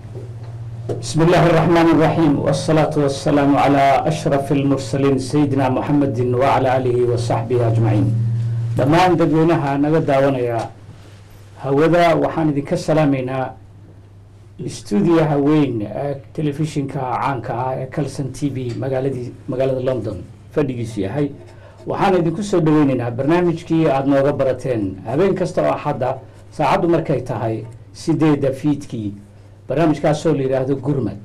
بسم الله الرحمن الرحيم والصلاة والسلام على أشرف المرسلين سيدنا محمد وعلى آله وصحبه أجمعين dhammaan dadweynaha naga daawanaya hawada waxaan idinka salaameynaa stuudiyaha weyn ee telefishinka caanka ah ee calson t v magaaladii magaalada london fadhigiisu yahay waxaan idinku soo dhaweyneynaa barnaamijkii aada nooga barateen habeen kasta oo axadda saacaddu markay tahay sideedda fiidkii barnaamijkaasoo la yidhaahdo gurmad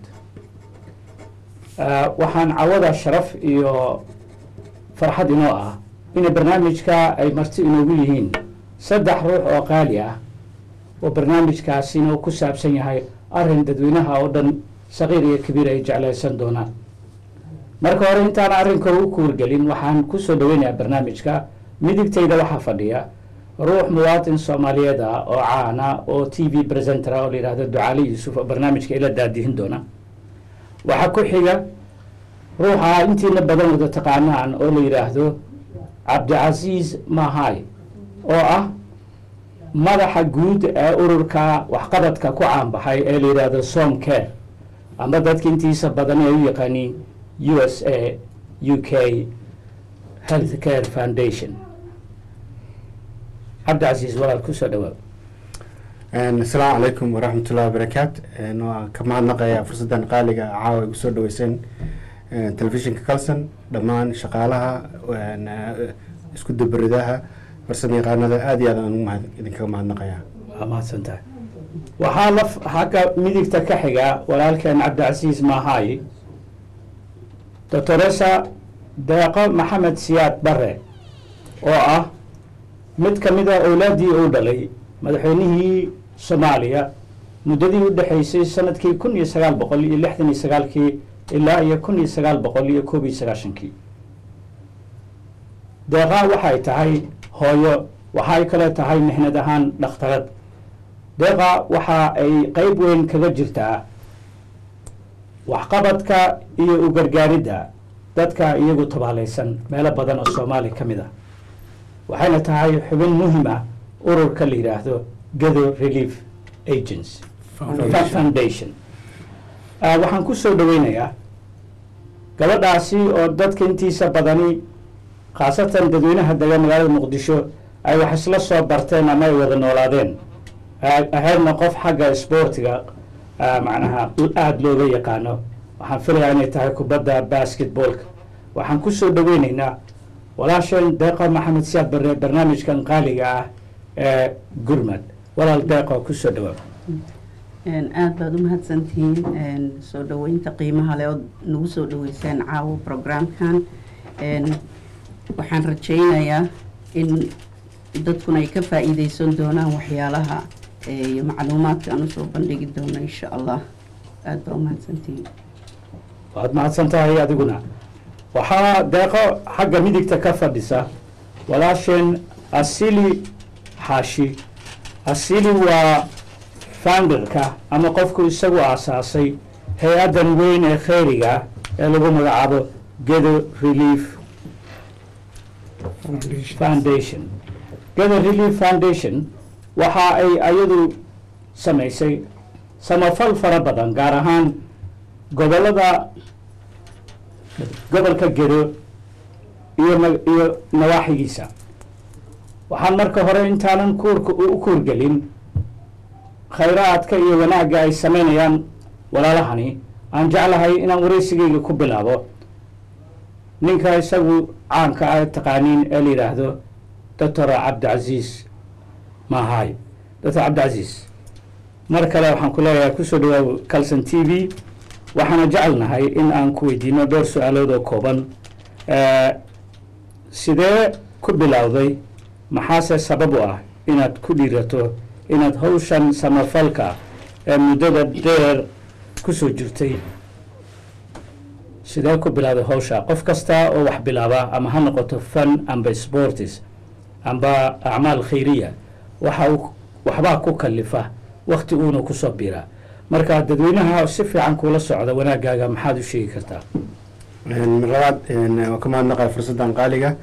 waxaan cawada sharaf iyo farxad inoo ah in barnaamijka ay marti inoogu yihiin saddex ruux oo qaali ah oo barnaamijkaasina ku saabsan yahay arrin dadweynaha oo dhan saqiir iyo kabiir ay jeclaysan doonaan marka hore intaan arrinka u kuurgelin waxaan kusoo dhaweynayaa barnaamijka midigtayda waxaa fadhiya ruux muwaatin soomaaliyeed ah oo caana oo t v presenter oo la yidhahdo ducaali yuusuf oo barnaamijka ila daadihin doona waxaa ku xiga ruuxa intiina badan wada taqaanaan oo la yidhaahdo cabdicasiis mahay oo ah madaxa guud ee ururka waxqabadka ku caanbaxay ee la yidhaahdo som care ama dadka intiisa badan ee u yaqaaniin u s a u k health care foundation cabdicasiis walaal kusoo dhawaab asalaamu calaykum waraxmatullahi wabarakaat waa ka mahadnaqayaa fursaddan qaaliga caawa ay kusoo dhaweyseen telefishinka calson dhammaan shaqaalaha isku dabaridaha farsamo yaqaanada aada iyo aad aan ugu mahad idinkaga mahadnaqayaa waa mahadsan tahay waxaa la xagga midigta ka xiga walaalkeen cabdicasiis mahay doctoresa deeqo maxamed siyaad bare oo ah mid ka mid a owlaaddii uu dhalay madaxweynihii soomaaliya muddadii u dhexaysay sanadkii kun iyo sagaal boqol iyo lixdan iyo sagaalkii ilaa iyo kun iyo sagaal boqol iyo koob iyo sagaashankii deeqa waxay tahay hooyo waxay kale tahay mixnad ahaan dhakhtarad deeqa waxa ay qeyb weyn kaga jirtaa waxqabadka iyo u gargaaridda dadka iyagu tabaalaysan meelo badan oo soomaali ka mid ah waxayna tahay xubin muhim ah ururka la yidhaahdo gado relief agency foundation waxaan ku soo dhaweynayaa gabadhaasi oo dadka intiisa badani khaasatan dadweynaha degan magaalada muqdisho ay wax isla soo barteen ama ay wada noolaadeen ahaydna qof xagga isboortiga macnaha aada looga yaqaano waxaan filayaa inay tahay kubadda basketballka waxaan kusoo dhaweyneynaa walaasheen deeqo maxamed siyaad bare barnaamijkan qaaliga ah ee gurmad walaal deeqo kusoo dhawaab aada baad u mahadsantihiin soo dhaweynta qiimaha leh ood nagu soo dhaweyseen caawo programkan waxaan rajaynayaa in dadkuna ay ka faa-iideysan doonaan waxyaalaha iyo macluumaadka aan usoo bandhigi doono insha allah aada baa u mahadsantihiin waad mahadsan tahay adiguna waxaa deeqo xagga midigta ka fadhisa walaasheen asili xaashi asili waa founderka ama qofku isagu aasaasay hay-addan weyn ee kheyriga ee lagu magacaabo gedo relief foundation gedo relief foundation waxa ay ayadu samaysay samafal fara badan gaar ahaan gobollada gobolka gedo iyo iyo nawaaxigiisa waxaan marka hore intaanan kuurka u kuurgelin khayraadka iyo wanaagga ay samaynayaan walaalahani aan jeclahay inaan wareysigayga ku bilaabo ninka isagu caanka ah taqaaniin ee la yidhaahdo doctor cabdicasiis mahay doctor cabdicasiis mar kale waxaan ku leeyahay kusoo dhawaaw calson t v waxaana jecelnahay in aan ku weydiino dhowr su-aalood oo kooban sidee ku bilowday maxaase sabab u ah inaad ku dhiirato inaad hawshan samafalka ee muddada dheer kusoo jirtay sidee ku bilowday hawsha qof kasta oo wax bilaaba ama ha noqoto fan amba sportis amba acmaal khayriya waxa uu waxbaa ku kalifa wakti uuna kusoo biraa marka dadweynaha si fiican kuula socda wanaagaaga maxaad u sheegi kartaa mar labaad waa ka mahadnaqaya fursaddan qaaliga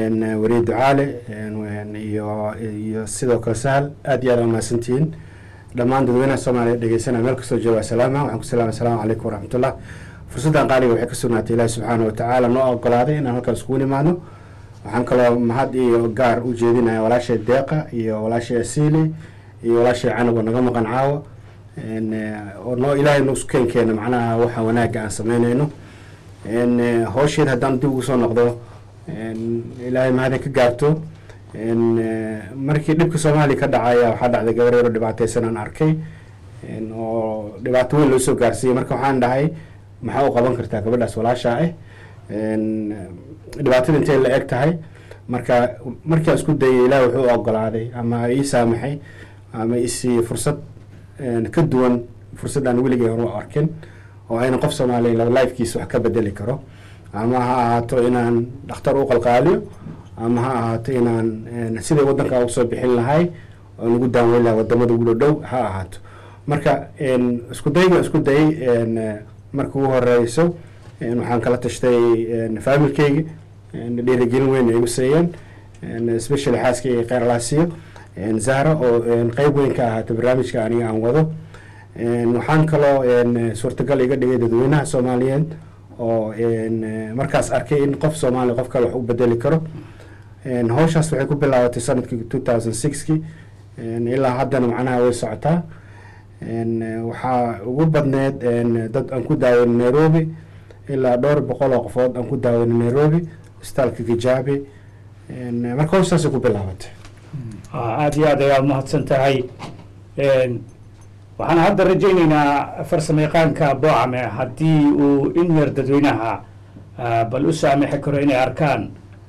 wariye ducaale iyo iyo sidoo kale sahal aada iyo aad aa mahadsantihiin dhammaan dadweynaha soomaaliya dhegeysanaya meel kastoo jooga salaama waxaan ku salaamay asalaamu calaykum waraxmatullah fursaddan qaaliga waxay ka sugnaatay ilaahi subxaana watacaala noo ogolaaday inaan halkan iskugu nimaadno waxaan kaloo mahad iyo gaar u jeedinaya walaashay deeqa iyo walaashay asiili iyo walaashay canab oo naga maqan caawa En, eh, oo noo ilaahay noo keen keena macnaha waxa wanaagga aan sameynayno En, eh, hawsheed haddaan dib ugu soo noqdo en, ilaahay mahadin ka gaarto En, eh, markii dhibka soomaaliya ka dhacaya waxaa dhacday gabar yaro dhibaataysan aan arkay En, oo dhibaato weyn loo soo gaarsiiyey marka waxaan dhahay maxaa u qaban kartaa gabadhaas walaashaa ah En, dhibaatada intay la eg tahay marka markii aan isku dayay ilaah wuxuu ogolaaday ama ii saamaxay ama isii fursad en, ka duwan fursaddaan weligay hore u arkin oo ayna qof soomaaliya lifekiisa wax ka bedeli karo ama ha ahaato inaan dhakhtar u qalqaaliyo ama ha ahaato inaan en, sidai waddanka uga soo bixin lahay oo nagu daaweyn lahay wadamada ugu dhow ha ahaato marka en, isku dayga isku dayay en, eh, marka ugu horeyso en, waxaan kala tashtay en, familkeyga en, dhiirigelin weyn ay igu siiyeen en, especially xaaskeyga kheyr alaasiyo en, zahra oo en, qeyb weyn ka ahaata barnaamijka aniga aan wado En, waxaan kaloo en, suurtagal iga dhigay dadweynaha soomaaliyeed oo en, eh, markaas arkay in qof soomaaliya qof kale wax u bedeli karo En, hawshaas waxay ku bilaabatay sanadkii two thousand sixki ilaa haddana macnaha way socotaa En, eh, waxaa ugu badneed en, dad aan ku daaweyn nairobi ilaa dhowr boqol oo qofood aan ku daaweyn nairobi isbitaalka gijaabi En, eh, marka hawshaasay ku bilaabatay Ah, aada iyo aad ayaa umahadsan tahay En, waxaan hadda rajaynaynaa farsamayaqaanka boocame haddii uu in yar dadweynaha ah, bal u saamixi karo inay arkaan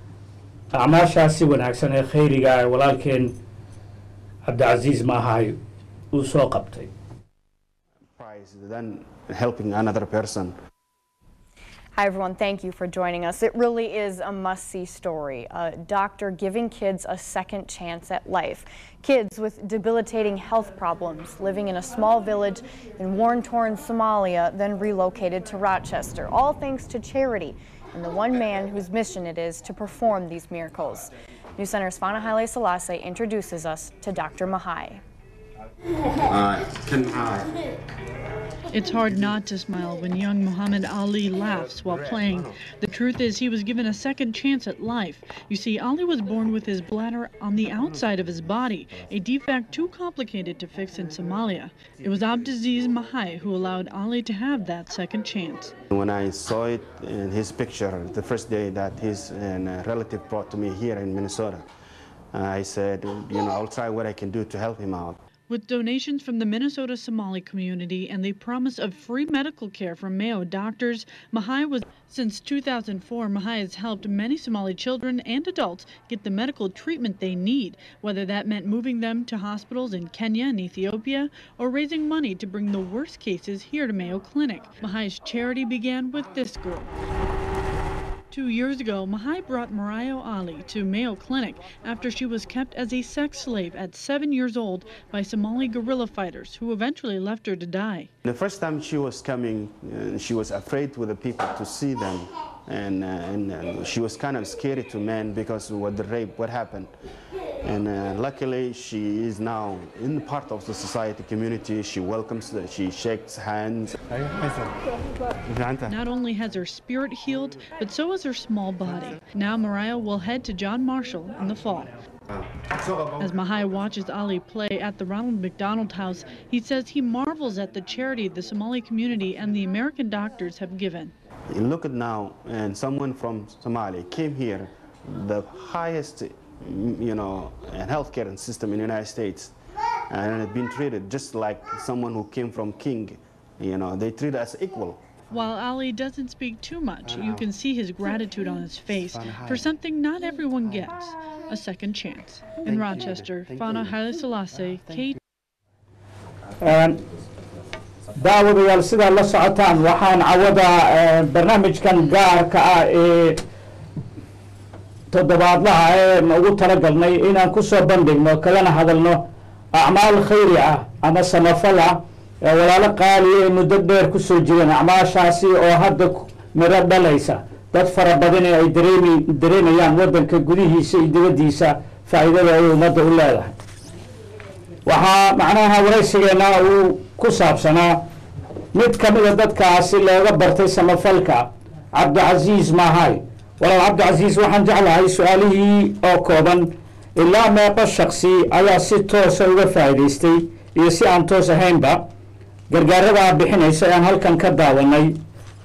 acmaashaasi wanaagsan ee khayriga ee walaalkeen cabdicasiis maahay uu soo qabtay price than helping another person Hi, everyone. Thank you for joining us. It really is a must see story. A doctor giving kids a second chance at life. Kids with debilitating health problems living in a small village in war torn Somalia, then relocated to Rochester, all thanks to charity and the one man whose mission it is to perform these miracles. News Center's Fana Haile Selassie introduces us to Dr. Mahai. It's hard not to smile when young Muhammad Ali laughs while playing. The truth is, he was given a second chance at life. You see, Ali was born with his bladder on the outside of his body, a defect too complicated to fix in Somalia. It was Abdiziz Mahai who allowed Ali to have that second chance. When I saw it in his picture the first day that his uh, relative brought to me here in Minnesota, I said, you know, I'll try what I can do to help him out. With donations from the Minnesota Somali community and the promise of free medical care from Mayo doctors, Mahai was since 2004 Mahai has helped many Somali children and adults get the medical treatment they need, whether that meant moving them to hospitals in Kenya and Ethiopia or raising money to bring the worst cases here to Mayo Clinic. Mahai's charity began with this girl. Two years ago, Mahai brought Mariah Ali to Mayo Clinic after she was kept as a sex slave at seven years old by Somali guerrilla fighters who eventually left her to die. The first time she was coming, uh, she was afraid with the people to see them. And, uh, and uh, she was kind of scary to men because what the rape, what happened. And uh, luckily, she is now in part of the society community. She welcomes, the, she shakes hands. Not only has her spirit healed, but so has her small body. Now Mariah will head to John Marshall in the fall. As Mahai watches Ali play at the Ronald McDonald House, he says he marvels at the charity the Somali community and the American doctors have given. You look at now, and someone from Somalia came here, the highest, mm, you know, healthcare system in the United States, and had been treated just like someone who came from King. You know, they treat us equal. While Ali doesn't speak too much, you can see his gratitude on his face for something not everyone gets a second chance. In Rochester, Fana Haile Selassie, K. daawadayaal sidaa la socotaan waxaan cawada barnaamijkan gaarka ah ee toddobaadlaha ee ugu talagalnay inaan kusoo bandhigno kalana hadalno acmaal khayri ah ama samafal ah ee walaalo qaaliya ee muddo dheer kusoo jireen acmaashaasi oo hadda miro dhalaysa dad fara badan ee ay dareemi dareemayaan waddanka gudihiisa iyo dibaddiisa faa'iidada ay ummadda u leedahay waxaa macnaha waraysigeena uu ku saabsanaa mid ka mida dadkaasi looga bartay samafalka cabdicasiis maahay walaal cabdicasiis waxaan jeclahay su-aalihii oo kooban ilaa meeqo shaksi ayaa si toosa uga faa'iidaystay iyo si aan toos ahaynba gargaarada bixinaysa ee aan halkan ka daawanay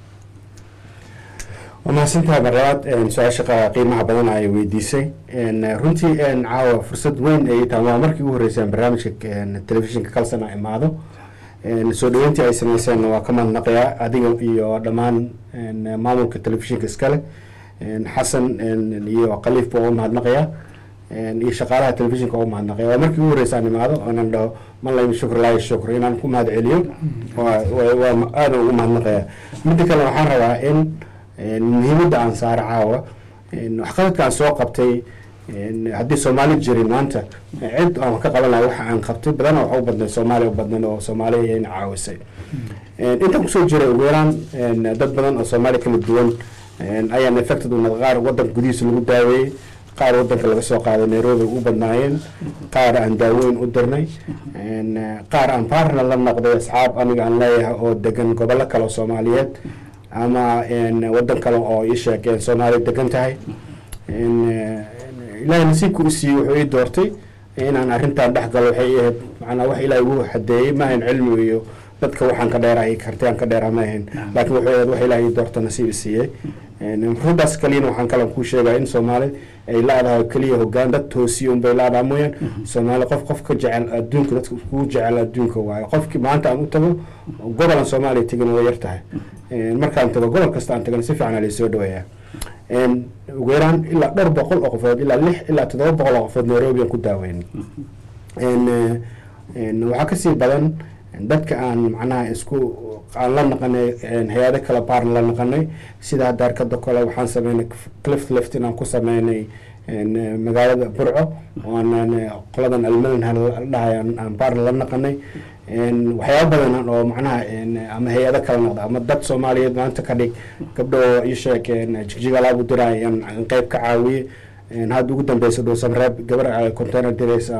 waa mahadsantahay marlabaad su-aasha qa- qiimaha badan ay weydiisay runtii caawa fursad weyn ay tahay waa markii ugu horreysay aan barnaamijka telefishinka kalsan a imaado soo dhaweyntii ay sameyseen waa ka mahadnaqayaa adiga iyo dhammaan maamulka telefishinka iskale xasan iyo khaliif baa u mahadnaqayaa iyo shaqaalaha telefishinka u mahadnaqaya waa markii ugu horreysa aan imaado oonan dhaho man laymi shukr laahi shukr inaan ku mahad celiyo waa waa aadan ugu mahadnaqaya midda kale waxaan rabaa in muhiimadda aan saaro caawa waxqabadka aan soo qabtay haddii soomaali jirin maanta cid aan ka qaban lahay waxa aan qabtay badana waxa u badnay soomaaliya u badnan oo soomaaliya ina caawisay intaan kusoo jiray ugu yaraan dad badan oo soomaaliya kala duwan ayaan affected u noqday qaar wadanka gudihiisa lagu daaweeyey qaar wadanka laga soo qaaday nairobi u badnaayeen qaar aan daaweyn u dirnay qaar aan partner la noqday asxaab aniga aan leeyahay oo degan gobollo kale oo soomaaliyeed ama wadan kale oo ii sheegeen soomaaliya degan tahay ilaahay nasiibka u siiyey wuxuu ii doortay inaan arrintan dhex galo waxay ii ahayd macnaa wax ilaahay ugu xadeeyey ma ahayn cilmi iyo dadka waxaan ka dheerahay kartiyaan ka dheeraa ma ahayn laakiin wuxuu ahayd wax ilaahay ii doorta nasiib i siiyey rundaas kaliyana waxaan kale kuu sheegaa in soomaali ay leedahay keliya hogaan dad toosiya unbay leedahay mooyaan soomaali qof qof ka jecel adduunka dadka kugu jecel adduunka waayo qofkii maanta aan u tago gobolan soomaaliya tegin way yar tahay markaan tago gobol kasta aan tagana si fiican aa laysoo dhaweeyaa ugu yaraan ilaa dhowr boqol oo qofood ilaa lix ilaa toddoba boqol oo qofood nairobi aan ku daaweyn waxaa kasii badan dadka aan macnaha isku aan la naqanay hay-ado kale baarn la naqanay sida hadda arkada kale waxaan sameynay clift lift inaan ku sameynay magaalada burco ooaan qoladan almadan dhahay aan baarn la naqanay waxyaaba badan oo macnaha ama hay-ado kala noqda ama dad soomaaliyeed maanta ka dhig gabdho ii sheeg jigjigalaab u diray aan qeyb ka caawiye hadda ugu dambeysa dhuusan reeb gabar container diraysa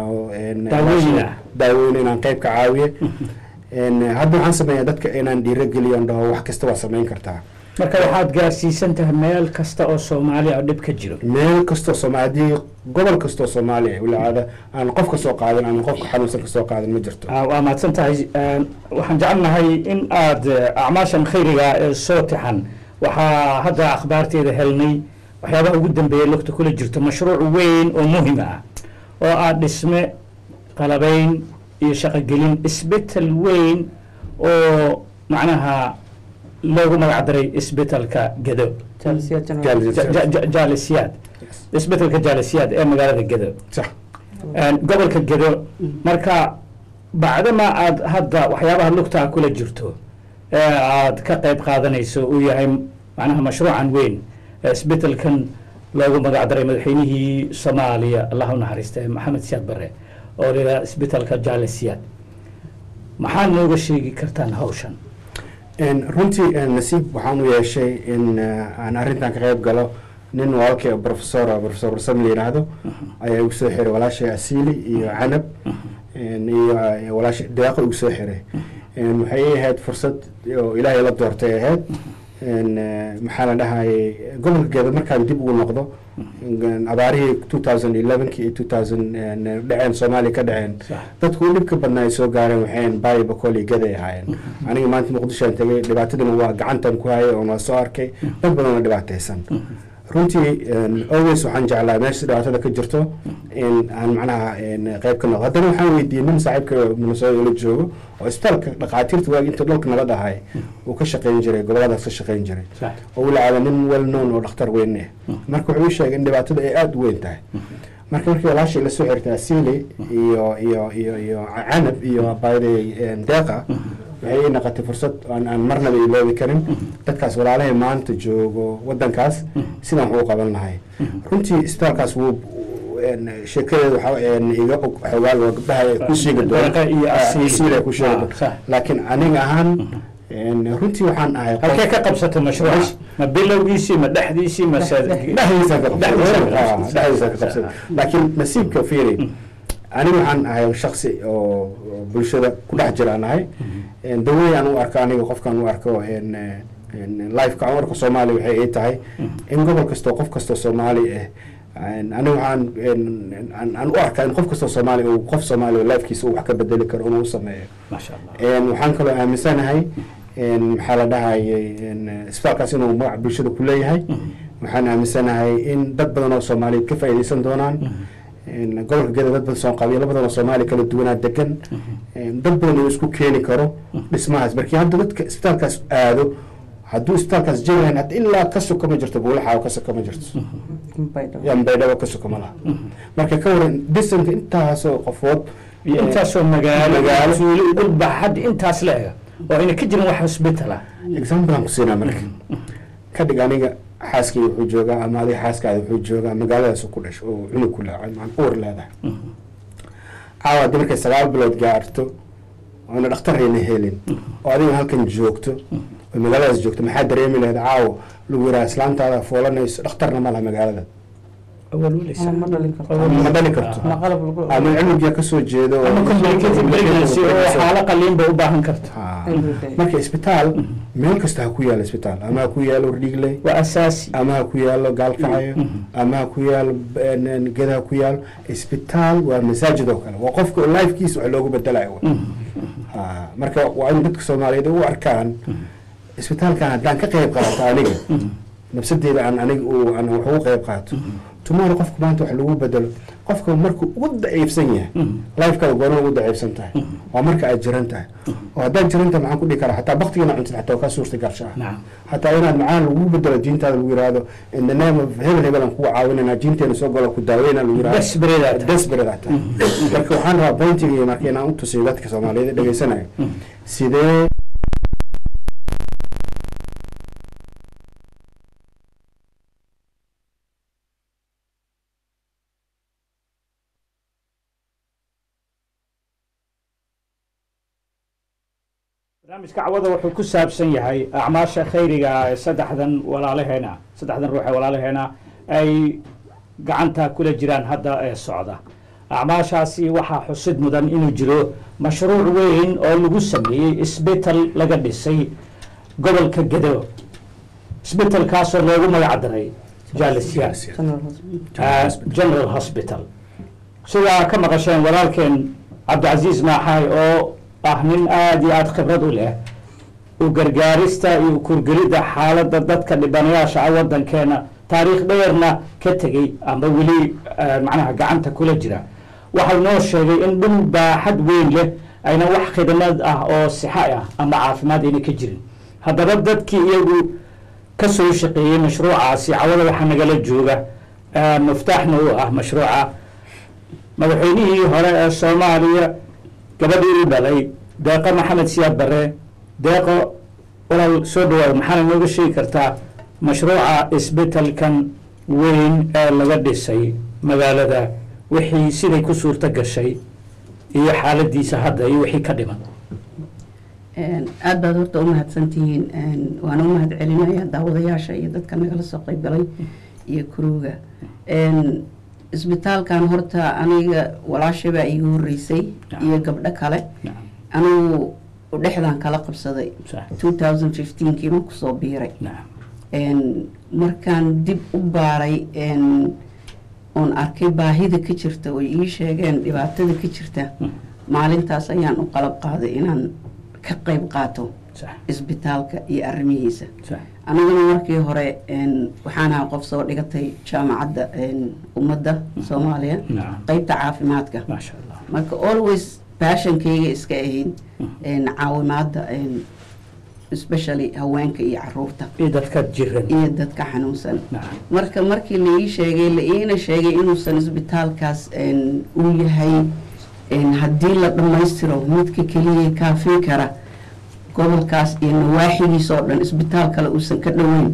daaweyn inaan qeyb ka caawiye hadda waxaan sameeyaa dadka inaan dhiirogeliyo dhaho wax kasta waa sameyn kartaa marka waxaad gaarsiisan tahay meel kasta oo soomaaliya oo dhib ka jiro meel kastoo soomaalia gobol kastoo soomaaliya walaada aan qof kasoo qaadin ama qofka xanuunsan kasoo qaadin ma jirto waa mahadsan tahay waxaan jecelnahay in aada acmaashan khayriga ee soo tixan waxaa hadda akhbaarteeda helnay waxyaabaha ugu dambeeya lugta kula jirto mashruuc weyn oo muhim ah oo ah dhisme qalabeyn iyo shaqogelin isbetel weyn oo macnaha loogu magac daray isbetelka gedo jaalisiyaad isbetelka jaalisiyaad ee magaalada gedo gobolka gedo marka bacdama aad hadda waxyaabaha lugtaa kula jirto ee aad ka qayb qaadanayso uu yahay macnaha mashruucan weyn ee isbetelkan loogu magac daray madaxweynihii soomaaliya allah u naxariista maxamed siyaad bare oo liraa isbetelka jaalisiyaad maxaad nooga sheegi kartaan hawshan runtii nasiib waxaan u yeeshay in aan arrintan ka qayb galo nin walaalkay professor professor rasam la yidhaahdo ayaa igu soo xiray walaashay asiili iyo canab iyo walaashay deeqo igu soo xiray waxay ahayd fursad oo ilaahay la doortay ahayd maxaa la dhahayay gobolka geeda markaan dib ugu noqdo abaarihii two thousand elevenki iyo two thousand dhaceen soomaaliya ka dhaceen dadku u dhibka badnaa ay soo gaareen waxayn baayo bakool iyo gaday ahaayeen aniga maanta muqdishoan tegay dhibaatadana waa gacantan ku hayay oon waa soo arkay dad badan oo dhibaataysan runtii always waxaan jeclaa meesha dhibaatada ka jirto in aan macnaha qayb ka noqdo haddana waxaan weydiiyey nin saaxiibka minnesota la joogo oo isbitaalka dhakhaatiirta waagi inta dhulka nabad ahay uu ka shaqayn jiray goboladaas ka shaqayn jiray oo walacaada nin well known oo dhakhtar weyn ah marka wuxuu ii sheegay in dhibaatada ay aada u weyn tahay marka markii walaashay la soo xirtay asili iyo iyo iyo iyo canab iyo bayday deeqa waxay ii noqotay fursad aan aan marnaba iloobi karin dadkaas walaalahay maanta joogo wadankaas sidaan wax u qaban lahay runtii isbitaalkaas wuu sheekadeeda waxa iga xogaal oo gabdhaha ku sheegi doonasiila ku sheegi doon laakiin aniga ahaan runtii waxaan ahay halkee ka qabsatay mashruuca ma bilowgiisii ma dhexdiisii ma dhexdiisa ka qabsatay laakiin nasiibka fiiri aniga waxaan ahay shaksi oo oo bulshada ku dhex jira aan ahay dawey aan u arko aniga qofkaan u arko en, en, lifeka aan u arko soomaaliya waxay ay tahay in gobol kastoo qof kastoo soomaali ah en, aniga waxaan en- en- aan aan u arkaa in qof kastoo soomaali uu qof soomaali lifekiisa uu wax ka bedeli karo inuu u sameeyo maasha allah En, waxaan kaloo aaminsanahay en, maxaa la dhahayay en, isbitaalkaas inuu magac bulshada ku leeyahay waxaan aaminsanahay in dad badan oo soomaaliyeed ka faa'iidaysan doonaan En, gobolka geda dad badan soo qabiilo badan oo soomaali kala duwanaa degan En, dad badan uu isku keeni karo dhismahaas markii hadda dadka isbitaalkaas aado hadduu isbitaalkaas jirahan hadda ilaa ka soka ma jirto buulaxaawo ka soka ma jirto yan baydhabo ka soka ma laha marka ka waran disanka intaasoo qofood iyo intaasoo magaalo Magaalo. tuulo dhul baaxad intaas la ega oo ayna ka jirin wax hospital ah example aan ku siinaa marka ka dhig aniga xaaskii wuxuu joogaa ama adiga xaaskaada wuxuu joogaa magaaladaas ku dhasho oo cunug ku leedahay maan uur leedahay caawa haddii markay sagaal bilood gaarto oona dhakhtarayna helin oo adiga halkan joogto oo magaaladaas joogto maxaa dareemi lahayd caawa lagu yidhaha islaantaada foolanayso dhakhtarna ma laha magaalada ma dhalin karto ma dhali karto ma qalab lagu ama cunugia kasoo jeedo oo- ama complicated pregnancy oo xaalo qaliin bay u baahan karta Ha. Everyday. marka isbitaal meel kasta ha ku yaalo isbitaal ama ha ku yaalo dhiigle waa asaasi ama ha ku yaalo gaalkacayo ama ha ku yaalo n- geda ha ku yaalo isbitaal waa masaajid oo kale waa qofka lifekiisa wax loogu bedelayo wa. Ha, marka waa in dadka soomaaliyeed u arkaan isbitaalkan haddaan ka qayb qaato aniga nafsadeeda aan aniga uu- aan wax ugu qayb qaato tomorrow qofka maanta wax lagu bedelo qofka markuu ugu daciifsan yahay lifekaada goorma ugu daciifsan tahay waa marka aad jiran tahay oo haddaad jiran tahay maxaan ku dhihi karaa xataa baktigiina cuntid xataa waa ka suurta garsha ah nacam hataa inaad macaan lagu bedelo diintaada lagu yihahdo in the name of hebel hebel aan kugu caawinana diinteena soo galo ku daaweyna lagu yihahdo Desperate aad tahay. desperate aad tahay marka waxaan rabaa pointiga marka inaan u tusiyo dadka soomaaliyeed ee dhegeysanayo sidee barnaamijka cawada wuxuu ku saabsan yahay acmaasha khayriga ah ee saddexdan walaalaheena saddexdan ruux ee walaalaheena ay gacanta kula jiraan hadda ee socda acmaashaasi waxaa xusid mudan inuu jiro mashruuc weyn oo lagu sameeyey isbital laga dhisay gobolka gedo isbitalkaasoo loogu magac daray jaalisiyaar Ah, general hospital sidaa ka maqasheen walaalkeen cabdicasiis maaxaay oo ah nin aada iyo aada khibrad u leh u gargaarista iyo u kurgelidda xaaladda dadka dhibanayaasha ah waddankeena taariikh dheerna ka tegey ama weli eh, macnaha gacanta kula jira waxau noo sheegay in dhul baaxad weyn leh ayna wax khidmad ah oo sixa ah ama caafimaad ayna ka jirin haddaba dadkii iyagu ka soo shaqeeyey mashruucaasi cawada waxaa nagala jooga eh, muftaaxna u ah mashruuca madaxweynihii hore ee soomaaliya gabadhii u dhalay deeqo maxamed siyaad bare deeqo walaal soo dhawaada maxaana nooga sheegi kartaa mashruuca isbitalkan weyn ee laga dhisay magaalada wixii siday ku suurto gashay iyo xaaladiisa hadda iyo wixii ka dhiman aad baad horta u mahadsantihiin waana u mahad celinaya daawadayaasha iyo dadka nagala soo qayb galay iyo kuruga isbitaalkan horta aniga walaashabaa iigu horeysay iyo gabdho kale Nacam. anigu dhexdan kala qabsaday Sax. 2015 kiiban kusoo biiray nacam Een, markaan dib u baaray een, oon arkay baahida ka jirta oo ii sheegeen dhibaatada ka jirta maalintaas ayaan u qalab qaaday inaan ka qayb qaato sax isbitaalka iyo arrimihiisa sax aniguna markii hore een, waxaan ahaa qof soo dhigatay jaamacadda een, ummadda soomaaliya Nacam. qeybta caafimaadka maasha allah marka always passionkayga iska ahayd een, caawimaadda een, especially haweenka iyo caruurta iyo dadka jiran iyo dadka xanuunsan nacam marka markii la ii sheegay la iina sheegay inuusan isbitaalkaas een, uu yahay een, haddii la dhammaystiro midka keliya kaafin kara gobolkaas iyo nawaaxigiisa oo dhan isbitaal kale uusan ka dhoweyn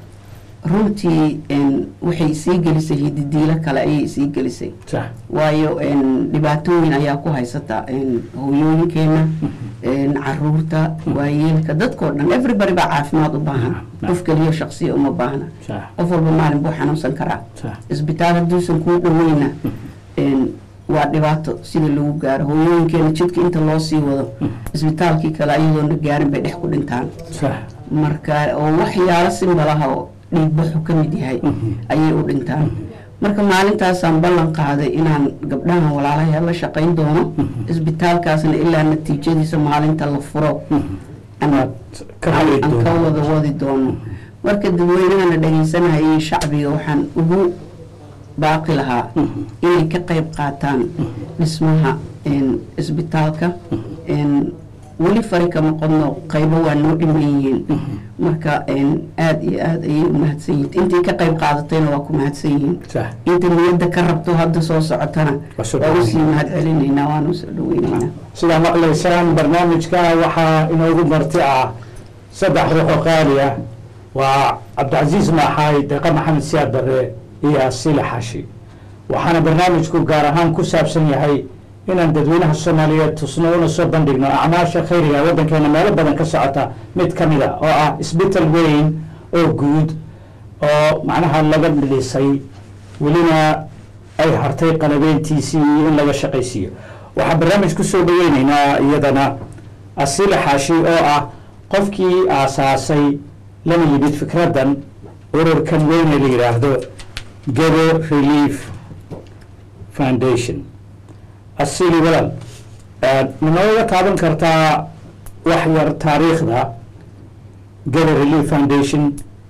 runtii een, waxay sii gelisay hididiilo kale ayay sii gelisay sax waayo een, dhibaatooyin ayaa ku haysata een, hooyooyinkeena een, caruurta waayeelka dadkoo dhan everybody baa caafimaad u baahan Naam. qof keliya shaqsiya uma baahna sax qof walba maalin buu xanuunsan karaa sax isbitaal hadduusan kuu dhoweyna een, waa dhibaato sida lagu gaaro hooyooyinkeena jidka inta loo sii wado isbitaalkii kale ayadoona gaarin bay dhex ku dhintaan sax marka oo waxyaalo simbalaha oo dhiigbaxu ka mid yahay ayay u dhintaan marka maalintaasaan ballan qaaday inaan gabdhahan walaalahay la shaqayn doono isbitaalkaasna ilaa natiijadiisa maalinta la furo aan aad ka hali aan ka doonto wada wadi doono marka dadweynahana dhagaysanahayay shacbiga waxaan ugu baaqi lahaa inay ka qayb qaataan dhismaha een, isbitaalka een, weli fari kama qodno qaybo waa noo dhiman yihiin marka een, aad iyo aad ayay u mahadsan yihiin intii ka qayb qaadatayna waa ku mahadsan yihiin sax inta niyadda ka rabto hadda soo socotana Waa soo waa usii dhaweynaynaa. mahad celinaynaa waanu soo dhaweynaynaa sidaa maqlaysaan barnaamijka waxaa inoogu marti ah saddex ruux oo qaali ah waa cabdicasiis maaxaay deeqa maxamed siyaad barre iyo asile xashi waxaana barnaamijku gaar ahaan ku saabsan yahay inaan dadweynaha soomaaliyeed tusno una soo bandhigno acmaasha khayriga ee waddankeena meelo badan ka socota mid ka mid a oo ah isbital weyn oo guud oo macnaha laga dhilisay welina ay hartay qalabeyntiisii iyo in laga shaqaysiiyo waxaa barnaamij ku soo dhaweyneynaa iyadana asile xaashi oo ah qofkii aasaasay lana yimid fikraddan ururkan weyne la yidhaahdo gebo relief foundation asili walaal ma nooga taaban kartaa wax yar taariikhda gebo relief foundation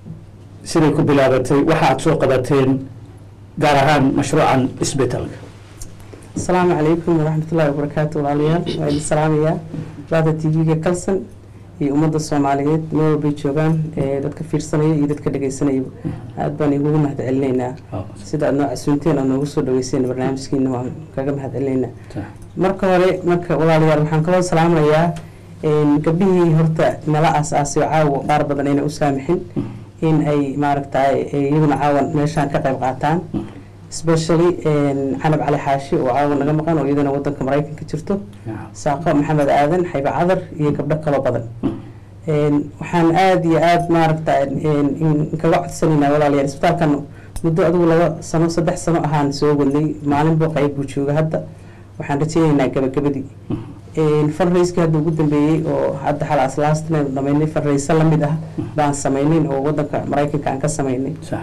siday ku bilaabatay waxa aad soo qabateen gaar ahaan mashruucan isbitalka asalaamu calaykum waraxmatullaahi wabarakaatu walaalayaal waa idin salaamayaa baada t v-ga kalson iyo ummadda soomaaliyeed meel walbay joogaan ee dadka fiirsanaya iyo dadka dhegeysanayaba aad baan igugu mahad celinaynaa sida aad noo casuunteen aad noogu soo dhaweyseen barnaamijkiina waan kaga mahad celinaynaa marka hore marka walaalayaal waxaan kaloo salaamayaa een, gabdhihii horta nala aas-aasay oo caawa qaar badan ayna u saamixin in ay maaragtay iyaguna caawan meeshaan ka qayb qaataan especially een, canab cali xaashi oo caawa naga maqan oo iyadana wadanka maraykanka jirto saaqo maxamed aadan xayba cadar iyo gabdho kaloo badan Een, waxaan aada iyo aada maaragta een, in- kaga codsanaynaa walaalayaal isbitaalkan muddo adigu laba sano saddex sano ahaan soo wadnay maalinba qayb buu jooga hadda waxaan rajaynaynaa gabagabadii fundraiskii hadda ugu dambeeyey oo hadda xalaas laastina dhamaynay fundraise la mid ah baan samaynayn oo wadanka maraykanka aan ka samaynay sax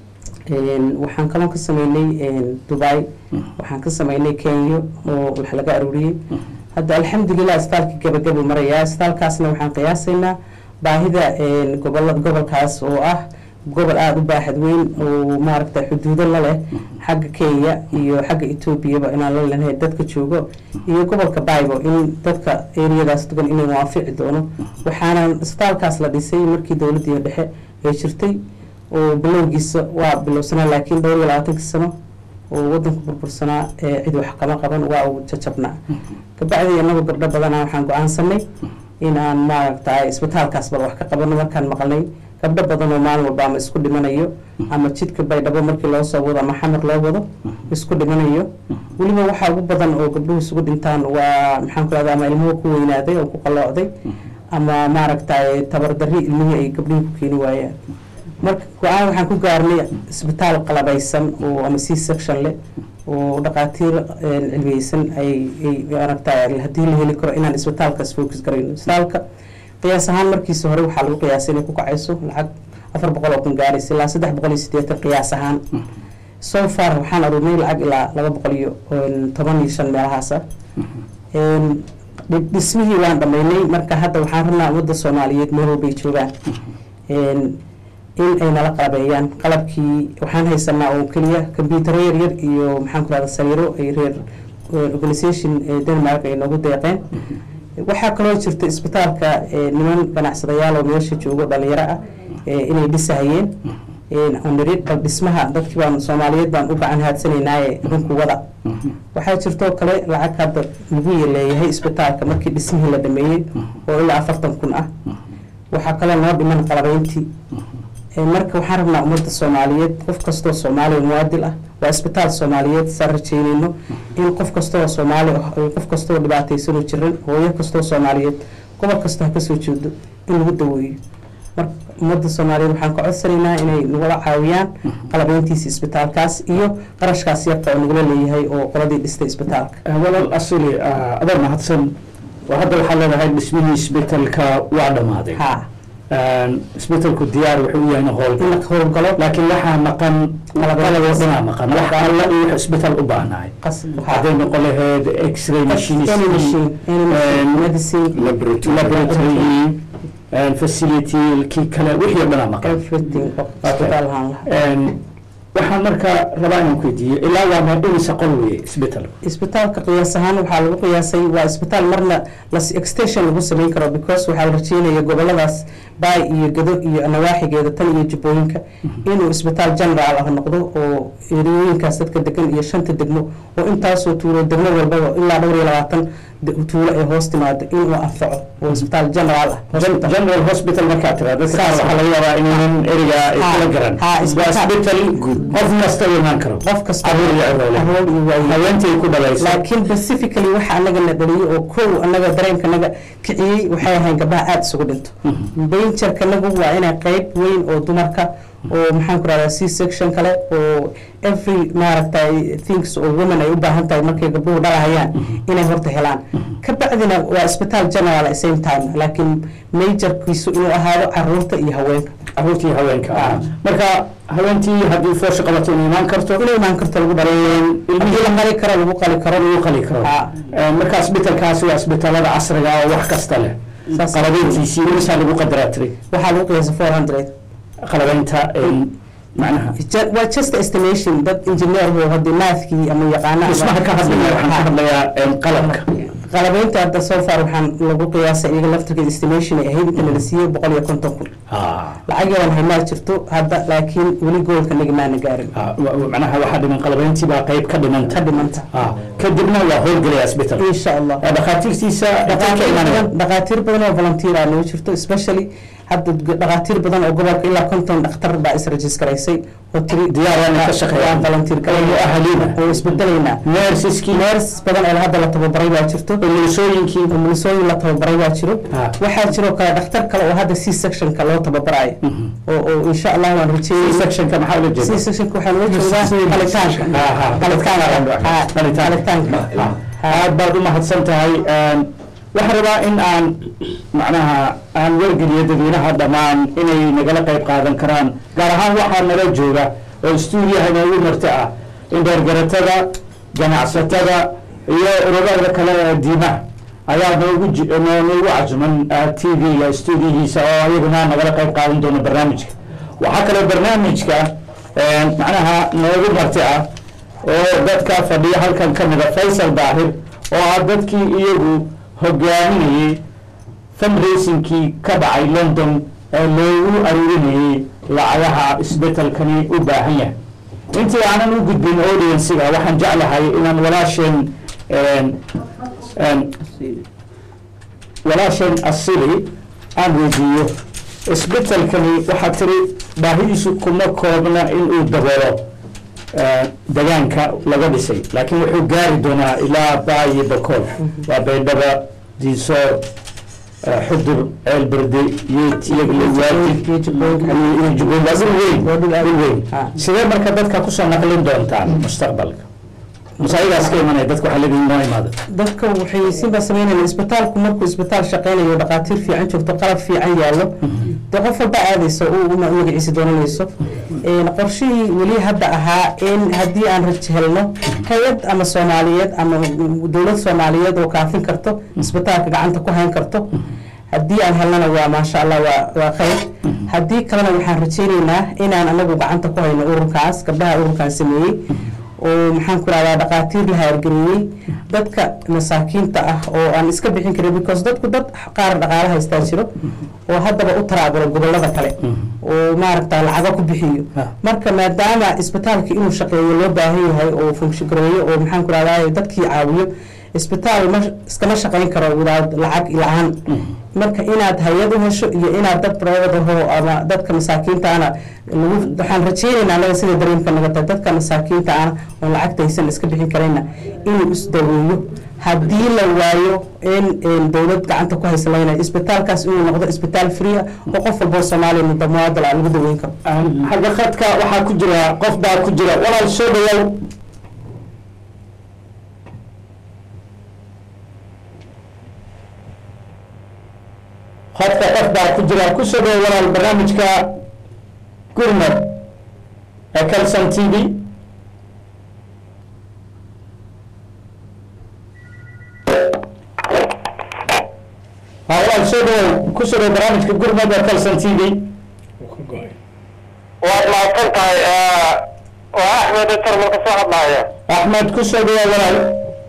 Een, waxaan kaloo ka sameynay een, dubai waxaan ka sameynay kenya oo wax laga aruuriyey hadda alxamdulilah isbitaalkii gabagabo marayaa isbitaalkaasna waxaan qiyaasaynaa baahida een, gobola gobolkaas oo ah gobol aada u baaxad weyn oo maaragta xuduudo la leh xagga kenya iyo xagga etoobiyaba inaan la lenahay dadka joogo iyo gobolka bibo in dadka eriyadaas degan inuu waafici doono waxaana isbitaalkaas la dhisay markii dowladdii dhexe ay jirtay oo bilowgiisa waa bilowsanaa laakiin dhowr iyo labaatankii sano oo wadanku burbursanaa ee cid wax kama qaban waa uu jajabnaa kabacdii anagoo gabdho badanaa waxaan go-aansanay in aan maaragtay isbitaalkaas bal wax ka qabano markaan maqalnay gabdho badan oo maalin walba ama isku dhimanayo ama jidka baydhabo markii loo soo wado ama xamar loo wado isku dhimanayo weliba waxaa ugu badan oo gabdhuhu isugu dhintaan waa maxaan ku rahda ama ilmuhu ku weynaaday oo ku qalloocday ama maaragtay tabardarri ilmihii ay gabdhihii ku keeni waayaan marka go-aan waxaan ku gaarnay isbitaal qalabaysan oo ama c section leh oo dhaqaatiir een, cilmiyeysan ay ay maaragtay haddii la heli karo inaan isbitaalkaas focus garayno isbitaalka qiyaas ahaan markiisa hore waxaa lagu qiyaasay inay ku kacayso lacag afar boqol oo kun gaaraysa ilaa saddex boqol iyo siddeetan qiyaas ahaan so far waxaan aruurnay lacag ilaa laba boqol iyo een, toban iyo shan meelahaas ah Een, dhi- dhismihii waan dhammaynay marka hadda waxaan rabnaa ummadda soomaaliyeed meel walbay joogaan Een, in ay nala qalabeeyaan qalabkii waxaan haysanaa oo keliya combyutaro yaryar iyo maxaan ku rahda sariiro ay reer eh, organisation eh, denmark ay noogu deeqeen waxaa kaloo jirta isbitaalka eh, niman ganacsadayaal oo meesha joogo dhalinyaro ah eh, inay dhisahayeen onrid bal dhismaha dadkii baan soomaaliyeed baan u gacan haadsanaynaayee idinku wada waxaa jirtoo kale lacag hadda lagu leeyahay isbitaalka markii dhismihii la dhameeyey oo ilaa afartan kun ah waxaa kaloo noo dhiman qalabeyntii Ee, marka waxaan rabnaa ummadda soomaaliyeed qof kastoo soomaaliya muwaadil ah waa isbitaal soomaaliyeed saan rajeynayno in qof kastoo soomaali ah iyo qof kastoo dhibaataysanoo jiran hooyo kastoo soomaaliyeed gobol kastoo ha kasoo jeedo in lagu daweeyo marka ummadda soomaaliyeed waxaan ka codsanaynaa inay nagula caawiyaan qalabeyntiisa isbitaalkaas iyo qarashkaas yarka oo nagala leeyahay oo qoladii dhistay isbitaalka walaal asili adaa mahadsan oo hadda waxaa leedahay dhismihii isbitaalka waa dhammaaday ha isbitaalku diyaar wuxuu u yahay in howl in la howlgalo laakiin waxaa maqan qalaboo dhanaa maqan wax alla iyo wax isbitaal u baahnahay qas hadday noqon lahayd x-ray machines any machine any machine medicine laboratory facility kii kale wixii o dhanaa maqan everything oo isbitaal ahaan lahaa waxaan marka rabaa inaan ku weydiiyo ilaa waa meedhimisa qol weye isbitaal isbitaalka qiyaas ahaan waxaa lagu qiyaasay waa isbitaal marna las extension lagu samayn karo because waxaa la rajeynaya goboladaas baay iyo gado iyo nawaaxigeeda tan iyo jubbooyinka inuu isbitaal general ah noqdo oo eriyooyinkaas dadka degan iyo shanta degmo oo intaasoo tuulo degmo walbaba ilaa dhowr iyo labaatan tuulo ay hoos timaado inuu anfaco oo isbitaal general ah general hospital markaa tira dadka qaar waxaa laga yaabaa inaynan eriga ay kula garan ha, waa isbitaal isbitaal qof kasta u imaan karo qof kasta caruur iyo ciroole caruur iyo waayeed. haweentii ku dhalaysa laakiin specifically waxa anaga na dhaliyay oo kow anaga dareenka naga kiciyey waxay ahayn gabdhaha aada isugu dhinto dangerka nagu waa inay qeyb weyn oo dumarka oo maxaan ku rahdaa c section kale oo every maaragtay things oo women ay u baahan tahay markay gabdhuhu dhalahayaan inay horta helaan ka bacdina waa isbitaal general at same time laakiin majorkiisu inuu ahaado caruurta iyo haweenka caruurtii haweenka ah marka haweentii haddii foosha qabato inay imaan karto inay imaan karto lagu dhalay haddii la qali karo lagu qali karo lagu qali karo Ha. Eh, marka isbitaalkaasi waa isbitaalada casriga ah oo wax kasta leh Saas. qalabeyntiisii imisaa lagu qadaraa tiri waxaa lagu qiyaasa four hundred qalabeynta eh, macnaha Ju- waa just estimation dad engineer oo hadii maathkii ama yaqaana dhismaha ka hadlaya waxaan ka hadlayaa eh, qalabka qalabeynta hadda so far waxaan lagu qiyaasay iyaga laftirkeeda estimation ay ahayd inta nala siiyey boqol iyo konton kun Ah, lacag yadan haymaa jirto hadda laakiin weli goolka naga maana gaarin ah, wa- wa- macnaha waxaa dhiman qalabeyntii baa qayb ka dhimanta ka dhimanta Ah, kadibna waa howlgelaya isbitaal insha allah Eh, dhakhaatiirtiisa intee ka dhaqaatiir imanaya badan dhaqaatiir badan oo volunteer ah noo jirto especially hadda g- dhaqaatiir badan oo gobolka ilaa konton dhakhtar baa is-registraysay oo tiri Diyaar waa inay ka shaqeeyaan. waan volunteer Oo mu'ahaliina. oo isbedelaynaa nersiskii nurse badan oo hadda la tababaray baa jirto umulisooyinkii umulisooyin la tababaray baa jiro Ah. waxaa jiro kale dhakhtar kale oo hadda c sectionka loo tababarayo oo oo insha allah waan rajeeyay sectionka maxaa ula c jeeda sectionka waxaa loo jeedaa qalitaanka Aha, qalitaanka qalitaanka aad baad u mahadsan tahay waxaan rabaa in aan macnaha aan wargeliyo dadweynaha dhammaan inay nagala qayb qaadan karaan gaar ahaan waxaa nala jooga oo stuudiyaha inoogu marti ah in dheergaratada ganacsatada iyo ururada kale ee diimaha ayaa noogu ji- noo- noogu cajuman t v-ga stuudiyihiisa oo ayaguna nagala qayb qaadan doona barnaamijka waxaa kaloo barnaamijka macnaha noogu marti ah oo dadka fadhiya halkan ka mida faysal daahir oo ah dadkii iyagu hogaaminayey fundraisingkii ka dhacay london ee loogu aruurinayey lacagaha isbetelkani u baahan yahay intii aanan u gudbin audienciga waxaan jeclahay inaan walaasheen walaasheen asili aan weydiiyo isbetelkani waxaa tiri baahidiisu kuma koobna inuu daboolo eh, degaanka laga dhisay laakiin wuxuu gaari doonaa ilaa baayi bakool waa baydhaba diisoor eh, xudur ceelberde yeetiyagla waajib iyo jubbooyin waa dhul weyn Waa dhul aad dhul weyn Ah. sidee marka dadka kusoo naqlin doontaan mustaqbalka masaayidaas ka imanaya dadka waxaa leedihin noo imaada dadka waxay sinba sameynayaan isbitaalku markuu isbitaal shaqeynayo dhaqaatiir fiican joogto qalab fiican yaallo dee qof walba aadayso uu u magaciisa doonanayso Een, qorshihii weli hadda ahaa in haddii aan raj helno hay-ad ama soomaaliyeed ama dowlad soomaaliyeed oo kaafin karto isbitaalka gacanta ku hayn karto haddii aan helnana waa maasha allah waa waa khayr haddii kalena waxaan rajaynaynaa inaan anagu gacanta ku hayno ururkaas gabdhaha ururkan sameeyey oo maxaan ku rahdaa dhaqaatiir la haargeliyey dadka masaakiinta ah oo aan iska bixin karin because dadku dad qaar dhaqaale haystaa jiro oo haddaba u taraabulo gobolada kale oo maaragta lacago ku bixiyo Ah. marka maadaama isbitaalka inuu shaqeeyo loo baahan yahay oo function gareeyo oo maxaan ku rahdaa dadkii caawiyo isbitaal ma iskama shaqayn karo without lacag la-aan marka inaad hay-ad u hesho iyo inaad dad private aho ama dadka masaakiinta ana lagu waxaan rajeynaynaa anaga sida dareemka naga tahay dadka masaakiinta ana oo lacagta haysan iska bixin karayna inuu isdaweeyo haddii la waayo in in dowlad gacanta ku haysa laga isbitaalkaas inuu noqdo isbitaal free ah oo qof walboo soomaaliya muddo muwaadal ah lagu daweyn karo xagga khadka waxaa ku jira qof baa ku jira walaal soo dhawow khadka qof baa ku jira ku soo dhawow walaal barnaamijka gurmad ee calson t v ha walaal soo dhawow ku soo dhawow barnaamijka gurmad ee calson t v waad mahadsan tahay waa axmed intar marka soo hadlaaya axmed ku soo dhawow walaal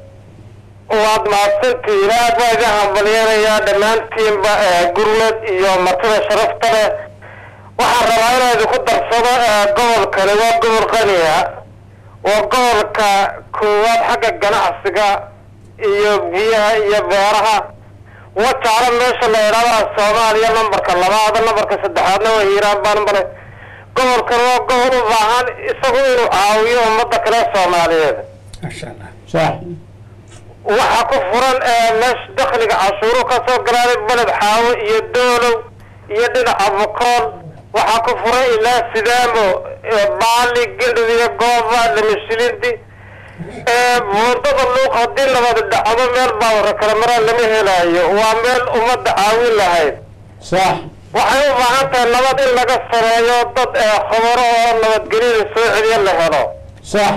waad mahadsantihiin aad baa idin hambalyanayaa dhammaantiinba gurmad iyo martida sharafta leh waxaan rabaa inaan idinku darsado gobolkani waa gobol qaniya waa gobolka koowaad xagga ganacsiga iyo biyaha iyo beeraha wajaalo meesha la idhaahdaa soomaaliya nambarka labaada nambarka saddexaadna waa hiiraan baan male gobolkan waa gobol u baahan isagu inuu caawiyo ummadda kale soomaaliyeed maasha allah sax waxaa ku furan meesha dakhliga cashuuru ka soo galaaday beled xaawo iyo doolow iyo dhinaca bukool waxaa ku furan ilaa sidaamo baali gildhid iyo gooba lamashilindi buundada luuq haddii nabad dhacdo meel baawara kale maraan lama helaayo waa meel ummadda caawin lahayd sax waxay u baahan tahay nabad in laga sameeyo dad khubaro oo nabadgelyada soo celiya la helo sax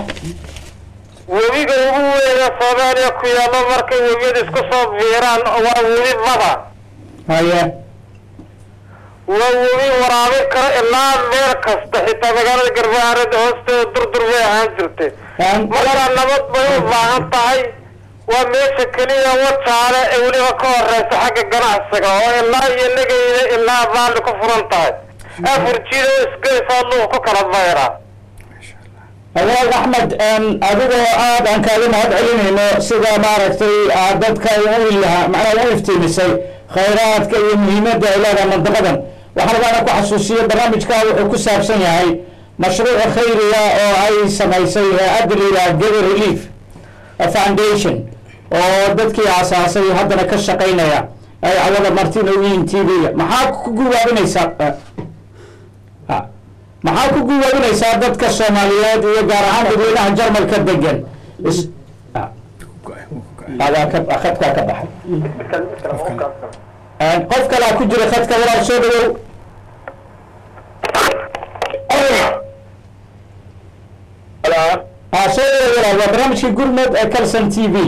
webiga ugu weyna soomaaliya ku yaallo markay webiyada isku soo biiraan waa webi bada haye waa webi waraabin karo ilaa meel kasta xitaa magaalada garbaharada hoosteeda durdur bay ahaan jirtay markaa nabad bay u baahan tahay waa meesha keliya wajaale ee weliba ka horeysa xagga ganacsiga oo ilaa iyo negeyda ilaa baali ku furan tahay afar jido isgeysaa luuq ku kala bayra walaal axmed adigoo aad aan kaaga mahad celinayno sida maaragtay aad dadka u ilaha macnaha u iftiimisay khayraadka iyo muhiimadda ay leedahay mandaqadan waxaan rabaa inaan ku xasuusiyo barnaamijka wuxuu ku saabsan yahay mashruuca khayriga oo ay samaysay hay-adda la yidhaha gather relief foundation oo dadkii aasaasay haddana ka shaqaynaya ay cawada martin u yihiin t v-ga maxaa ku guwaabinaysaa ha maxaa ku guwaabinaysaa dadka soomaaliyeed iyo gaar ahaan dadweynaha jarmalka degan is- ha. adaa ka khadkaa ka baxay qof kalaa ku jira khadka walaal soo dhawow ha soo dhawow walaal waa barnaamijkii gurmed ee calson t v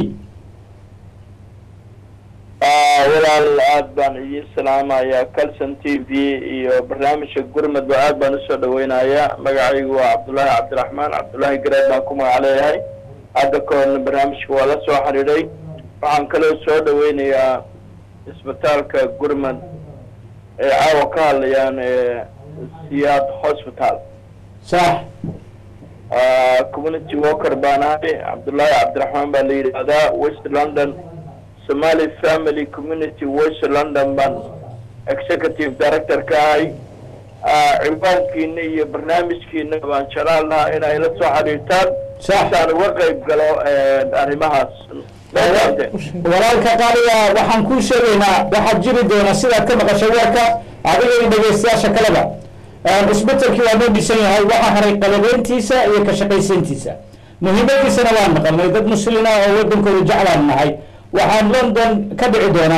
walaal aad baan idiin salaamayaa calson t v iyo barnaamijka gurmudba aad baan usoo dhaweynayaa magacaygu waa cabdullaahi cabdiraxmaan cabdullaahi gareed baan ku magac leeyahay hadda ka horna barnaamijka waa la soo xidhiidhay waxaan kaloo soo dhaweynayaa isbitaalka gurmud ee caawa ka hadlayaan ee siyaad hospital sax community worker baan ahay cabdullaahi cabdiraxmaan baa la yidhaahdaa west london somali family community west london baan executive director ka ahay ciwaankiina iyo barnaamijkiina baan jeclaan lahaa inay la soo xiriirtaan saan uga qayb galo arrimahaas walaalka qaaliga waxaan kuu sheegaynaa waxaad jiri doona sidaad ka maqashay warka adiga iyo dhegeystayaasha kaleba isbetelkii waa noo dhisan yahay waxaa haray qalabeyntiisa iyo ka shaqaysiintiisa muhiimadiisana waan maqalnay dad muslina oo wadankooda jeclaan nahay waxaan london ka dhici doona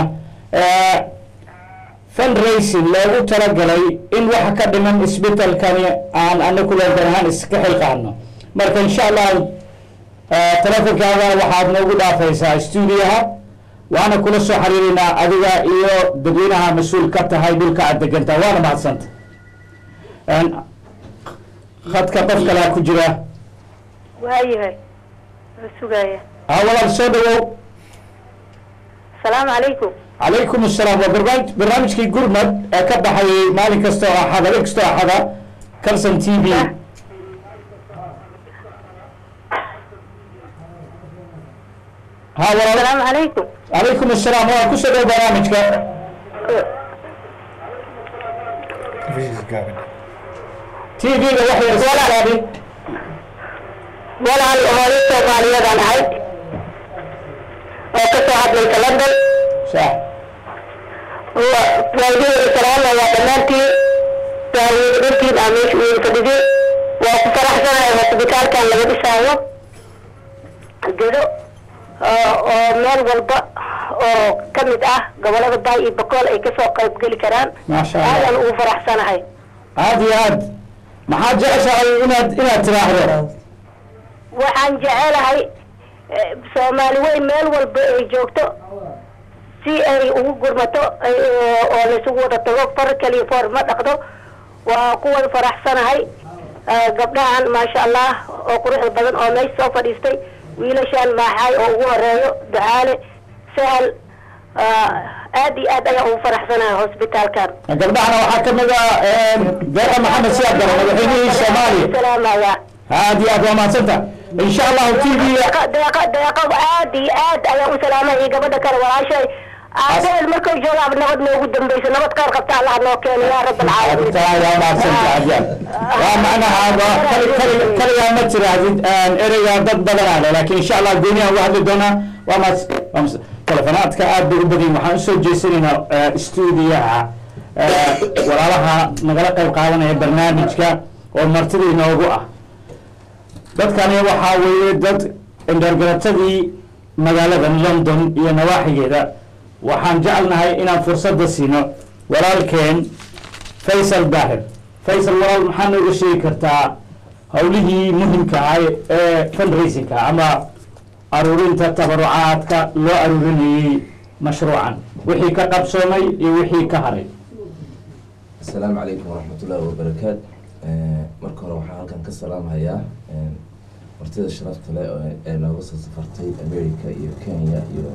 fundraising loogu talagalay in waxa ka dhiman isbetelkani aan anaku london ahaan iska xilqaano marka insha allah telefonkaada waxaad noogu dhaafaysaa stuudiyaha waana kula soo xiriirinaa adiga iyo dadweynaha mas-uul ka tahay dhulka aad degantaa waana mahadsanta khadka qof kalaa ku jira waayahay waa sugaaya ha walaal soo dhawow asalaamu calaykum calaykum asalaam waa barnaamij barnaamijkii gurmad ee ka baxayay maalin kasta oo axada habeen kasta oo axada calson t v ha walaal asalaamu calaykum calaykum asalaam waa kusoo dhow barnaamijka t v-ga waxay iskaabi walaal hooyo soomaaliyadan ahay soo hadlaysa london sax waalidiin salaamayaa dhammaantiin waalidiin dhantiin aa meesha ugu fadhidin waa ku faraxsanahay hosbitaalkan laga dhisaayo gedo oo oo meel walba oo ka mid ah gobolada baay iyo bakool ay kasoo qayb geli karaan maasha allah aadaan ugu faraxsanahay aad iyo aad maxaad jeceshahay inaad inaad tiraahdo waxaan jecelahay eh, soomaali weyn meel walba ay joogto si ay ugu gurmato ay- oo oo laysugu wada tago far kaliya foor ma dhaqdo waa ku wada faraxsanahay Eh, gabdhahan maasha allah oo quruxda badan oo meesha soo fadhiistay wiilashan maaxaay oo ugu horeeyo ducaale sahal ah, aad iyo aad ayaan ugu faraxsanahay hosbitaalkan gabdhahana waxaa ka mid ah deeqa maxamed siyaad daro madaxweynihii soomaaliya salaamaya aad iyo aad waa mahadsanta insha allahu t v deeqa deeqa deeqa aad iyo aad ayaan u salaamay iyo gabadha kale walaashay aabaheel markay joogaab nabad noogu dambayso nabad qaar qabta allah noo keeno yaa rab alcaalamiin taa waa mahadsanta adyaan waa macnaha waa kali kali kaligaa ma tiraahdid ereyga dad badanaa leh laakiin insha allah gooniyan uga hadli doonaa waa mas waa mas telefonaadka aad bay u badan yihin waxaan usoo jeesanaynaa stuudiyaha walaalaha nagala qayb qaadanaya barnaamijka oo martida inoogu ah dadkani waxaa weeye dad indhoorgaratadii magaalada london iyo nawaaxigeeda waxaan jecelnahay inaan fursadda siino walaalkeen faysal daahir faysal walaal maxaa nooga sheegi kartaa howlihii muhimka ah ee fundraisingka ama aruurinta tabarucaadka loo aruurinayey mashruucan wixii ka qabsoomay iyo wixii ka haray asalaamu calaykum waraxmatullaahi wabarakaat marka hore waxaan halkan ka salaamhayaa martida sharafta leh oo ee nooga soo safartay america iyo kenya iyo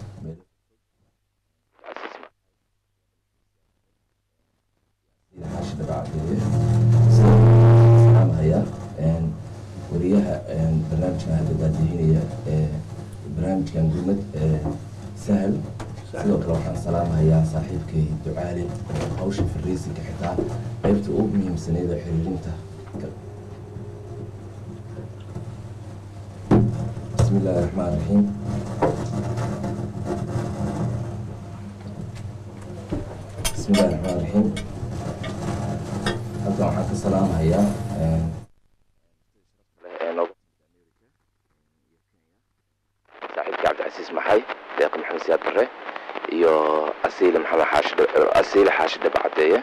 xaashi dhabacadeeye salaamhayaa wariyaha barnaamijkan hadda daadihinaya ee barnaamijkan gurmad ee sahal sidoo kale waxaan salaamhayaa saaxiibkay ducaali oo hawsha fariisinka xitaa qaybta ugu muhiimsaneyd oo xiriirinta bismi illaahi raxmaan raxiim bismi illaahi raxmaan raxiim halkan waxaan ka salaamhayaa saaxiibka cabdicasiis maxay deeqa maxamed siyaad bare iyo asiile maxamed xaashi asiile xaashi dhabacadeeye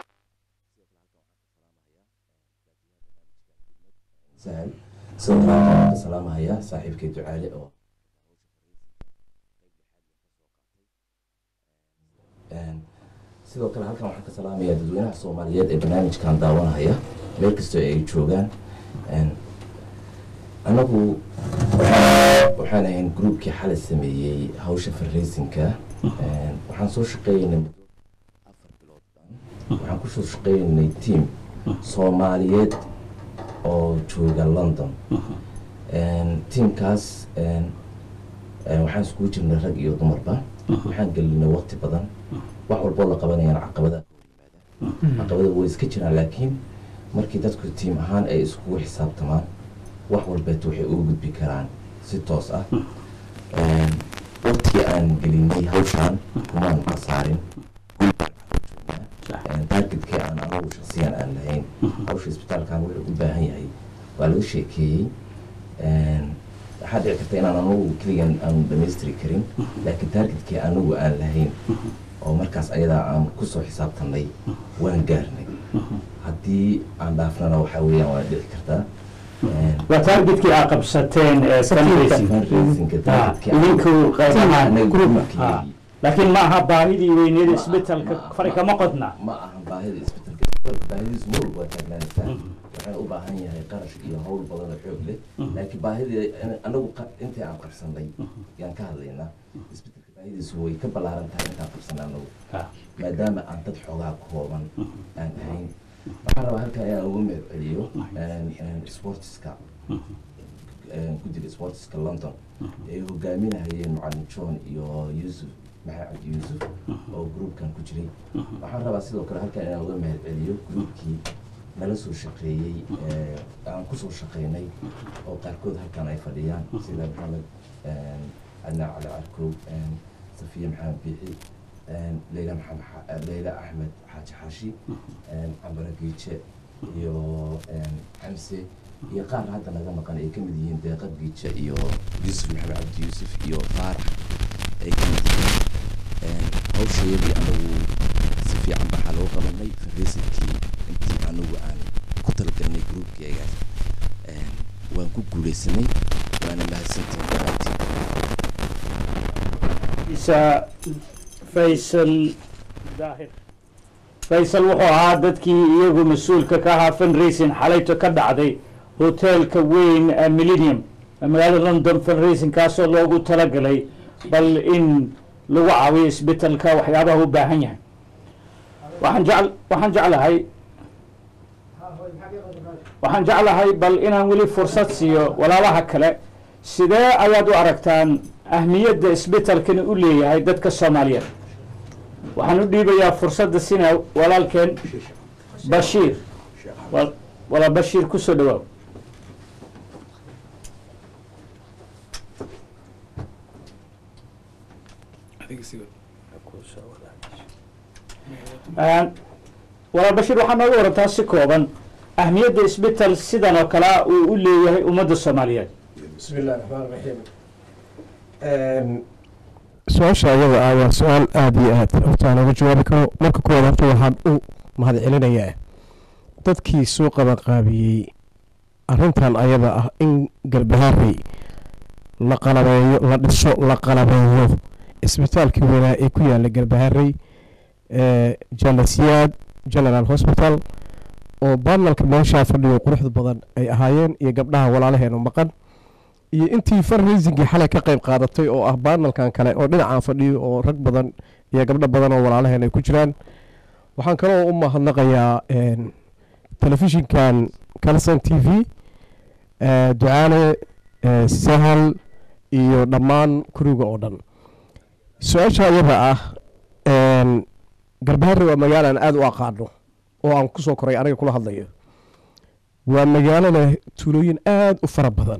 sahal sidoo kale waxaan ka salaamahayaa saaxiibkay ducaale oo sidoo kale halkan waxaan ka salaamayaa dadweynaha soomaaliyeed ee barnaamijkan daawanahaya meel kastoo ay joogaan anagu waxaan ahayn groupkii xalay sameeyey hawsha farraysinka waxaan soo shaqeeynay muddo afar bilood waxaan kusoo shaqeynay team soomaaliyeed oo jooga london teamkaas waxaan iskugu jirnay rag iyo dumarba waxaan gelinay waqti badan wax walboo la qabanayaan caqabadaha caqabada way iska jiraan laakiin markii dadku tiim ahaan ay iskugu xisaabtamaan wax walbeet waxay uga gudbi karaan si toos ah waqtigii aan gelinay hawshaan kumaan khasaarin targetkii aan anagu shaksiyan aan lahayn hawsha isbitaalkan wuxuu u baahan yahay waa laga sheekeeyey waxaa dhici karta inaan anagu keligan aan dhamaystiri karin laakiin targetkii anagu aan lahayn oo markaas ayadaa aan kusoo xisaabtanay waan gaarnay haddii aan dhaafnana waxaa weeyaan waa dhici kartaa waa targetkii aa qabsateen ee fundraising fundraisingka Ah, targetkii idinku qayb ahaan anagu Ah, groupkii laakiin ma aha baahidii weyneed isbetelka fari kama qodna ma ahan baahida isbedelka isbedelka baahidiisu mar walba waa taagnaanaysaa waxaan u baahan yahay qarash iyo hawl badan oo xoog leh laakiin baahidii anagu qa- intii aan qabsanay yaan ka hadlaynaa isbedelka baahidiisu way ka ballaaran tahay intaan qabsanay anagu Ah. maadaama aan dad xoogaa kooban aan ahayn waxaan rabaa halkan inaan ugu mahad celiyo sportiska guddiga sportiska london ay hogaaminahayeen macalin john iyo yuusuf maxamed cabdi yuusuf oo groupkan ku jiray waxaan rabaa sidoo kale halkan inaan uga mahad celiyo groupkii nala soo shaqeeyey ee aan kusoo shaqeynay oo qaarkood halkan ay fadhiyaan sida maxamed cadnaan cali carkow safiya maxamed biixi leyla maxamed xa- leyla axmed xaaji xaashi cambara giije iyo xamse iyo qaar hadda naga maqan ay ka mid yihiin deeqa giije iyo yuusuf maxamed cabdi yuusuf iyo faarax ay ka mid yihiin hawshayadii anagu si fiican baxaa loo qabanay fareysadkii intii anagu aan ku talagalnay gruubkeegaas waan ku guuleysanay waana mahadsantihin dhammaantiin isa faysal daahir faysal wuxuu ahaa dadkii iyagu mas-uulka ka ahaa fundraising xalayto ka dhacday hoteelka weyn ee millennium ee magaalada london fundraising kaasoo loogu talagalay bal in lagu caawiyo isbitalka waxyaabaha u baahan yahay waxaan jecl waxaan jeclahay waxaan jeclahay bal inaan weli fursad siiyo walaalaha kale sidee ayaad u aragtaan ahmiyadda isbitalkani u leeyahay dadka soomaaliyeed waxaan u dhiibayaa fursadda sina walaalkeen bashiir Wal- walaa bashiir kusoo dhawaaw Een, walaal bashiir waxaa nooga warantaa si kooban ahmiyadda isbital sidan oo kale uu u leeyahay ummadda soomaaliyeed بسم الله الرحمن الرحيم su-aasha iyada ah waa su-aal aada iyo aad horta aan uga jawaabi karo marka kuwaad horta waxaan u mahadcelinayaa dadkii soo qabanqaabiyey arrintan ayada ah in galbahaarey la qalabeeyo la dhiso la qalabeeyo isbitaalkii weynaa ee ku yaala galbahaarey janasiyaad general hospital oo baanalka meeshaa fadhiyo quruxda badan ay ahaayeen iyo gabdhaha walaalaheenu maqan iyo intii fundraisingii xalay ka qayb qaadatay oo ah baanalkan kale oo dhinacaan fadhiyo oo rag badan iyo gabdho badan oo walaalaheen ay ku jiraan waxaan kaloo u mahadnaqayaa telefishinkan calson t v ducaale sahal iyo dhammaan kuriga oo dhan su-aasha iyada ah garbaharre waa magaalo aan aada u aqaano oo aan kusoo koray aniga kula hadlayo waa magaalo leh tuulooyin aada u fara badan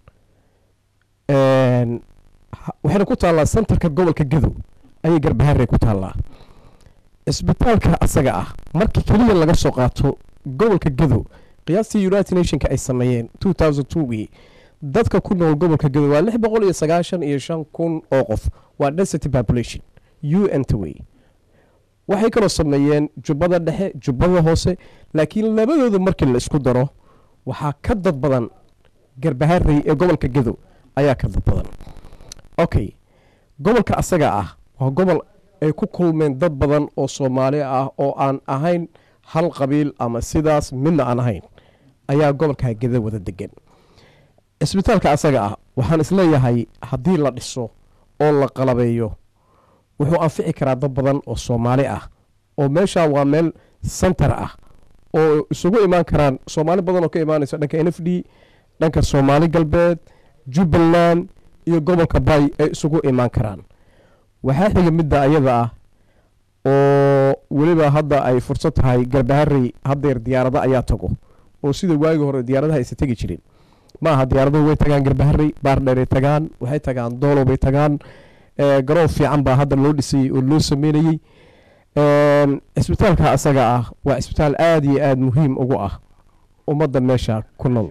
waxayna ku taallaa sentarka gobolka gadow ayay garbaharey ku taallaa cisbitaalka asaga ah markii keliya laga soo qaato gobolka gadow qiyaastii united nationka ay sameeyeen two thousand twogii dadka ku nool gobolka gadow waa lix boqol iyo sagaashan iyo shan kun oo qof waa density population u n tway waxay kaloo sameeyeen jubbada dhexe jubbada hoose laakiin labadooda markii la isku daro waxaa ka dad badan garbaharey ee gobolka gadow ayaa ka dad badan okay gobolka asaga ah waa gobol ay ku kulmeen dad badan oo soomaali ah oo aan ahayn hal qabiil ama sidaas midna aan ahayn ayaa gobolka gada wada degan cisbitaalka asaga ah waxaan isleeyahay haddii la dhiso oo la qalabeeyo wuxuu anfici karaa dad badan oo soomaali ah oo meesha waa meel sentar ah oo isugu imaan karaan soomaali badan oo ka imaanaysa dhanka n f d dhanka soomaali galbeed jubbaland iyo gobolka bay ay isugu imaan karaan waxaa xiga midda ayada ah oo weliba hadda ay fursad tahay garbaharey haddeer diyaarado ayaa tago oo sida waagi hore diyaaradaha aysa tegi jirin ma aha diyaaraduhu way tagaan garbaharey baardheeray tagaan waxay tagaan doolow bay tagaan garoon fiican baa hadda loo dhisayey oo loo sameynayey cisbitaalka asaga ah waa cisbitaal aada iyo aada muhiim ugu ah ummadda meesha ku nool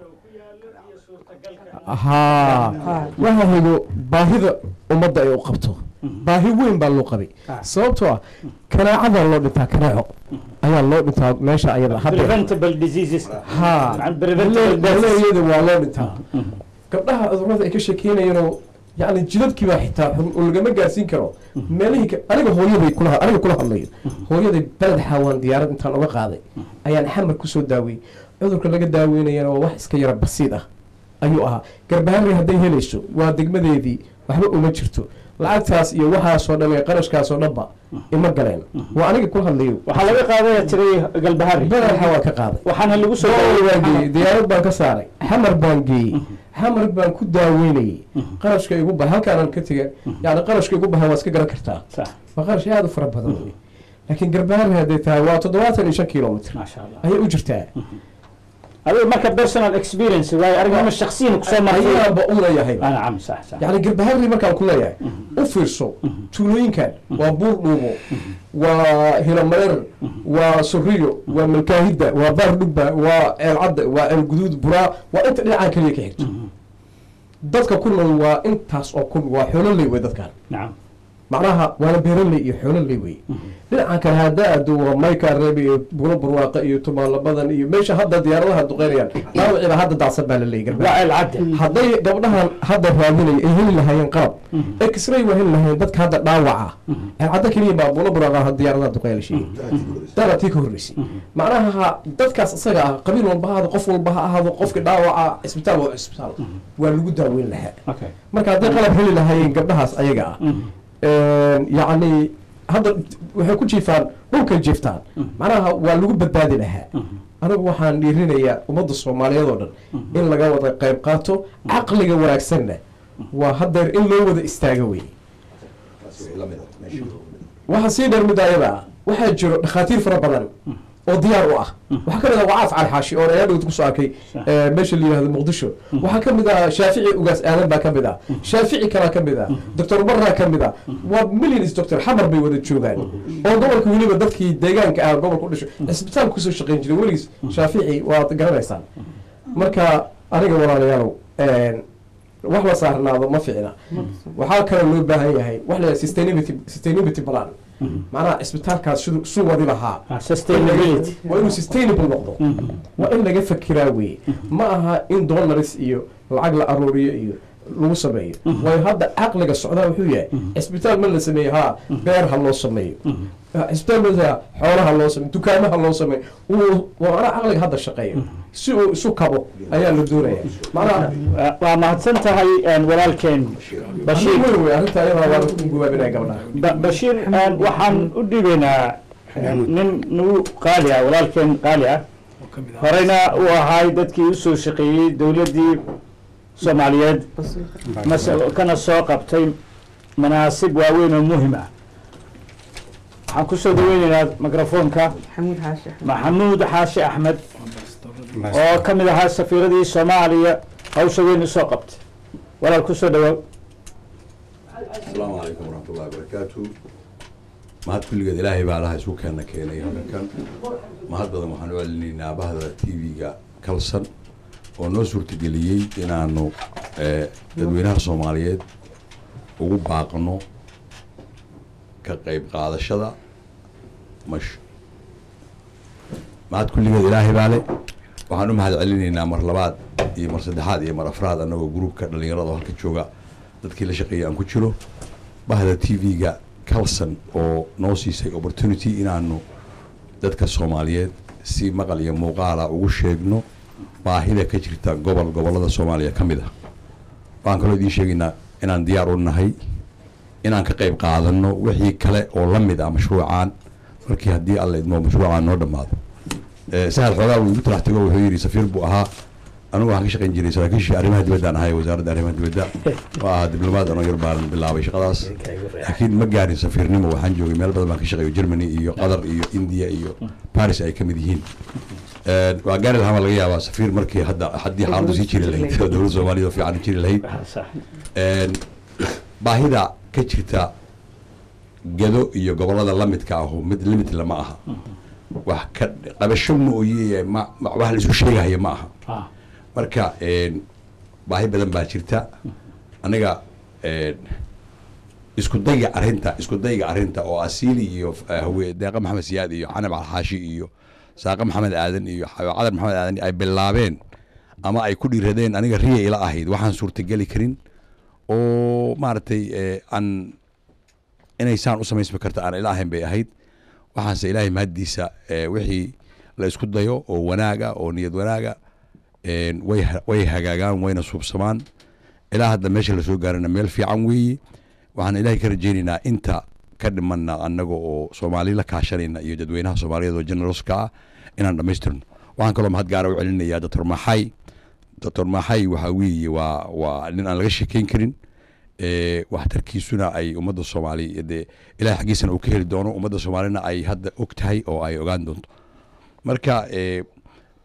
haa waxa xigo baahida ummadda ay u qabto baahi weyn baa loo qabay sababtoo ah kanaacada loo dhintaa kanaaco ayaa loo dhintaa meesha ayada preventable diseases haa baleeyada waa loo dhintaa gabdhaha cudurada ay ka sheekeynayeenoo yacni jidadkii baa xitaa xun oo lagama gaarsiin karo meelihii ka- aniga hooyaday kula aniga kula hadlayo hooyaday beled xaawaan diyaarad intaan uga qaaday ayaan xamar kusoo daaweyey cudurka laga daaweynayana waa wax iska yara basiid ah ayuu ahaa garbaharey hadday helayso waa degmadeedii waxba uma jirto lacagtaas iyo waxaasoo dhan ee qarashkaasoo dhanba ima galeen waa aniga kula hadlayo waxaa laga qaadaya tiray galbahari badaxa waan ka qaaday waxaana lagu soo Dool baan geeyey daaway diyaarad baan ka saaray xamar baan geeyey xamar baan ku daaweynayey qarashka igu bahay halkaanaan ka tegay yani qarashka igu bahay waa iska garan kartaa sax waa qarash aada u fara badan wey laakiin garbaharey hadday tahay waa toddobaatan iyo shan kilomitr maasha allah ayay u jirtaa adiga marka personal experience waayo aragnimo shakhsiyan kusoo martay ayaaba u leeyahay Ah, nacam sax sax yani garbaharri markaan ku leeyahay u fiirso tuulooyinkan waa buur dhuubo waa hilomareer waa suriyo waa malkaahidda waa baar dhugba waa ceelcadda waa ceelguduud buraa waa inta dhinacaan keliya ka xigto dadka ku nool waa intaas oo kun waa xoololey wey dadkan nacam macnaha waana beeraley iyo xoololey wey dhinacan kale haddaa aado waa mayka reeb iyo bulo barwaaqa iyo tumaalabadan iyo meesha hadda diyaaradaha duqeynayaan dhaawiciba hadda daacsan baa la leeyay waa garbaha ceelcadde hadday gabdhahan hadda raadinaya ay heli lahaayeen qalab x-ray waa heli lahaayeen dadka hadda dhaawaca ceelcadda keliya baa bulo barwaaqa diyaaradaha duqeyn la sheegay dara tii ka horreysay macnaha dadkaas isaga ah qabiil walba ha ahaado qof walba ha ahaado qofka dhaawaca cisbitaal waa cisbitaal waa lagu daaweyn lahaa okay marka hadday qalab heli lahaayeen gabdhahaas ayaga ah yacni hadda waxay ku jiifaan dhulkay jiiftaan macnaha waa lagu badbaadi lahaa anigu waxaan dhiirinayaa ummadda soomaaliyeed oo dhan in laga wada qayb qaato caqliga wanaagsanna waa haddeer in loo wada istaago wey waxaa sii dheer midda ayada ah waxaa jiro dhakhaatiir fara badan oo diyaar u ah waxaa ka mid ah wacaaf cali xaashi oo ayaa dhowd kusoo arkay eh, meesha la yihahdo muqdisho waxaa ka mid ah shaafici ugaas aadan baa ka mid ah shaafici kalaa ka mid ah doctor barraa ka mid ah waa millions doctor xamar bay wada joogaan oo gobolka weliba dadkii deegaanka ah gobolka u dhasho cisbitaal kusoo shaqayn jiray weligiis shaafici waad garanaysaan marka aniga walaalayaalow een, wax la saarnaado ma ficna waxaa kaloo loo baahan yahay wax la sustainability sustainability plan macnaha cisbitaalkaas siduu suu wadi lahaa Ah, sustainability waa inuu sustainable noqdo waa in laga fakiraa weye ma aha in dollaris iyo lacag la aruuriyo iyo lagu sameeyo waayo hadda caqliga socdaa wuxuu yahay cisbitaal ma la sameeyo haa beer ha loo sameeyo cisbitaal ma la xoolaha loo sameeyo dukaamaha loo sameeyo uu waa macnaha caqliga hadda shaqeeyo si uu isu kabo ayaa la doonaya macnaha Waa- waa mahadsan tahay een, walaalkeen bashiir weyn wey arrinta ayadaa waa lagu gubaabinaya gabdhaha Ba- bashiir een, waxaan u dhiibaynaa nin nagu qaali ah walaalkeen qaali ah horeyna uu ahaay dadkii usoo shaqeeyey dowladdii soomaaliyeed mas- kana soo qabtay manaasib waaweyn oo muhim ah waxaan kusoo dhaweynaynaa mikrofoonka maxamuud xaashi axmed maxamuud xaashi axmed oo ka mid ahaa safiiradii soomaaliya hawsha weyn usoo qabtay walaal kusoo dhawaaw asalaamu calaykum waraxmatullahi wabarakaatu mahad kulligeed ilaahay baa laha isu keena keenay halkan mahad badan waxaan u celinaynaa bahda t v-ga kalsan oo noo suurtageliyey inaanu eh, dadweynaha soomaaliyeed ugu baaqno ka qayb qaadashada mash mahad kulligeed ilaahay baa le waxaan u mahad celinaynaa mar labaad iyo mar saddexaad iyo mar afraad annagoo gruubka dhallinyarada oo halka jooga dadkii la shaqeeyay aan ku jiro bahda t v-ga calson oo noo siisay opportunity inaanu dadka soomaaliyeed si maqal iyo muuqaala ugu sheegno baahida ka jirta gobol gobollada soomaaliya ka mid ah waxaan kaloo idiin sheegaynaa inaan diyaar u nahay inaan ka qayb qaadano wixii kale oo la mid ah mashruucaan markii haddii alla idmo mashruucaan noo dhammaado Eh, sahal xoogaa wuu igu talax tego wuxuu yidhi safiir buu ahaa anigu waxaan ka shaqayn jiray saraakiishii arrimaha dibaddaan ahay wasaaradda arrimaha dibadda oo ahaa diblomaad anoo yar baan bilaabay shaqadaas laakiin ma gaarin safiirnimo waxaan joogay meel badan baan ka shaqeeyo germany iyo qatar iyo india iyo paris ay ka mid yihiin Eh, waa gaari lahaa baa laga yaabaa safiir markii hadda haddii xaaladdu sii jiri lahayd oo dowladda soomaaliya oo fiican jiri lahayd Een, baahida ka jirta gedo iyo gobollada la midka ahu mid limit lama aha wax ka qabasho mooye ma ma- wax la isu sheegahaya ma aha Ah. marka een, baahi badan baa jirta aniga een, isku dayga arrinta isku dayga arrinta oo asiili iyo eh, hawe deeqa maxamed siyaad iyo canab alxaashi iyo saaqa maxamed aadan iyo xayo cadar maxamed aadan ay bilaabeen ama ay ku dhiiradeen aniga riya ila ahayd waxaan suurtageli karin oo maaragtay eh, aan inay saan u samaysmi karta aan ila ahayn bay ahayd waxaanse ilaahay mahaddiisa eh, wixii la isku dayo oo wanaaga oo niyad wanaaga een, way ha- way hagaagaan wayna suubsamaan ilaa hadda meesha lasoo gaarana meel fiican weeye waxaan ilaahay ka rajaynaynaa inta ka dhimanna annaga oo soomaali la kaashanayna iyo dadweynaha soomaaliyeed oo generalska ah inaan dhammaystirno waxaan kaloo mahad gaara u celinayaa doctor maxay doctor maxay waxaa weeye waa waa nin aan laga sheekeyn karin ee, waxtarkiisuna ay ummadda soomaali dee ilahay xaggiisana uu ka heli doono ummadda soomaalina ay hadda og tahay oo ay ogaan doonto marka ee,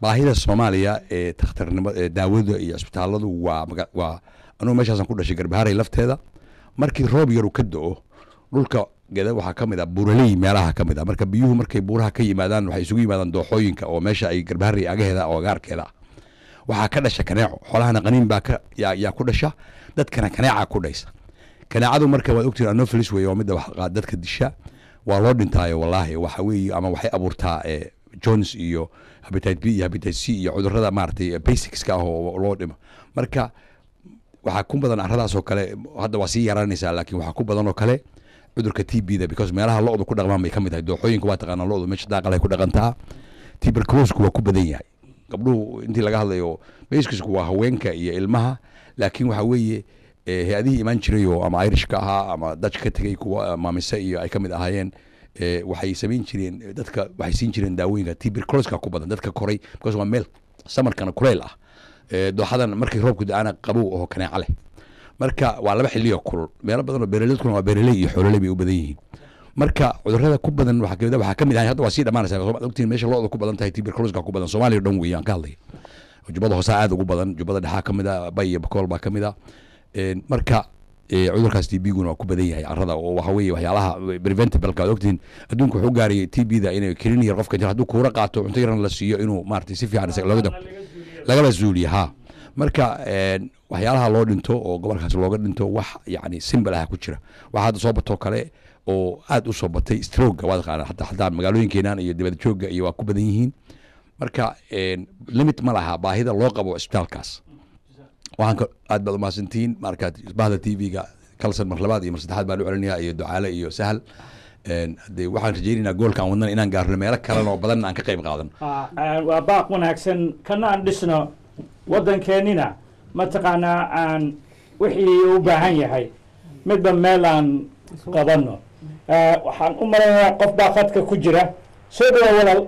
baahida soomaaliya ee takhtarnimo ee daawada iyo cisbitaaladu waa maga- waa anugu meeshaasaan ku dhashay garbaharay lafteeda markii roob yaru ka do-o dhulka geda waxaa ka mid a buuraley meelaha ka mid a marka biyuhu markay buuraha ka yimaadaan waxay isugu yimaadaan dooxooyinka oo meesha ay garbaharay agaheeda oo agaarkeeda ah waxaa ka dhasha kaneeco xoolahana qaniin baa ka yaa, yaa ku dhasha dadkana kaneeca ku dhaysa kaneecadu marka waad ogtiin anopheles wey waa midda wax qaad dadka disha waa loo dhintaayo wallaahi waxa weeye ama waxay abuurtaa eh, jones iyo habitat b iyo habitat c iyo cudurrada maaragtay basicska ah oo loo dhimo marka waxaa ku badan aradaas oo kale hadda waa sii yaraanaysaa laakiin waxaa ku badan oo kale cudurka t b da because meelaha lo-du ku dhaqmaan bay ka mid tahay dooxooyinka waa taqaanaa lo-du meesha daaqalay ku dhaqantaa tuberculosku waa ku badan yahay gabdhuhu intii laga hadlayo baskisku waa haweenka iyo ilmaha laakiin waxa weeye eh, hay-adihii imaan jiray oo ama irish ka ahaa ama dutch ka tegey kuwa maamise iyo ay ka mid ahaayeen eh, waxay samayn jireen eh, dadka waxay siin jireen daawooyinka tuberculoska ku badan dadka koray because waa meel samarkana kuleyl ah Eh, dooxadan markii roobku da-ana qabow oo kaneeca leh marka waa laba xilliyo kulul meelo badan oo beeraleydkuna waa beeraley iyo xoololey bay u badan yihiin marka cudurrada ku badan waxaa kamid ah- waxaa ka mid ahay hadda waa sii dhamaanaysa Soomaad ogtiin meesha lo-da ku badan tahay tuberculoska ku badan soomaaliya o dhan weeye aan ka hadlaya jubbada hoose aad ugu badan jubbada dhexaa ka mid a bay iyo bakool baa ka mid a Een, marka eh, cudurkaas t b guna waa ku badan yahay carrada oo waxa weeye waxyaalaha preventableka aad ogtiin adduunku wuxuu gaarayay t b da inay kelin yar qofka hadduu kuura qaato cunto yaran la siiyo inuu maaragtay si fiican isaga looga dab lagala zuuliya ha marka een, waxyaalaha loo dhinto oo gobolkaas looga dhinto wax yani simbal ah ku jira waxaa hadda soo batoo kale oo aad u soo batay stroga waa taqaana hataa hataa magaalooyinkeenan iyo dibad joogga iyo waa ku badan yihiin marka een, limit ma laha baahida loo qabo isbitaalkaas waxaan ka aad baad umahadsantihiin marka bahda t v-ga kalsan mar labaad iyo mar saddexaad baan u celinayaa iyo ducaale iyo sahal Een, hadee waxaan rajaynaynaa goolka aan wadnana inaan gaarno meelo kalena oo badan aan ka qayb qaadan Ah, ah, waa baaq wanaagsan kana aan dhisno waddankeennina mataqaanaa aan wixii u baahan yahay midba meel aan qabanno Ah, waxaan u malaynayaa qof baa khadka ku jira soo dhawa walaal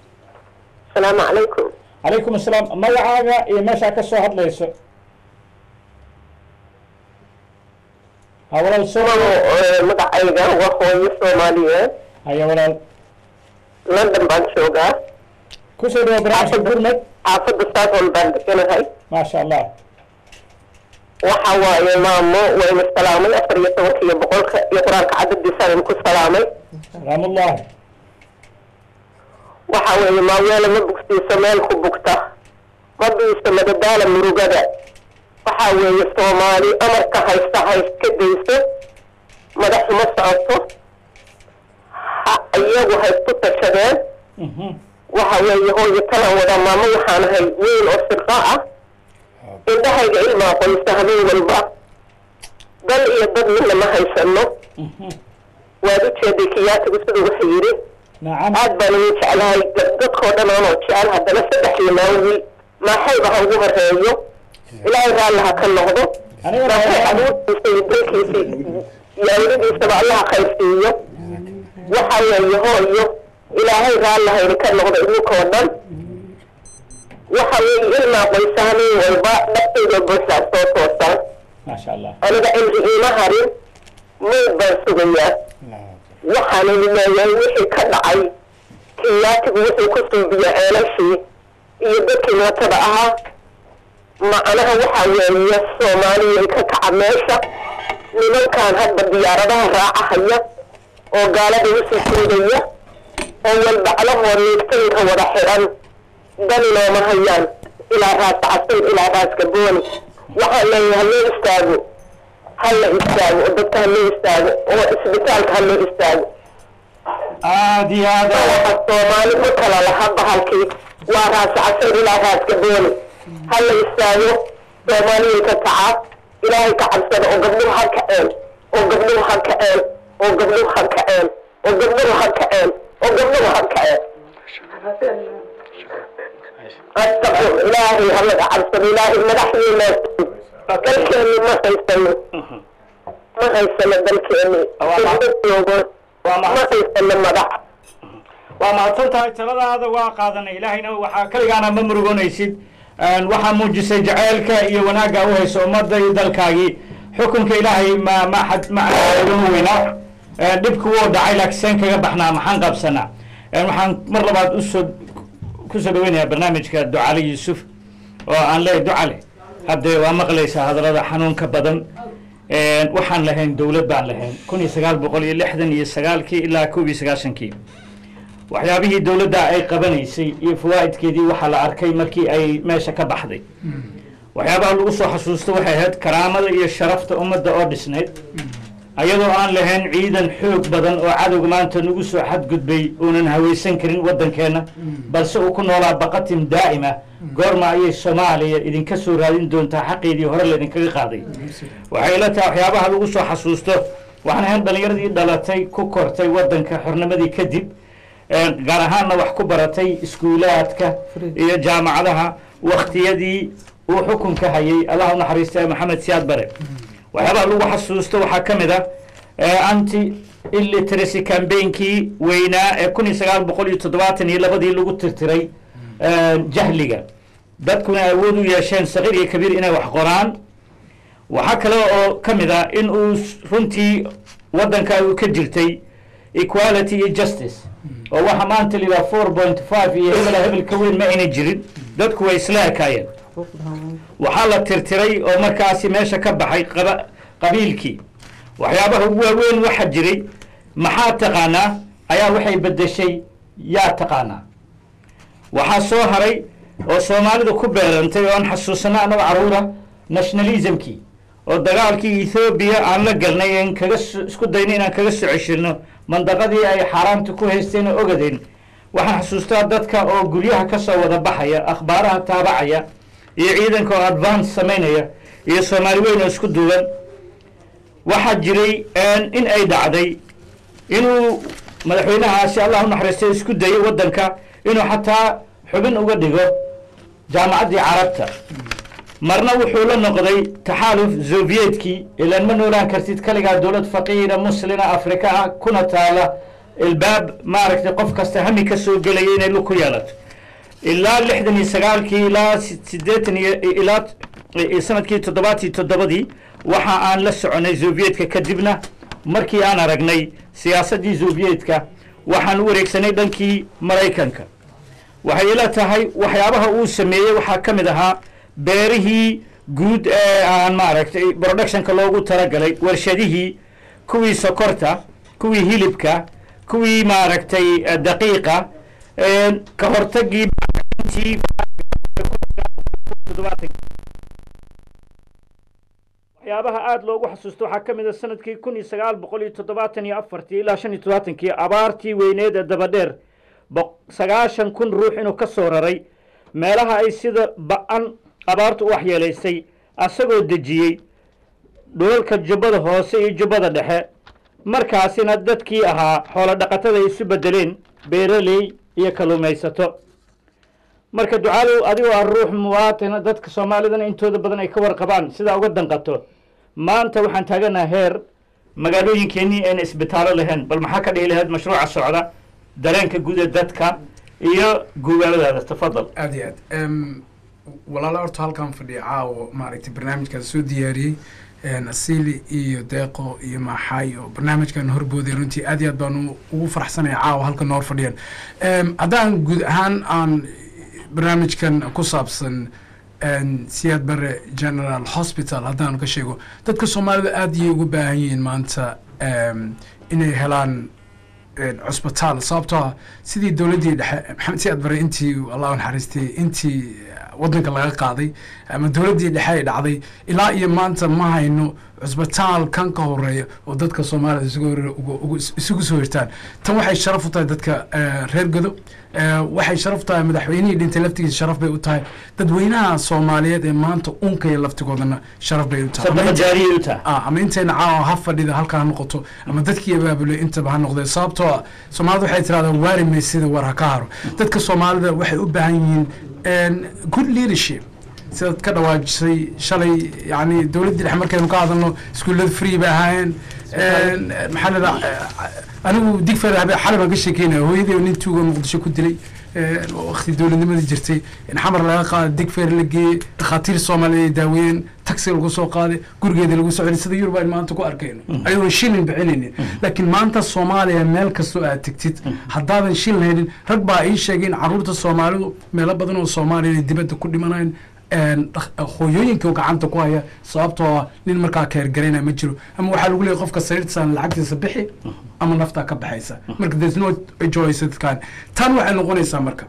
asalaamu calaykum calaykum asalaam magacaaga iyo meeshaa ka soo hadlayso ha walaal soo magacayga waa hooyo soomaaliyeed haya walaal london baan joogaa kusoo dhawa barnaamijka gurmed xaafadda southall baan deganahay maasha allah waxa waaye maamo wayna salaamay afar iyo tobanka iyo boqolka iyo qur-aanka cadadiisa aynu ku salaamay salaamullahi waxa weeye maaweele ma bugsiiso meel ku bugta ma biiso madadaala murugada waxa weeye soomaali amarka haysta hayska dayso madaxuma socoto ha iyagu haysku tashadeen waxa weeye hooyo talan wada maamo waxaan ahay weyn oo sirqa ah indhahayga ilmaa qoysta habeen walba dal iyo dad midna ma haysano waad u jeeday kiyaatigu siduu wuxuu yidhi aad baan ugu jeclahay dadkoo dhan oonoo jecel haddana saddex limaawi maaxayba ha ugu horeeyo ilaahay raalli ha ka noqdo maaxay abuurtiisa iyo dalkiisa iyo awladiisaba allaha khayrsiiyo waxa weeye hooyo ilaahay raalli hayna ka noqdo idinkoo dhan waxa weeye ilmaa qoysa habeen walba dhaftayda buuxdaa soo toosaan maasha allah aniga cimri iima harin mayd baan sugayaa waxaana leeyahay wixii ka dhacay kiyaatigu wuxuu ku suubiya ceelashii iyo dadkii mootada ahaa macnaha waxa weeye soomaaliya ka kaca meesha nimankan hadba diyaaradaha raacahaya oo gaalada usii suudaya oo walbaclahoo niigtayinka wada xidhan dani nooma hayaan ilaa raas casin ilaa raas gabooni waxaan leeyahay haloo istaago hala istaago oo dadka haloo istaago oo isbitaalka haloo istaago aad iyo aad waxa soomaali ma kala laha bahalkii waa raas casin ilaa raas gabooni hala istaago soomaaliya ka kaca ilaahay ka cabsada oo gabdhuhu ha kaceen oo gabdhuhu ha kaceen oo gabdhuhu ha kaceen oo gabdhuhu ha kaceen oo gabdhuhu ha kaceen astaqfir ilaahay halaga cabsado ilaahay madaxdiina dalkeeni ma haysano ma haysano dalkeeni joogo ma haysano madax waa mahadsan tahay taladaada waa qaadanay ilaahayna waxaa kaligaana ma murugoonaysid waxaa muujisay jaceylka iyo wanaagga u hayso ummadda iyo dalkaagii xukunka ilaahay ma ma xad ma ugama weynaa dhibku wuu dhacay laakiin seen kaga baxnaa maxaan qabsanaa waxaan mar labaad usoo kusoo dhaweynayaa barnaamijka ducale yuusuf oo aan leeyahay ducale hadde waa maqlaysaa hadallada xanuunka badan waxaan lahayn dowlad baan lahayn kun iyo sagaal boqol iyo lixdan iyo sagaalkii ilaa koob iyo sagaashankii waxyaabihii dowladda ay qabanaysay iyo fawaa'idkeedii waxaa la arkay markii ay meesha ka baxday waxyaabaha lagu soo xasuusto waxay ahayd karaamada iyo sharafta ummadda oo dhisnayd ayadoo aan lahayn ciidan xoog badan oo cadowga maanta nagu soo xadgudbay uunan hawaysan karin waddankeenna balse uu ku noolaa baqatin daa'ima goorma ayay soomaaliya idinka soo raadin doontaa xaqeedii hore laydinkaga qaaday waxay ila tahay waxyaabaha lagu soo xasuusto waxaan ahayn dhallinyaradii dhalatay ku kortay waddanka xornimadii kadib gaar ahaanna wax ku baratay iskuulaadka iyo jaamacadaha wakhtiyadii uu xukunka hayay allah u naxariista maxamed siyaad bare waxyaabaha lagu xasuusto waxaa ka mid ah anti illiteracy cambainkii weynaa ee kun iyo sagaal boqol iyo toddobaatan iyo labadii lagu tirtiray jahliga dadkuna awood u yeesheen saqiir iyo kabiir inay wax qoraan waxaa kale oo ka mid ah in uu runtii waddanka uu ka jirtay equality iyo justice oo waxa maanta la yidhaha four point five iyo hebela hebel ka weyn ma ayna jirin dadku way isla ekaayeen waxaa la tirtiray oo markaasi meesha ka baxay qaba qabiilkii waxyaabaha ugu waaweyn waxa jiray maxaa taqaanaa ayaa waxay beddeshay yaa taqaanaa waxaa soo haray oo soomaalida ku beerantay oo aan xasuusana annago caruura nationalismkii oo dagaalkii ethoobiya aan la galnay en kaga isku dayna inaan kaga soo ceshirno mandaqadii ay xaaraanta ku haysteen oo ogadeen waxaan xasuustaa dadka oo guryaha ka soo wada baxaya akhbaaraha taabacaya iyo ciidanka oo advance samaynaya iyo soomaali weyn oo isku duuban waxaa jiray in ay dhacday inuu madaxweynahaasi allah u naxariistay isku dayay waddanka inuu xataa xubin uga dhigo jaamacaddii carabta marna wuxuu la noqday taxaaluf soviyetkii ilaan ma noolaan kartid kaligaa dowlad faqiira muslina afrika ah kuna taala ilbaab maaragtay qof kasta hami ka soo gelaya inay lug ku yeelato ilaa lixdan iyo sagaalkii ilaa sideetan iyo ilaa sanadkii toddobaatii toddobadii waxa aan la soconay soviyedka kadibna markii aan aragnay siyaasaddii soviyedka waxaan u wareegsanay dhankii maraykanka waxay ila tahay waxyaabaha uu sameeyey waxaa ka mid ahaa beerihii guud ee aan maaragtay productionka loogu talagalay warshadihii kuwii sokorta kuwii hilibka kuwii maaragtay daqiiqa ka hortagii waxyaabaha aada loogu xasuusto waxaa ka mid a sanadkii kun iyo sagaal boqol iyo toddobaatan iyo afartii ilaa shan iyo toddobaatankii abaartii weyneed ee dabadheer sagaashan kun ruux inuu ka soo raray meelaha ay sida ba-an abaartu u waxyeelaysay asagoo dejiyey dhulalka jubbada hoose iyo jubbada dhexe markaasina dadkii ahaa xoolo dhaqatada ay isu bedeleen beeraley iyo kalluumaysato marka ducaalow adigoo ah ruux muwaatina dadka soomaalidana intooda badan ay ka warqabaan sidaa uga danqato maanta waxaan taaganaha heer magaalooyinkeenii ayna isbitaallo lahayn bal maxaa ka dhihi lahayd mashruuca socda dareenka guud ee dadka iyo guubaaladaada tafadal aad iyo aad walaala horta halkan fadhiya caawo maaragtay barnaamijkaas soo diyaariyey asili iyo deeqo iyo maxay oo barnaamijkan horbooday runtii aad iyo aad baan ugu faraxsanaya caawa halkan hor fadhiyaan haddaan guud ahaan aan barnaamijkan ku saabsan siyaad bare general hospital haddaan ka sheego dadka soomaalida aad iyay ugu baahan yihiin maanta inay helaan cusbitaal sababtoo ah sidii dowladdii dhexe maxamed siyaad bare intii allah naxariistay intii waddanka laga qaaday ama dowladdii dhexe ay dhacday ilaa iyo maanta ma hayno cusbitaal kan ka horeeya oo dadka soomaalida isugu soo hirtaan tan waxay sharaf u tahay dadka reer godo waxay sharaf u tahay madaxweynihii dhintay laftigiisa sharaf bay u tahay dadweynaha soomaaliyeed ee maanta unkaya laftigoodana sharaf bay u tahay ama intayna caawa ha fadhida halka ha noqoto ama dadkii abaabulay intaba ha noqdee sababtoo ah soomaalida waxay tirahdaan waari maysida war ha ka haro dadka soomaalida waxay u baahan yihiin good leadership sidaad ka dhawaajisay shalay yani dowladdii dhexe markaynu ka hadalno iskuullada free bay ahaayeen maxaa lada anigu digfer xalay baan ka sheekeynaya hooyadii nin tuuga muqdisho ku dilay waqti dowladnimadii jirtay in xamar laga qaada digfer la geeyey dhakhaatiir soomaaliya ay daaweeyeen tax taxi lagu soo qaaday gurigeeda lagu soo celi sida yurub aynu maanta ku arkayno ayagoon shilin bixinaynin laakiin maanta soomaaliya meel kastoo aad tegtid haddaadan shilin haynin rag baa ii sheegay in caruurta soomaalidu meelo badan oo soomaaliya inay dibadda ku dhimanayn een, dhaq- hooyooyinka gacanta ku haya sababtoo ah nin markaa keergaraynaya ma jiro ama waxaa lagu leeyahay qofka sariirtiisaan lacagtiisa bixi ama naftaa ka baxaysa marka there's no choice dadkan tan waxay noqonaysaa marka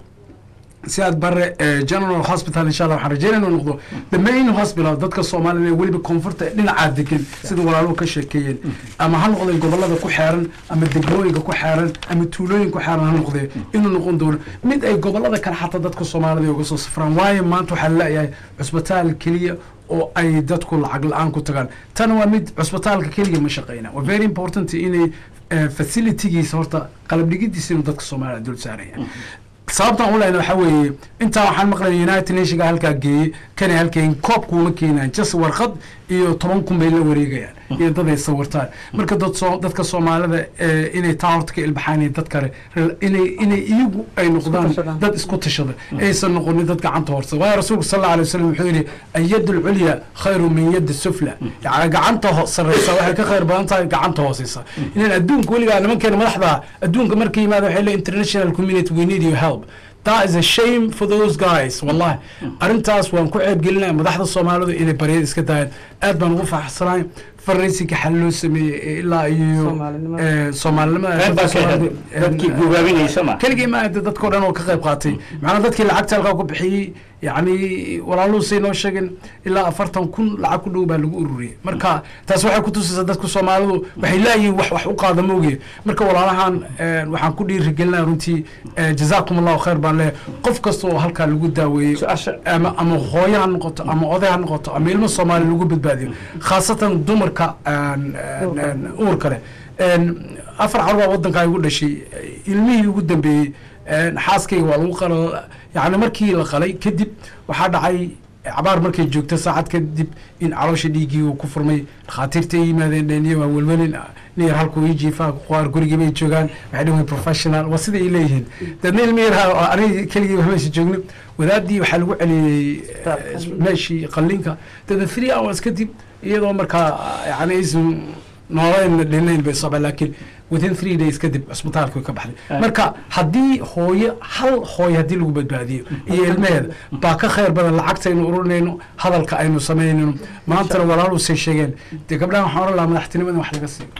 si aad bare eh, general hospital insha allah waxaan rajeynaya inuu noqdo the main hospital dadka soomaalida ee weliba koonfurta dhinacaa degan sida walaaluhu ka sheekeeyeen ama ha noqdee gobolada ku xeeran ama degmooyinka ku xeeran ama tuulooyin ku xeeran ha noqdee inuu noqon doono mid ay gobolada kale xataa dadka soomaalida ay uga soo safraan waayo maanta waxaa laleeyahay cusbitaal keliya oo ay dadku lacag la-aan ku tagaan tan waa mid cusbitaalka keliya ma shaqeyna waa very important inay eh, facilitygiisa horta qalab dhigidiisa inuu dadka soomaalida dul saaraya sababtan u lehna waxaa weeye intaa waxaan maqlay united nationka halkaa geeyey kana halkeyn koob kuuma keenaan just warqad iyo toban kun bay la wareegayaan iyo dad ay sawirtaan marka dad soo dadka soomaalida eh, inay taa horta ka ilbaxaan iyo dad kale rel- inay inay iyagu ay noqdaan dad isku tashada aysan noqonin dad gacanta horsa waayo rasuulku sal alla alay wasalam wuxuu yidhi ayad alculya khayru min yadi sufla yani gacanta ho- sarreysa waxay ka khayr badan tahay gacanta hooseysa inan adduunka weligaa nimankeena madaxda adduunka markay yimaada waxay leeyihin international community we need your help that is a shame for those guys wallahi arrintaas waan ku ceebgelinaya madaxda soomaalidu inay baryada iska daayaan aad baan ugu faraxsanahay farnaysiga xal loo sameeyey ee ilaa iyo eh, soomaalinimada Qayb baa ka ahayd. Dadkii guubaabinaysa ma? keligii ma ahde dadkao dhan oo ka qayb qaatay macnaa dadkii lacagta halkaa ku bixiyey yacni walaaluhu say noo sheegeen ilaa afartan kun lacag ku dhow baa lagu ururiyey marka taas waxay ku tusaysaa dadka soomaalidu waxay leeyihiin wax wax u qaada mooge marka walaalahan eh, waxaan ku dhiirigelinaya runtii eh, jazaakum allahu khayr baan leeyahay qof kasta oo halkaa lagu daaweeyey ama ama hooyo ha noqoto ama oday ha noqoto ama ilmo soomaali lagu badbaadiyo khaasatan dumarka aan- aan- aan uurka leh een, afar carur baa wadankaa igu dhashay ilmihii ugu dambeeyey een, xaaskayga waa lagu qala yani markii la qalay kadib waxaa dhacay cabaar markay joogto saacad kadib in caloosha dhiiggii uu ku furmay dhakhaatiirta ay yimaadeen dheniyo waa welwelin niyar halkuu ii jiifaa qaar gurigii bay joogaan waxay dhan professional waa sida ay leeyihiin dadna ilmi yarha oo aniga keligii wax meesha joogno wadaadii waxaa lagu celiyey eh, meeshii qallinka dada three hours kadib iyadoo markaa yani aysan noolayn dhinayn bay saba laakiin within three days kadib cusbitaalka way ka baxday marka haddii hooyo hal hooyo haddii lagu badbaadiyo iyo ilmeheeda baa ka khayr badan lacagta aynu ururinayno hadalka aynu samaynayno maantana walaalu say sheegeen dee gabdhahan waxaan oran lahaa madaxtinimada wax laga siiyo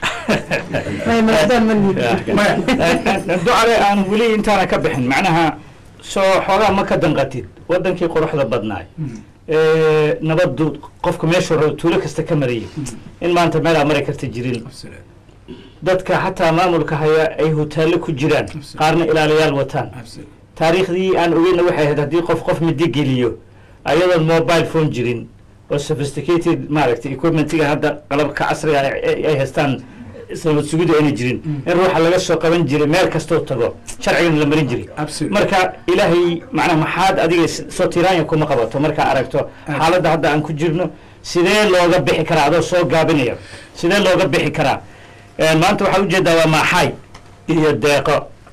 ducale aan weli intaana ka bixin macnaha soo xoogaa ma ka danqatid wadankii quruxda badnaay ee nabadu qofka meesha hore tuulo kasta ka marayay in maanta meel aa mari karta jirin dadka xataa maamulka haya ay hotaallo ku jiraan qaarna ilaaliyaal wataan taariikhdii aan ogeyna waxay ahayd haddii qof qof midi geliyo ayadoon mobile phone jirin oo sophisticated maaragtay equipmentiga hadda qalabka casriga ay- ay ay haystaan isla sugidu ayna jirin in ruuxa laga soo qaban jiray meel kastoo tago sharcigana la marin jiray marka ilaahay macnaha maxaad adiga s- soo tiraanya kuma qabato markaa aragto xaaladda hadda aan ku jirno sidee looga bixi karaa adoo soo gaabinaya sidee looga bixi karaa Een, maanta waxaa ujeedaa waa maaxay iyo deeqo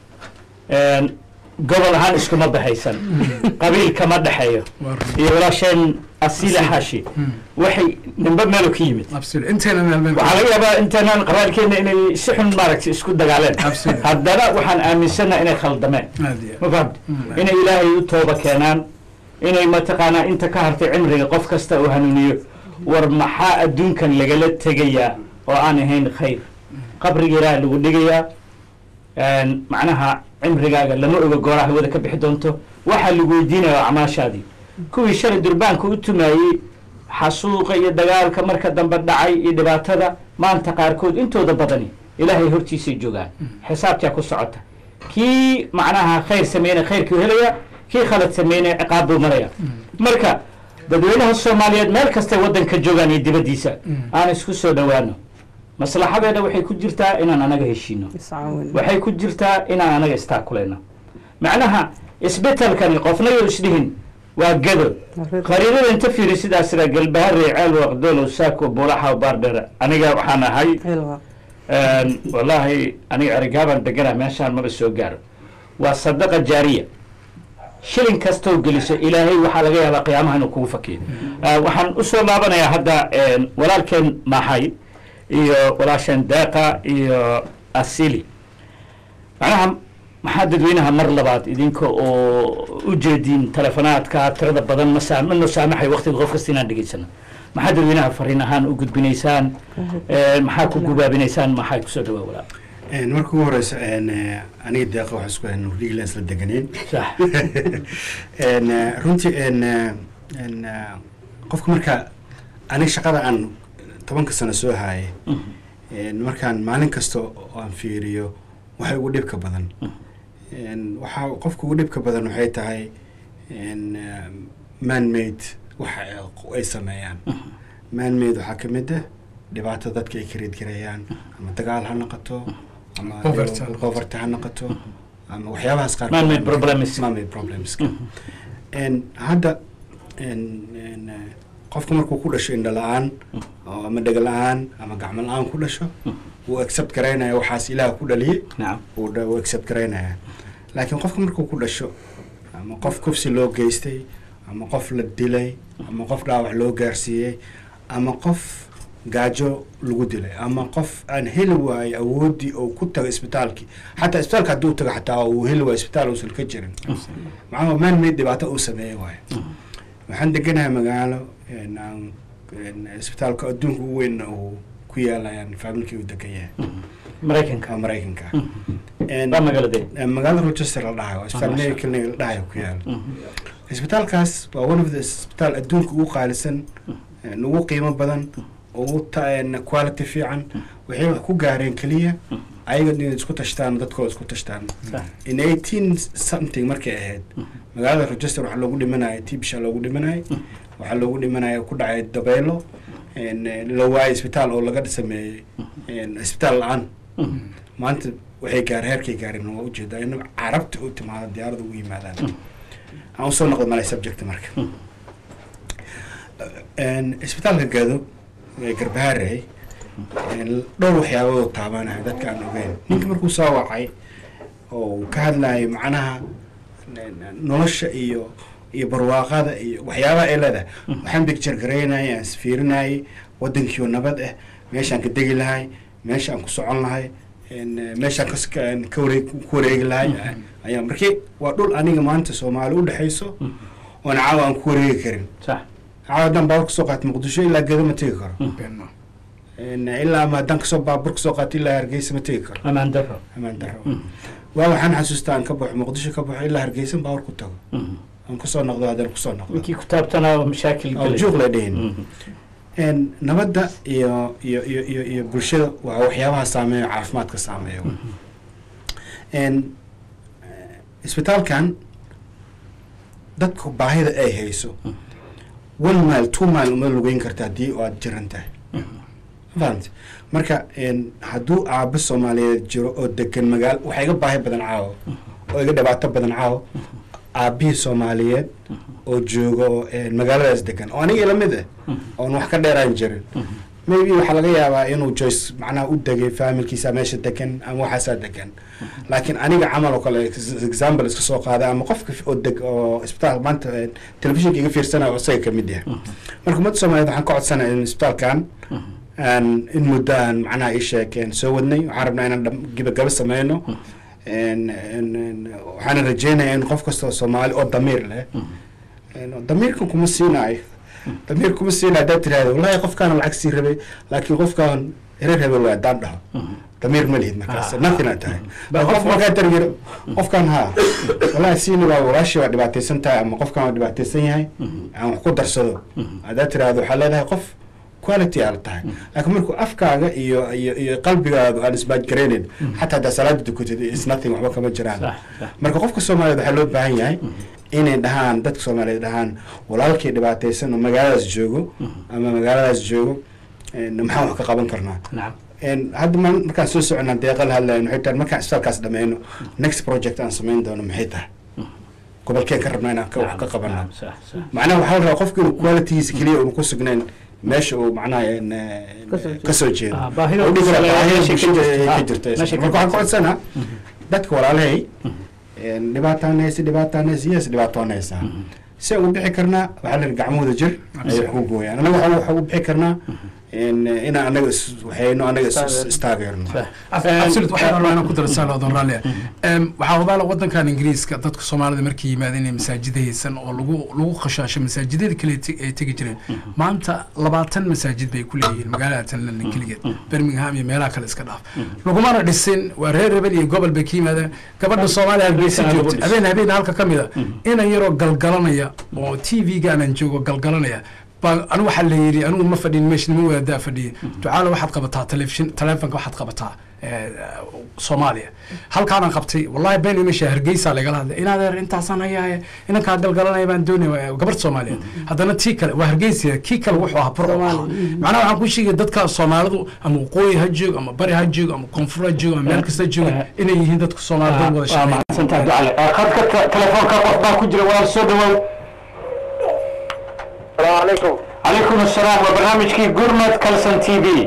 Een, gobol ahaan iskuma baxaysan qabiil kama dhexeeyo iyo walaasheen asiila xaashi waxay nimba meelu ka yimid inteena meel waxaa laga yaabaa inteenaan qabaalkeena inay si xun maaragtay isku dagaaleen haddana waxaan aaminsannaa inay khaldameen ma fahamti inay ilaahay u tooba keenaan inay mataqaanaa inta ka hartay cimriga qof kasta uu hanuuniyo war maxaa adduunkan lagala tegayaa oo aan ahayn khayr qabriga ilaaha lagu dhigayaa een, macnaha cimrigaaga lama oga gooraa hawada ka bixi doonto waxaa lagu weydiinaya acmaashaadii kuwii shalay durbaanka u tumaayey xasuuqa iyo dagaalka marka dambe dhacay iyo dhibaatada maanta qaarkood intooda badani ilaahay hortiisay joogaan xisaabtaa ku socota kii macnaha khayr sameynaya khayrkuu helaya kii khalad sameynaya ciqaab buu maraya marka dadweynaha soomaaliyeed meel kastay waddanka joogaan iyo dibaddiisa aan isku soo dhowaano maslaxadeena waxay ku jirtaa inaan anaga heshiino waxay ku jirtaa inaan anaga istaakulayno macnaha isbetelkani qofna yo isdhihin waa gado qariinada inta fiiri sidaas sida galbahare ceel waqdolow saako buulaxa baardheer aniga waxaan ahay een, wallaahi aniga erigaaban degana meeshaan maba soo gaaro waa sadaqa jaariya shilin kastoo geliso ilaahay waxaa laga yaabaa qiyaamaha inuu kugu fakiyo Ah, waxaan usoo laabanayaa hadda een, walaalkeen maxay iyo walaasheen deeqa iyo asili macnaha maxaa dadweynaha mar labaad idinka oo u jeediin telefonaadka tirada badan ma saa- ma noo saamaxay waqtiga qof kasta inaan dhegeysano maxaa dadweynaha fariin ahaan u gudbinaysaan Een, maxaa ku gubaabinaysaan maxaa kusoo dhawaa walaal Een, marka ugu horeysa een, eh, aniga deeqa waxaa isku hayn riigland isla deganeen Een, eh, runtii een, eh, een, eh, qofka marka aniga shaqada aan tobanka sano soo haayay een, markaan maalin kasta oo aan fiiriyo waxa ugu dhibka badan Een, waxaa qofka ugu dhibka badan waxay tahay een, eh, man-made waxa ay- ay sameeyaan man-made waxaa ka mid ah dhibaato dadka ay kareedgarayaan ama dagaal ha noqoto ama Poverty ha poverty ha noqoto ama waxyaabahaas qaar Man-made problems. man-made problems En hadda en- en, eh, qofka markuu ku dhasho indho la-aan oo ama dhega la-aan ama gacmo la-aan ku dhasho wuu accept garaynaya waxaas ilaah ku dhaliyey wuu dha- wuu accept garaynaya laakiin qofka markuu ku dhasho ama qof kufsi loo geystay ama qof la dilay ama qof dhaawac loo gaarsiiyey ama qof gaajo lagu dilay ama qof aan heli waayo awoodii oo ku tago isbitaalkii xataa isbitaalka hadduu tago xataa uu heli waayo isbitaal uusan ka jirin maxaa maan meyd dhibaato uu sameeyey waayo waxaan deganahay magaalo een, aan- een, isbitaalka adduunka ugu weynna uu ku yaalayaan faamilkii uu degan yahay maraykanka waa maraykanka Waa magaaladee? Een, magaalada rochester la dhahayo waa isbitaal Ah, masha mary clinic la dhahayo ku yaala isbitaalkaas waa one of the isbitaal adduunka ugu qaalisan een, ugu qiimo badan ugu ta- een, quality fiican waxay wax ku gaareen keliya ayaga inay isku tashtaan dadkooda isku tashtaan in eighteen something markay ahayd magaalada rochester waxaa loogu dhimanaya tibsha loogu dhimanaya waxaa loogu dhimanaya ku dhacay dabeelo een, eh, la waayay isbitaal oo laga sameeyey een, isbitaal la-aan maanta waxay gaar heerkay gaareen waa ujeedaa in carabta u timaada diyaarada ugu yimaadaan aan usoo noqdo malay subject marka Een, isbitaalka gado ee garbaharey een, dhowr waxyaabood oo taabanaya dadka aan ogeyn ninka markuu soo wacay oo uu ka hadlayo macnaha n- nolosha iyo iyo barwaaqada iyo waxyaabaha ay leedahay waxaan picture garaynayay aan isfiirinayay wadankiioo nabad ah meeshaan ka degi lahay meesha aan ku socon lahay een, eh, meeshaan kas- ka aan ka wareeg ku wareegi lahay ayaa markii waa dhul aniga maanta soomaali u dhexayso oon caawa aan ku wareegi karin caawa haddaan baabur kasoo qaato muqdisho ilaa gedo ma tegi karo Een, ilaa ama haddaan kasoo baabur kasoo qaato ilaa hargeysa ma tegi karo amaan daro amaan daro waa waxaan xasuustaa aan ka baxo muqdisho ka baxo ilaa hargeysa baabur ku tago aan kusoo noqdo haddaan kusoo noqdo ninkii ku taabtanaa mashaakil oo galay. juuq la dhihin Een, nabadda iyo iyo iyo iyo iyo bulshada waa waxyaabaha saameeya caafimaadka saameeya Een, eh, isbitaalkan dadka baahida ay hayso one mile two mile uma lugeyn karta haddii aad jiran tahay fahant marka een, hadduu aabo soomaaliyeed jiro oo degan magaalo waxaa iga baahi badan caawo oo iga dhibaato badan caawo aabihii soomaaliyeed oo jooga oo een, magaaladaas degan oo aniga ila mid ah oon wax ka dheeraan jirin maybe waxaa laga yaabaa inuu joyce macnaha u degay faamilkiisa meesha degan ama waxaasaa degan laakiin aniga camal oo kale ex- example iska soo qaada ama qofka oo deg oo isbitaal maanta eh, telefishinka iga fiirsanayo oo isaga kamid yahay marka ummadda soomaaliyeed waxaan ka codsanaya in isbitaalkan aan in muddo aan macnaha ii sheekeen soo wadnay waxaan rabnaa inaan dham- gabagaba sameyno En- en- en- waxaana rajeynaya in qof kasta oo soomaali oo damiir leh En damiirkan kuma siinaayo damiir kuma siinaayo haddaad tirahdo wallahi qofkaana lacag sii rabay laakiin qofkaan reer hebel waa haddaan dhaho damiir ma lihid markaas Ah. nothing aad tahay Ba- qof qof- markaa targiro qofkan haa wallahi siini waa walaashii waa dhibaataysan tahay ama qofkan waa dhibaataysan yahay aan wax ku darsado haddaad tirahdo waxaa leedahay qof quality aad tahay laakiin markuu afkaaga iyo iyo iyo qalbigaadu aan isbaajgaraynin xataa haddaa salaada dukatid is nothing waxba kama jiraan marka qofka soomaaliyeed waxaa loo baahan yahay inay dhahaan dadka soomaaliyeed dhahaan walaalkii dhibaataysan oo magaaladaas joogo ama magaaladaas joogo en, maxaan wax ka qaban karnaa En, hadda ma- markaan soo socona deeqa la hadlayan waxay tahay markaan isbitaalkaas dhameyno next project aan samayn doono maxay tahay gobolkeen ka rabnaa inaan ka wax ka qabano macnaha waxaa la rabaa qofka inuu qualitygiisa keliya uunu ku sugnayn meesha uu macnaha en, eh, kasoo jeedo Ah, baahida Oo dhihi uu karaa kusaleeyo baahida meesha ka bulshada jirto. ay ka Ah, jirto meesha ka marka waxaan jirto. ka codsanaa dadka walaalahay dhibaataan haysa dhibaataan haysa yes dhibaatoon haysaa si aan u bixi karnaa waxaa la gacmahooda jir ay wax ku gooyaan anaga waxaa waxaa u bixi karnaa inaan anaga is waxayno anaga is- istaageerno absolute waxaan rabaa inaan ku daro saal odan raalli ah waxaa hubaala wadankan ingiriiska dadka soomaalida markay yimaadeen inay masaajida haysan oo lagu lagu khashaasho masaajidada kale te- ay tegi jireen maanta labaatan masaajid bay ku leeyihiin magaalada tan london keligeed birmingham iyo meelaha kale iska dhaaf lagumana dhisin waa reer rebel iyo gobol bay ka yimaadeen gabadha soomaaliya hargeysa joogta habeen habeen halka ka mid a inan yaroo galgalanaya oo t v-gaanan joogo galgalanaya baa anigu waxaa la yidhi anigu ma fadhin meesha nima wadaadaa fadhiya ducaale waxaad qabataa telefishin taleefonka waxaad qabataa eh, soomaaliya halkaanaan qabtay wallahi been meesha hargeysa lagala hadlay in adeer intaasaan hayaaye inankaa galgalanaya baan doonaya gabadh soomaaliyeed haddana tii kale waa hargeysa kii kale wuxuu ahaa bur macnaha waxaan ku sheegaya dadka soomaalidu ama waqooyi ha joogo ama bari ha joogo ama koonfur ha joogo ama meel kasta jooga inay yihiin dadka soomaalida wada waa shaqeeya mahadsantahay ducale khadka te- telefoonka qof baa ku jira waa soo dhawow salaamu calaykum calaykum assalaam waa barnaamijkii gurmad kalson t v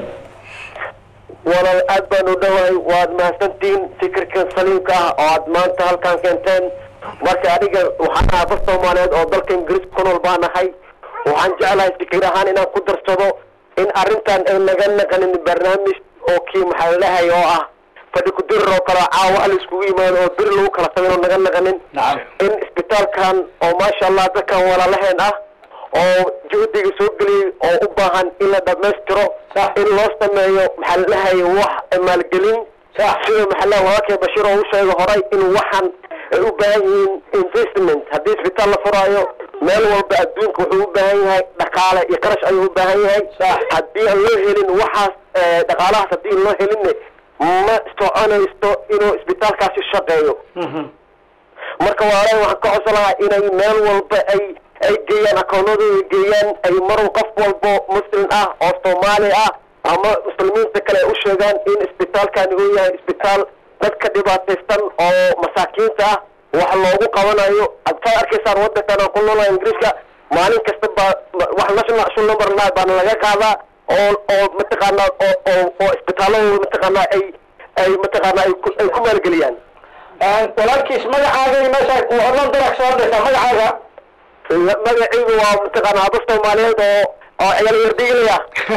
walaal aad baan u dhowahay waad mahadsantihiin fikirkan saliimka ah oo aad maanta halkaan keenteen marka aniga waxaan ahaa dad soomaaliyeed oo dalka ingiriiska ku nool baan ahay waxaan jeclahay fikir ahaan inaan ku darsado in arrintan ay naga naqanin barnaamij oo kii maxaa lalahay oo ah fadhi ku dirir oo kale caawa hal iskugu yimaado oo bir lagu kala tagay oo naga naqanin in isbitaalkan oo maasha allah dadkan walaalaheen ah oo juhdiga soo geliyey oo u baahan in la dhammaystiro in loo sameeyo maxaa lalahay wax maalgelin sida maxaa lalahay walaalkay bashiir oo u sheegay horay in waxan ay u baahan yihiin investment haddii isbitaal la furaayo meel walba adduunka wuxuu u baahan yahay dhaqaale iyo qarash ayuu u baahan yahay haddii aan loo helin waxaas eh, dhaqaalahaas haddii aan loo helinne ma soconaysto inuu isbitaalkaasi shaqeeyo marka walaalahay waxaan ka codsan lahaa inay meel walba ay ay geeyaan akoonadooda geeyaan ay mar qof walbo muslim ah oo soomaali ah ama muslimiinta kale ay u sheegaan in isbitaalkani uu yahay isbitaal dadka dhibaataysan oo masaakiinta ah wax loogu qabanayo ad saad arkaysaan wadankan aan ku noolahay ingiriiska maalin kasta baa wax national action number nine baana laga qaadaa oo oo mataqaanaa oo oo oo isbitaaladooda mataqaanaa ay ay mataqaanaa ay ku ay ku maalgeliyaan walaalkiis magacaaga iyo meesha horlan darak soo dhaysaa magacaaga magaciigu waa mataqaanaa haba soomaaliyeed oo oo ciyaal yardigilaya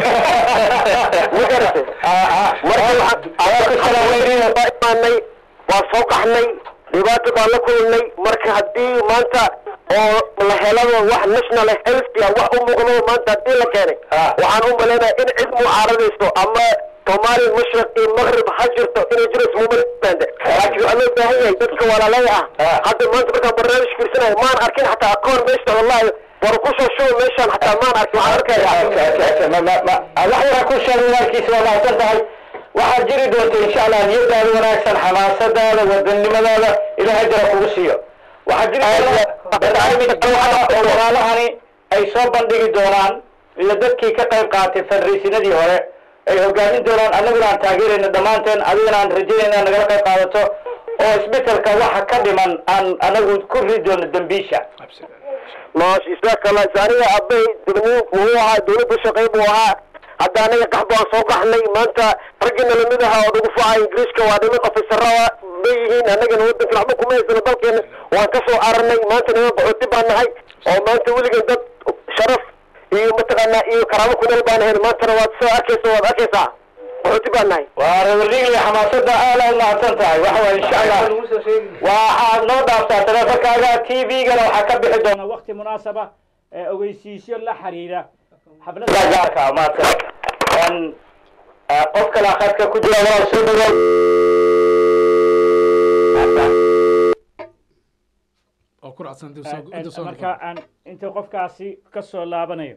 ma garate marka waxaan imaanay waan soo qaxnay dhibaato baan la kulnay marka haddii maanta oo la helaba wax national health ah wax u muuqdo maanta haddii la keenay waxaan u maleynayaa in cid mucaaradayso ama soomaaliya mashriq iyo maqrib ha jirto inay jiro ismumabande laakiin waxaa loo baahan yahay dadka walaalaya ah hadda maanta markaan barnaamij fiirsanayo maan arkin xataa akoon meesha wallahi war ku soo shubo meeshaan xataa maan arkin waxaan arkaya wax yara ku sheegay walaalkiisa waa mahadsan tahay waxaad jiri doonta insha allah niyadaada wanaagsan xamaasadaada wadanimadaada ilaahay jara kugu siiyo waxaa jiri doona barnaamij nooca oo walaalahani ay soo bandhigi doonaan iyo dadkii ka qayb qaatay fadriisinadii hore ay hogaamin doonaan annaguna aan taageerayno dhammaanteen adigana aan rajaynayna inaad nagala qayb qaadato oo isbetelka waxa ka dhiman aan anagu ku ridi doono dambiisha maash isaaka la aniga abay dibni muxuu ahaa dawladda shaqey buu ahaa hadda anaga qax baan soo qaxnay maanta raggina lamid ahaa oo nagu facaa ingiriiska waa niman ofisarada bay yihiin annagana wadankan waxba kuma haysano dalkeena waan ka soo aranay maanta niman qaxooti baan nahay oo maanta weligan dad sharaf iyo mataqaanaa iyo karaamo ku nool baan ahayn maantana waad soo arkaysa waad arkaysaa qaxooti baan nahay waa reerligli xamaasada aada u mahadsan tahay waxa waye insha allah waxaad noo dhaaftaa taleefankaaga t v-gana waxaa ka bixi doona wakti munaasaba ee ogeysiisyo la xiriira xaflada gaarka ah mahadsan Een, eh, qof kale khadka ku jira walaal soo dhawow oo ku raacsan dib Eh, soo eh, dib soo marka aan inta qofkaasi ka soo laabanayo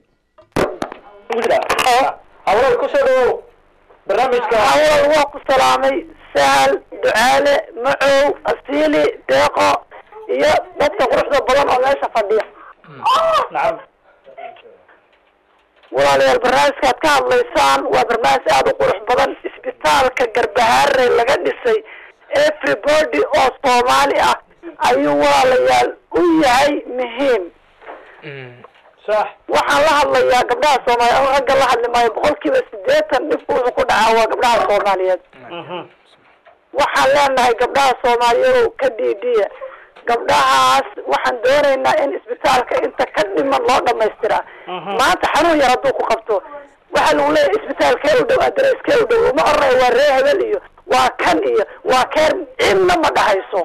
hawlal ku soo dhawow barnaamijka hawlal waa ku salaamay sahal ducaale macow asiili deeqo iyo dadka quruxda badan oo meesha fadhiya nacam walaalayaal barnaamijkaad ka hadlaysaan waa barnaamij aada u qurux badan isbitaalka garbahaare laga dhisay everybody oo soomaali ah ayuu walaalayaal u yahay muhiim sax waxaan la hadlayaa gabdhaha soomaaliyeed ama ragga la hadli maayo boqolkiiba sideetan dhibku wuxuu ku dhacaa waa gabdhaha soomaaliyeed waxaan leenahay gabdhaha soomaaliyeed ka dhiidhiya gabdhahaas waxaan doonaynaa in isbitaalka inta ka dhiman loo dhamaystiraa maanta xanuun yar hadduu ku qabto waxaa lagu leeyahay isbitaalkee u dhow adreskee u dhow uma oranayo waa ree hebel iyo waa kan iyo waa keer cidna ma dhahayso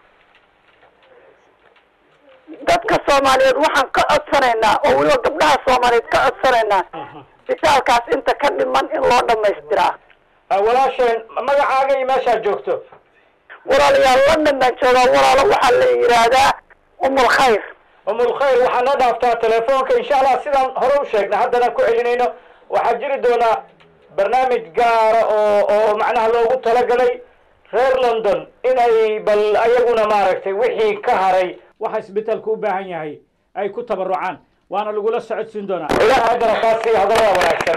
dadka soomaaliyeed waxaan ka codsanaynaa oo weliba gabdhaha soomaaliyeed ka codsanaynaa isbitaalkaas inta ka dhiman in loo dhamaystiraa walaasheen magacaaga iyo meeshaad joogto walaalayaal london baan joogaa walaalo waxaa la yidhaahdaa umul khayr umul khayr waxaa noo dhaaftaa telefoonka insha allah sidaan hore u sheegnay haddana ku celinayno waxaa jiri doonaa barnaamij gaara oo oo macnaha loogu talagalay reer london inay bal ayaguna maaragtay wixii ka haray waxa isbitaalku u baahan yahay ay ku tabarucaan waana lagula socodsiin doonaa ilaah haddana kaasi hadalada wanaagsan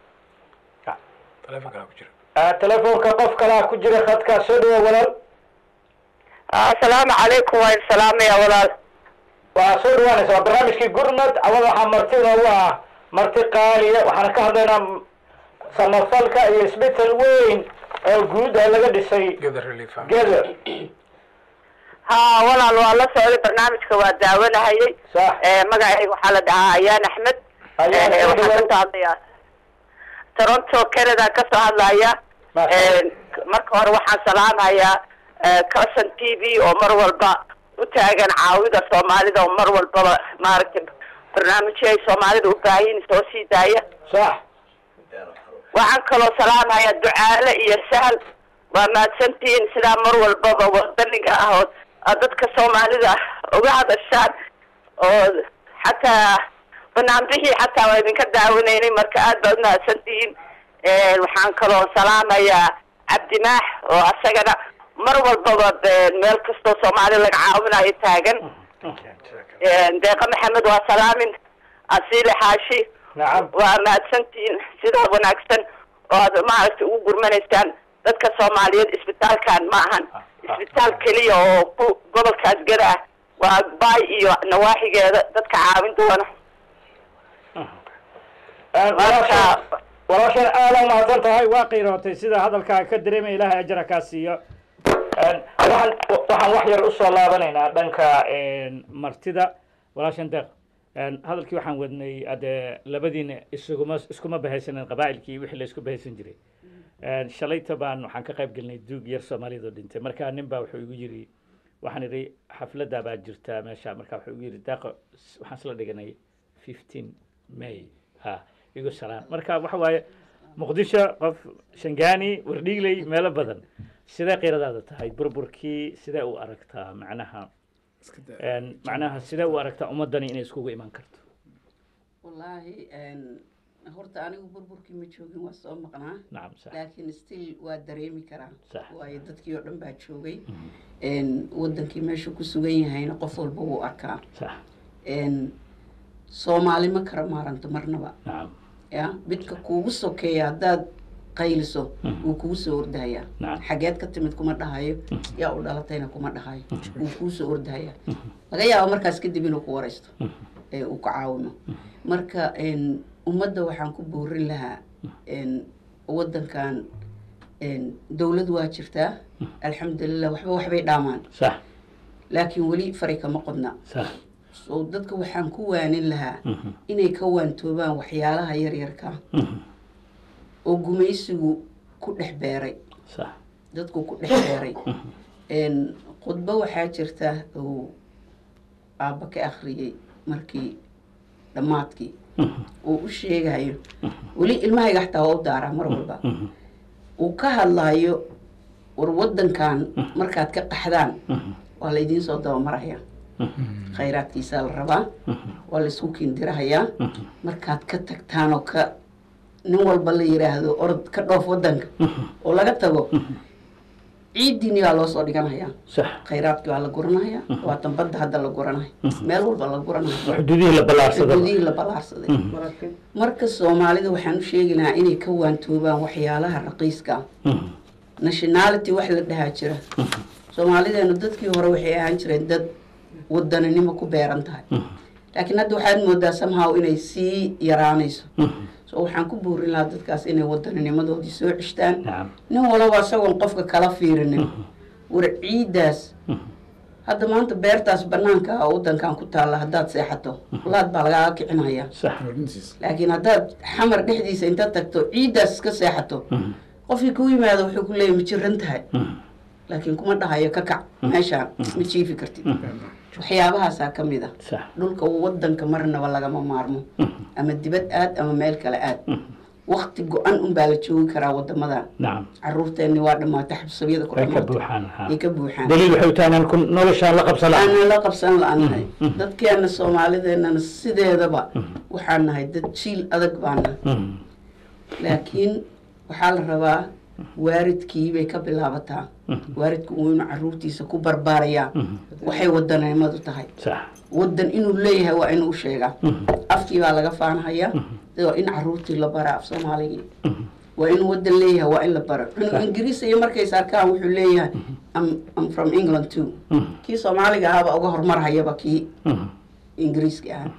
Ah, telefoonka qof kalaa ku jira khadkaa soo dhawa walaal asalaamu calaykum waa salaamaya walaal waa soo dhawaanaysa waa barnaamijkii gurmad awada waxaa marti noogu ah marti qaaliya waxaana ka hadlaynaa samafalka iyo isbital weyn oo guud ah laga dhisay geder ha walaal waa la socday barnaamijka waa daawanahayay magacayga waxaa la dhahaa ayaan axmed Ayaan, Eh, soo waxaan dhawaad. ka hadlayaa toronto canada ka soo hadlaya marka hore waxaan salaamayaa cousin t v oo mar walba u taagan caawida soomaalida oo mar walbaba maaragtay barnaamijyo ay soomaalida u baahiyin soo sii daaya sax waxaan kaloo salaamayaa ducaale iyo sahal waa mahadsantihiin sidaa mar walbaba wadaniga ah oo aad dadka soomaalida uga hadashaan oo xataa banaanbixii xataa waa idinka daawanaynay marka aad baad umahadsantihiin waxaan kaloo salaamayaa cabdimaax oo asagana mar walbaba be- meel kastoo soomaali laga caawinayo taagan deeqa maxamed waa salaamin asiile xaashi waa mahadsantihiin sidaa wanaagsan oo aad maaragtay ugu gurmanaysaan dadka soomaaliyeed isbitaalkan ma ahan isbitaal keliya oo ku gobolkaas gada ah waa baay iyo nawaaxigeeda dadka caawin doona walaashaan walaashaan aada umahadsan tahay waa qiirootay sida hadalkaa ka dareemaya ilaahay ajra kaa siiyo Een, waxaan waxaan wax yar usoo laabanaynaa dhanka een, martida walaashan deeq Een, hadalkii waxaan wadnay ade labadiina isuguma iskuma bahaysanin qabaa'ilkii wixii la isku bahaysan jiray Een, shalayta baan waxaan ka qayb gelinay duug yar soomaaliyad oo dhintay marka nin baa wuxuu igu yiri waxaan idhi xafladda baa jirta meesha marka wuxuu igu yiri deeqo s- waxaan isla dhiganay fifteen may ha igu salaan marka waxa waaye muqdisho qof shangaani wardhiigley meelo badan sidee qiiradaada tahay burburkii sidee u aragtaa macnaha Een, macnaha sidee u aragtaa ummadani inay iskugu iman karto wallaahi een, horta anigu burburkii ma joogin waa soo maqnaa nacam sax laakiin still waa dareemi karaa Sax. waayo dadkii oo dhan baa joogay Een, wadankii meesha ku sugan yahayna qof walba wuu arkaa sax Een, soomaali ma kara maaranto marnaba nacam ya midka kuugu sokeeya haddaad qayliso wuu kugu soo ordahayaa Nacam. xageed ka timid kuma dhahayo yaa u dhalatayna kuma dhahayo wuu kuu soo ordahayaa laga yaabo markaas kadib inuu ku waraysto ee uu ku caawimo marka een, ummadda waxaan ku boorin lahaa een, wadankan een, dowlad waa jirtaa alxamdulilah waxba waxbay dhaamaan sax laakiin weli fari kama qodna sax so dadka waxaan ku waanin lahaa inay ka waantoobaan waxyaalaha yaryarka oo gumaysigu ku dhex beeray sax dadku ku dhex beeray Een, khudbo waxaa jirta uu aabba ka akhriyey markii dhammaadkii uu u sheegayo weli ilmahayga xataa waa u daaraa mar walba uu ka hadlayo war wadankan markaad ka qaxdaan waa la idiin soo dabamaraya khayraadkiisaa la rabaa waa la isku kindirahayaa markaad ka tagtaan oo ka nin walba la yiraahdo orod ka dhoof wadanka oo laga tago ciidiini baa loo soo dhiganayaa sax khayraadkii waa la guranaya waatan badda hadda la guranaya meel walba la guranaya xuduudihii la ballaarsaday xuduudihii la ballaarsaday marka soomaalida waxaan u sheegi lahaa inay ka waantoobaan waxyaalaha raqiiska ah nationality wax la dhahaa jira soomaalideenu dadkii hore waxay ahaan jireen dad wadaninimo ku beeran tahay laakiin hadda waxaad moodaa somehow inay sii yaraanayso so waxaan ku buurin lahaa dadkaas inay wadaninimadoodii soo ceshtaan nin walaba isagoon qofka kala fiirinin war ciiddaas hadda maanta beertaas banaanka ah oo wadankan ku taalla haddaad seexato laad baa lagaaga kicinaya laakiin haddaad xamar dhexdiisa inta tagto ciiddaas iska seexato qofkii ku yimaado wuxuu ku leeyahy ma jiran tahay laakiin kuma dhahayo ka kac meeshaan ma jiifi kartid waxyaabahaasaa ka mid ah dhulka wadanka marnaba lagama maarmo ama dibad aad ama meel kale aad wakti go-an unbaa la joogi karaa wadamadan nacam caruurteenni waa dhamaata xabsabiyada ku way ka dhamaatay buuxaan ha. ay ka buuxaan daliil waxay u tahay inaan ku noloshaan la qabsan lahayn. aanan la qabsan la-aannahay dadkeena soomaalideenana sideedaba waxaan nahay dad jiil adag baan nahay laakiin waxaa la rabaa waaridkii bay ka bilaabataa waaridku uu inuu caruurtiisa ku barbaarayaa waxay wadaneemadu tahay wadan inuu leeyahay waa inuu sheegaa afkii baa laga faanhayaa waa in caruurtii la baraa af soomaaligii waa inuu wadan leeyahay waa in la baro inuu ingiriis iyo markays arkaan wuxuu leeyahay "I'm- I'm from england too kii soomaaliga ahaaba uga hormarhayaba kii ingiriiska ahaa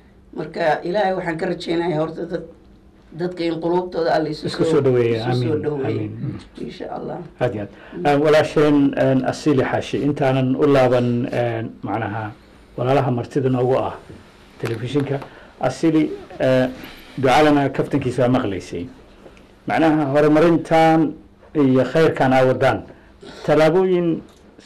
marka ilaahay waxaan ka rajeynayaa horta dad dadka in quluubtooda alla isu Isku soo dhaweeya, isu soo amiin, dhaweeya amiin. insha allah aad iyo aad walaasheen asili xaashi intaanan u laaban een, macnaha walaalaha martida noogu ah telefishinka asili eh, ducaalana kaftankiisa waa maqlaysay macnaha horumarintan iyo khayrkan aa wadaan tallaabooyin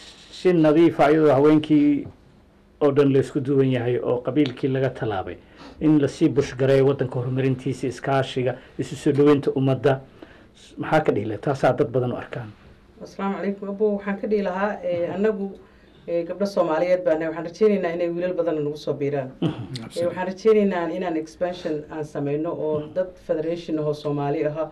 si nadiifa iyadoo haweenkii oo dhan laysku duwan yahay oo qabiilkii laga tallaabay in lasii bushgareeyo waddanka horumarintiisa iskaashiga isu soo dhaweynta ummadda maxaa ka dhihi lahay taasaa dad badan u arkaan asalaamu calaykum abo waxaan ka dhihi lahaa eh, annagu eh, gabdho soomaaliyeed baan nahay. waxaan rajeynaynaa inay wiilal badan nagu soo biiraan Eh, waxaan rajeynaynaa inaan expansion aan sameyno oo dad federation ahoo soomaali aha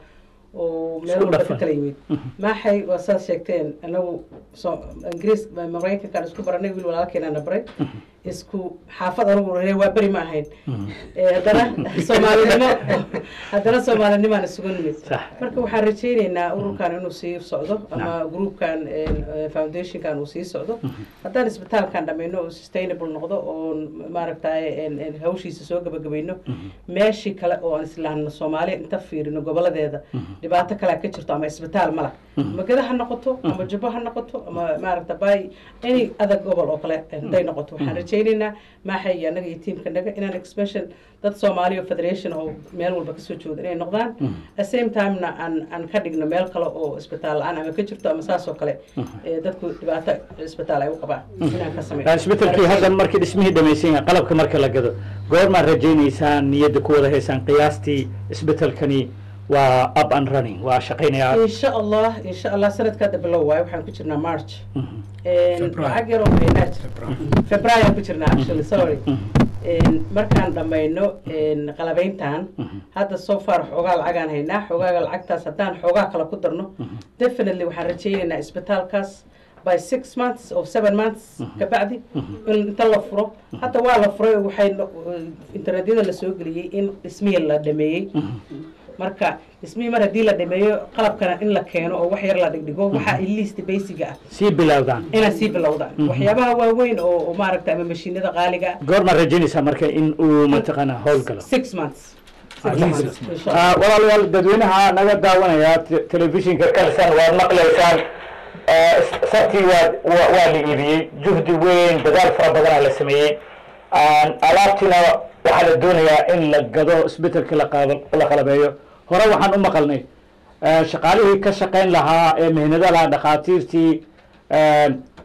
oo meel Isku walba ka dhafan. kala yimid maxay waa saad sheegteen anagu so ingiriis maraykankaan isku baranay wiil walaalkeenana baray isku xaafad anagu reer waa beri ma ahayn Eh, haddana soomaalinimo haddana soomaalinimaan isugu nimid marka waxaan rajeyneynaa ururkan inuu sii socdo ama groupkan eh, foundationkan uu sii socdo haddaan isbitaalkan dhammayno oo sustainable noqdo oo maaragtay hawshiisa soo gabagabayno meeshii kale oo aan islaamno soomaaliya inta fiirino goboladeeda dhibaato kalea ka jirto ama isbitaal mala magada ha noqoto ama jubbo ha noqoto ama maaragta bay any other gobol oo kale haday noqoto waxaan rajeyneynaa maaxay iyo annaga iyo tiimkanaga inaan expansion dad soomaaliya oo federation oo meel walba kasoo jooda inay noqdaan at same timena aan aan ka dhigno meel kale oo isbitaal la-aan ama ka jirto ama saas oo kale eh, dadku dhibaato isbitaal ay u qabaan inaan ka sameyno isbetelkii hadda markii dhismihii dhamaysan yahay qalabka marka la gado goormaad rajaynaysaan niyadda ku wada haysaan qiyaastii isbetelkani waa up and running waa shaqaynayaa in sha allah in sha allah sanadka hadda bilow waayo waxaan ku jirnaa march February. lacag yar oo haynaa jira february aan ku jirnaa actually sorry Een, markaan dhammayno een, qalabayntan hadda so far xoogaa lacagaan haynaa xoogaaga lacagtaas haddaan xoogaa kale ku darno definitely waxaan rajaynaynaa isbitaalkaas by six months or seven months kabacdi in inta la furo hadda waa la furay oo waxay no- internetyada la soo geliyey in dhismihii la dhameeyey marka dhismihii mar haddii la dhameeyo qalabkana in la keeno oo wax yar la dhigdhigo waxa least basiga ah sii bilowdaan inaan sii bilowdaan Mhm. waxyaabaha waaweyn oo oo maaragta ama mashiinada qaaliga ah goormaad rajaynaysaa marka in uu mataqaanaa howlgalo six months At least. Ah, walaalayaal dadweynaha naga daawanaya te- telefishinka kalsan waad maqlaysaan Ah, sartii waa waa waa la iibiyey juhdi weyn dadaal fara badanaa la sameeyey Ah, alaabtiina waxaa la doonayaa in la gado isbetelka la qaab- la qalabeeyo hore waxaan u maqalnay ah, shaqaalihii ka shaqayn lahaa ee mihnada lahaa dhakhaatiirtii ah,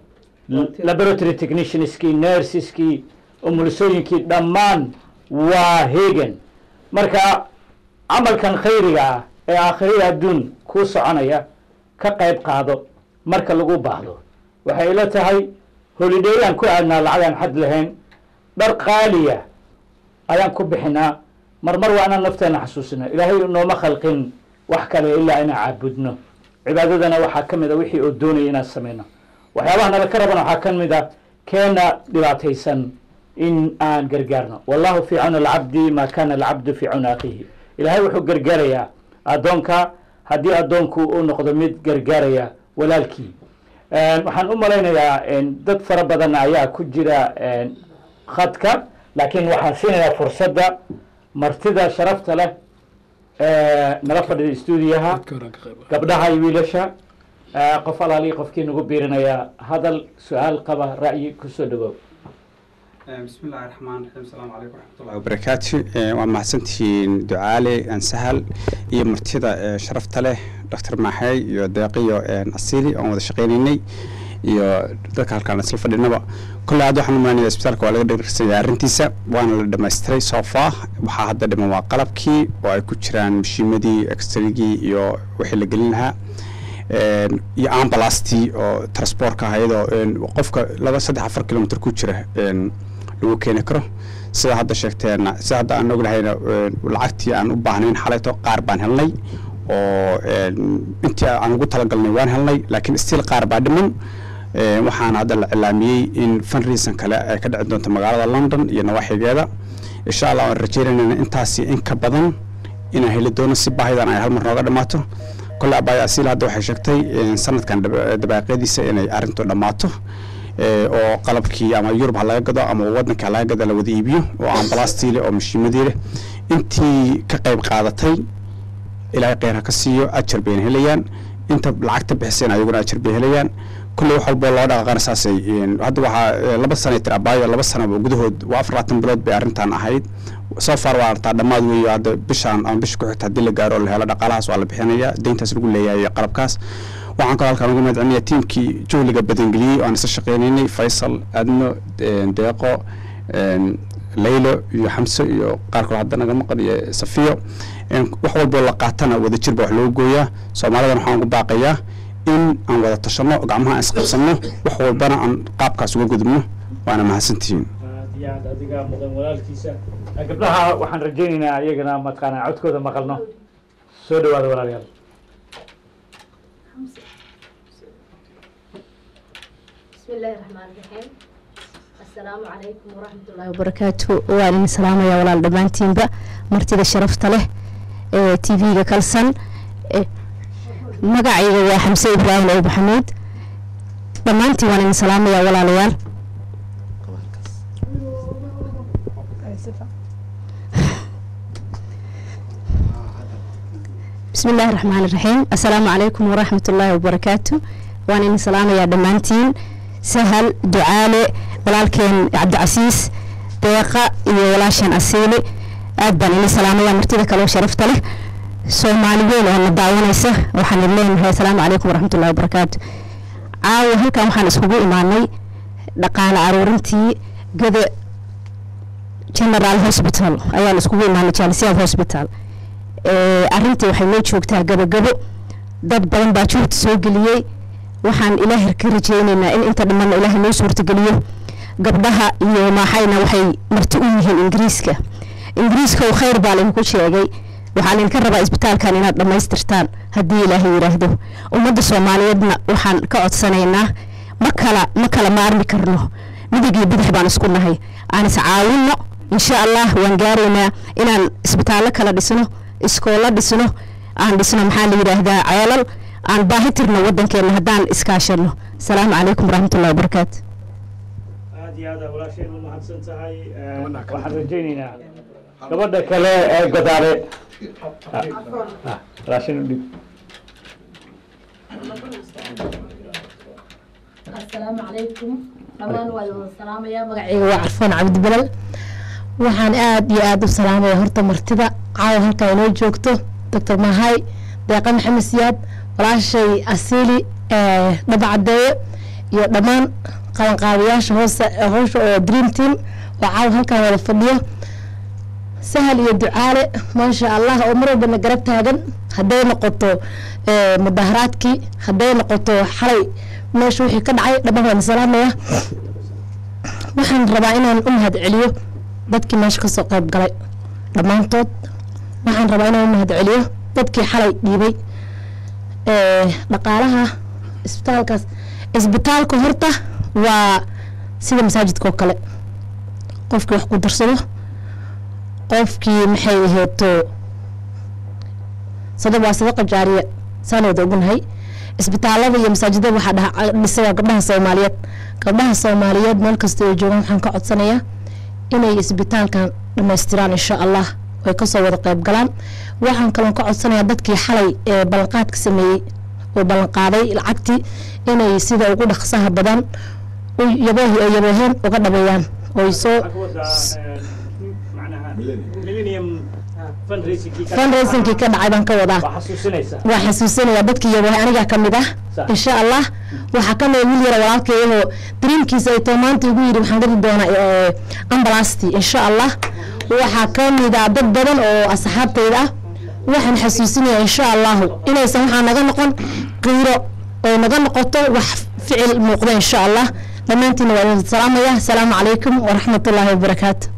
laboratory technicianskii nurseski umulisooyinkii dhammaan waa hegan marka camalkan khayriga ah ee aakhiriya adduun kuu soconaya ka qayb qaado marka lagu baahdo waxay ila tahay holideeyaan ku aadnaa lacagaan xad lahayn dhar qaaliya ayaan ku bixinaa marmar waa inaan nafteena xasuusina ilaahay nooma khalqin wax kale ilaa inaan caabudno cibaadadana waxaa ka mid a wixii oo doonaya inaan sameyno waxyaabaha nala ka rabana waxaa ka mid a keena dhibaataysan in aan gargaarno wallahu fi cawna alcabdi ma kana alcabdu fi cawna akhiihi ilaahay wuxuu gargaarayaa addoonka haddii addoonku uu noqdo mid gargaaraya walaalkii waxaan u malaynayaa dad fara badan ayaa ku jira khadka laakiin waxaan siinayaa fursadda martida sharafta leh ee nala fadhida stuudiyaha gabdhaha iyo wiilasha Eh, qof alaalii qofkii nagu biirinaya hadal su-aal qaba ra'yi kusoo dhawow بسم الله الرحمن الرحيم السلام عليكم ورحمة الله وبركاته waa mahadsantihiin ducaale aan sahal iyo martida ee sharafta leh dr maxay iyo deeqiyo asili oon wada shaqeynaynay iyo dadka halkaan isla fadhinaba kolle hadda waxaan umalaynaya isbitaalka waa laga dhegrsanya arrintiisa waana la dhamaystiray so far waxaa hadda dhiman waa qalabkii oo ay ku jiraan mashiimadii extrigii iyo wixii la gelin lahaa een, iyo ambalastii oo transportka ayadoo een, qofka laba saddex afar kilomitr ku jira een, lagu keeni karo sida hadda sheegteen sida hadda aan ognahayna een, lacagtii aan u baahnayn xalayto qaar baan helnay oo een, intii aan ugu talagalnay waan helnay laakiin still qaar baa dhiman Een, waxaana hadda la cilaamiyey in fundraisan kale ay ka dhici doonto magaalada london iyo nawaaxigeeda insha allah waan rajeynayna intaasi in ka badan inaan heli doono si baahidan ay hal mar nooga dhammaato kole abaya asiil hadda waxay sheegtay in sanadkan daba- dabaaqyadiisa inay arrintu dhammaato ee, oo qalabkii ama yurub ha laga gado ama wadanka ha laga gado la wada iibiyo oo ambalastii leh oo mashiimadii leh intii ka qayb qaadatay ilaahay kheyr ha ka siiyo ajar bayna helayaan inta lacagta bixiseen ayaguna ajar bay helayaan kulle wax walbo loo dhaqaaqana saasay een, hadda waxaa ee, laba sanay tir abaayo laba sanaba gudahood waa afar labaatan bilood bay arrintan ahayd soo far waa artaa dhammaad weeyo hadda bishaan ama bisha ku xigta haddii la gaaro oo la helo dhaqaalahaas waa la bixinaya deyntaas lagu leeyahay iyo qalabkaas waxaan kaloo halkaan ugu mahadcelinaya tiimkii juhliga badangeliyey oo aan isla shaqeynaynay faysal adno een, deeqo een, laylo iyo xamse iyo qaar kaloo hadda naga maqan iyo safiyo een, wax walboo la qaatana wadajir baa wax looga gooyaa soomaalidan waxaan ugu baaqayaa in aan wada tashanno gacmaha aan isqabsanno wax walbana aan qaabkaas uga gudubno waana mahadsantihiin aad iyo aad adiga mudan walaalkiisa Eh, gabdhaha waxaan rajaynaynaa iyagana mataqaanaa codkooda maqalno soo dhawaada walaalayaal بسم الله الرحمن الرحيم السلام عليكم ورحمة الله وبركاته waan idin salaamayaa walaal dhammaantiinba martida sharafta leh ee tv-ga kalsan Eh, magacayga waa xamse ibraahim ow maxamuud dhammaantiin waan idin salaamayaa walaalayaal بسم الله الرحمن الرحيم السلام عليكم ورحمة الله وبركاته وأنا إن سلام يا دمانتين سهل دعالي ولكن عبد العزيز دقة ولاشن أسيلي أدبن إن سلام يا مرتدى كلو شرفت له سوماليين وأنا دعونيسة وحن اللين السلام عليكم ورحمة الله وبركاته عاو هلكا وحن اسكوغو إيماني دقال عرورنتي قد general hospital ayaan iskugu imaanay jaalisiyaad hospital ee, arrintii waxay noo joogtaa gabagabo dad badan baa juhdi soo geliyey waxaan ilaahay ka rajeynaynaa in inta dhammaanna ilaahay noo suurtageliyo gabdhaha iyo maaxayna waxay marti u yihiin ingiriiska ingiriiska oo khayr baa laydinku sheegay waxaan idinka rabaa isbitaalkan inaad dhammaystirtaan haddii ilaahay yidhaahdo ummadda soomaaliyeedna waxaan ka codsanaynaa ma kala ma kala maarmi karno midig iyo bidix baan isku nahay aan is caawinno insha allah waan gaaraynaa inaan isbitaallo kala dhisno iskoolo dhisno aan dhisno maxaa la yidhaahdaa ceelal aan baahi tirno waddankeena haddaan iskaashano asalaamu calaykum waraxmatullahi wabarakaatu aad iyo aad walaasheen u mahadsan tahay Eh, waxaan rajaynaynaa gabadha kale ee godaale Ah, ah, raashin u dhib asalaamu calaykum dhammaan waa wada salaamaya magacayga waa carfoon cabdibalal waxaan aad iyo aad u salaamaya horta martida caawa halkaa inoo joogto doctor mahay deeqa maxamed siyaad walaashay asiili dhaba cadeeye iyo dhammaan qabanqaabayaasha hoose howsha oo dream team oo caawa halkaan wada fadhiyo sahal iyo ducaale maasha allah oo mar walbana garab taagan hadday noqoto eh, mudaharaadkii hadday noqoto xalay meesha wixii ka dhacay dhammaan waan salaamaya waxaan rabaa inaan u mahad celiyo dadkii meesha kasoo qayb galay dhammaantood waxaan rabaa inaan u mahad celiyo dadkii xalay dhiibay Eh, dhaqaalaha isbitaalkaas isbitaalka horta waa sida masaajidka oo kale qofkii wax ku darsado qofkii maxay aheeto sada waa sadaqa jaariya saan wada ognahay isbitaalada iyo masaajidada waxaa dhaha dhisa waa gabdhaha soomaaliyeed gabdhaha soomaaliyeed meel kasta ay joogaan waxaan ka codsanayaa inay isbitaalkan dhammaystiraan insha allah ay kasoo wada qayb galaan waxaan kaloon ka codsanayaa dadkii xalay ee ballanqaadka sameeyey oo ballan qaaday lacagtii inay sida ugu dhaqsaha badan u yaboohi oo yabooheen uga dhabeeyaan oo soo fundraisingkii ka dhacay baan ka wadaa waa xasuusinaya dadkii yaboohe anigaa ka mid ah insha allah waxaa ka mid wiil yara walaalkeeyahoo dariimkiisa ay tahay maanta igu yidhi waxaan gadi doonaa ambalastii insha allah waxaa ka mid ah dad badan oo asxaabtayda ah waxaan xasuusinaya insha allahu inaysan waxaa naga noqon qiiro oo naga noqoto wax ficil muuqda insha allah dhammaantiina waa idin salaamaya asalaamu calaykum waraxmat ullaahi wabarakaatu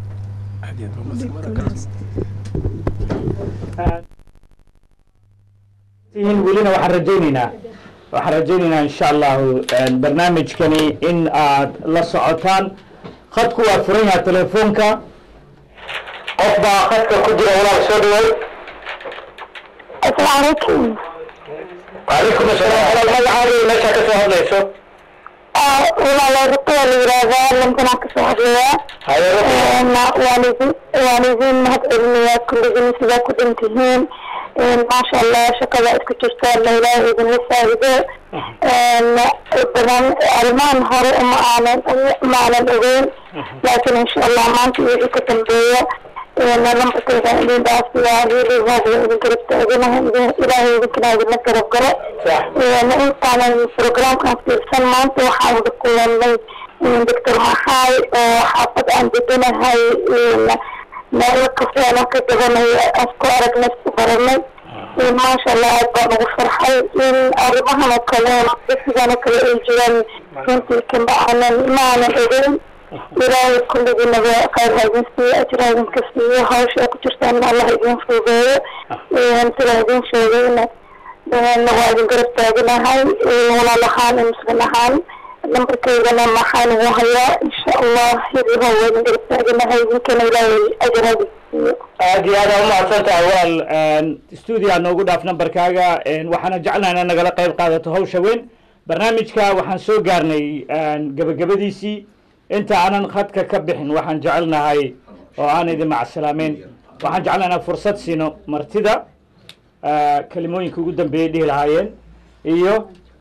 tihiin welina waxaan rajaynaynaa waxaan rajaynaynaa insha allahu barnaamijkani in aad la socotaan khadku waa furan yaha telefoonka qof baa khadka ku jira walaal soo dhaway asalaamu calaykum وعليكم السلام walaal magacaaga meeshaa ka soo hadlayso walaalo ruqya la yidhaahdaa lambanaa kasoo hadlaya waan idin waan idin mahad celinayaa kulligiin sidaa ku dhantihiin maasha allah shaqada isku jirtaan la ilaahay idinla faa'iido badan arrimahan hore uma aanan uma aanan ogeyn laakiin insha allah maanta iyo wixii ka dambeeya lambarkayga idin dhaafsiyaa hiilihaada idin garab taaganahay ilaahay idinkana idinla garab galo intaanan programkan fiirsan maanta waxaan wada kulanay doctor maxaay oo xaafad aan deganahay meelo kafeena ka gabanaya aan ku aragnay ku baranay maasha allah aad baan ugu farxay in arrimahan oo kale sidan oo kale ay jiraan runtii kama aanan ma aanan ogeyn ilaahay kulligiinaba khayr ha idin siiyo ajir ha idinka siiyo hawsha ay ku jirtaan allah idin fuugeeyo sida idin sheegayna waa idin garab taaganahay walaal ahaan muslim ahaan lambarkaygana maxaan ugu hayaa insha allah hidiho waa idin garab taaganahay idinkana ilaahay ajir ha idin siiyo aad iyo aad aa umahadsan tahay walaal stuudio aa noogu dhaaf nambarkaaga waxaana jeclahay inaad nagala qayb qaadato hawsha weyn barnaamijka waxaan soo gaarnay gabagabadiisii inta aanan khadka ka bixin waxaan jecelnahay oo aan idin macsalaameyn waxaan jecelnahay inaan fursad siino martida kelimooyinka ugu dambeeyay dhihi lahaayeen iyo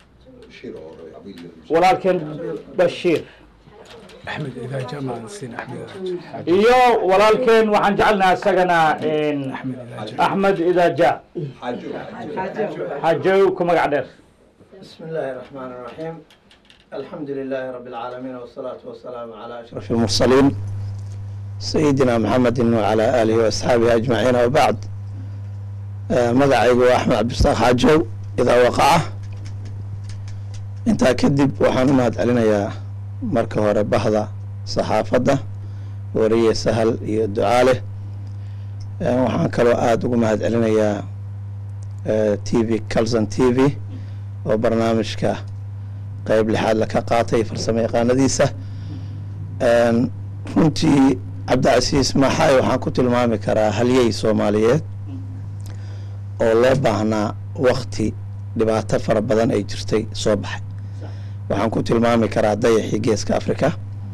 walaalkeen bashiir iyo walaalkeen waxaan jecelnahay isagana axmed idaaja xajow ku magac dheer بسم الله الرحمن الرحيم الحمد لله رب العالمين والصلاة والسلام على أشرف المرسلين سيدنا محمد وعلى آله وأصحابه أجمعين وبعد مدعيق أحمد عبد الصالح حاجو إذا وقع انت كذب وحان مهد علينا يا مركه هوري بحضة صحافة ورية سهل يدعى له وحان كلو آد ومهد علينا يا تي في كلزن تي في oo barnaamijka qeyb lixaad laka qaatay farsamo yaqaanadiisa runtii cabdicasiis maxaay waxaan ku tilmaami karaa halyey soomaaliyeed oo loo baahnaa wakti dhibaato fara badan ay jirtay soo baxay waxaan ku tilmaami karaa dayaxii geeska africa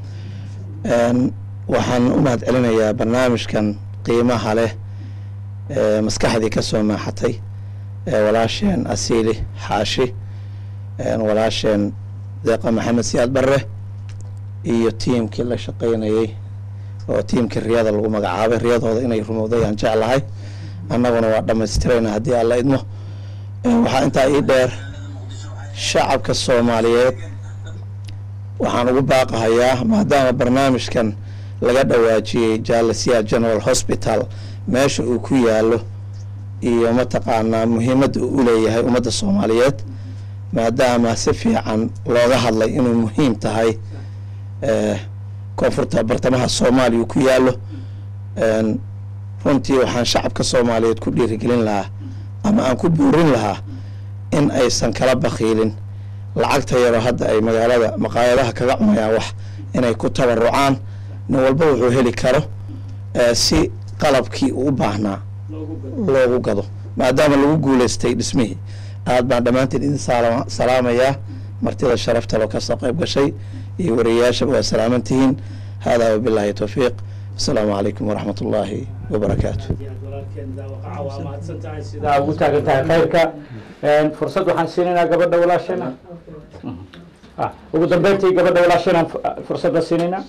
waxaan u mahad celinayaa barnaamijkan qiimaha leh ee maskaxdii ka soo maaxatay walaasheen asiili xaashi walaasheen deeqa maxamed siyaad barre iyo tiimkii la shaqaynayey oo tiimkii riyada lagu magacaabay riyadooda inay rumowdayaan jeclahay annaguna waa dhammaystirayna haddii alla idmo waxaa intaa ii dheer shacabka soomaaliyeed waxaan ugu baaqahayaa maadaama barnaamijkan laga dhawaajiyey jaalasiya general hospital meesha uu ku yaalo iyo mataqaanaa muhiimadda uu u leeyahay ummadda soomaaliyeed maadaama si fiican looga hadlay inuu muhiim tahay koonfurta bartamaha soomaaliya uu ku yaalo runtii waxaan shacabka soomaaliyeed ku dhiirigelin lahaa ama aan ku buurin lahaa in aysan kala bakiilin lacagta yaroo hadda ay magaalada maqaayadaha kaga cunayaan wax inay ku tabarucaan nin walba wuxuu heli karo si qalabkii uu u baahnaa loogu gado maadaama lagu guuleystay dhismihii aad baan dhammaantiin idin salaamayaa martida sharafta loo kasoo qayb gashay iyo wariyayaashaba waa salaaman tihiin haadaa wabilaahi towfiiq asalaamu calaykum waraxmat ullaahi wabarakaatu waa mahadsan tahay sidaa ugu taagan tahay khayrka fursad waxaan siinaynaa gabadha walaashana Ah, ugu dambeyntii gabadha walaashanaan fu- fursadda siinaynaa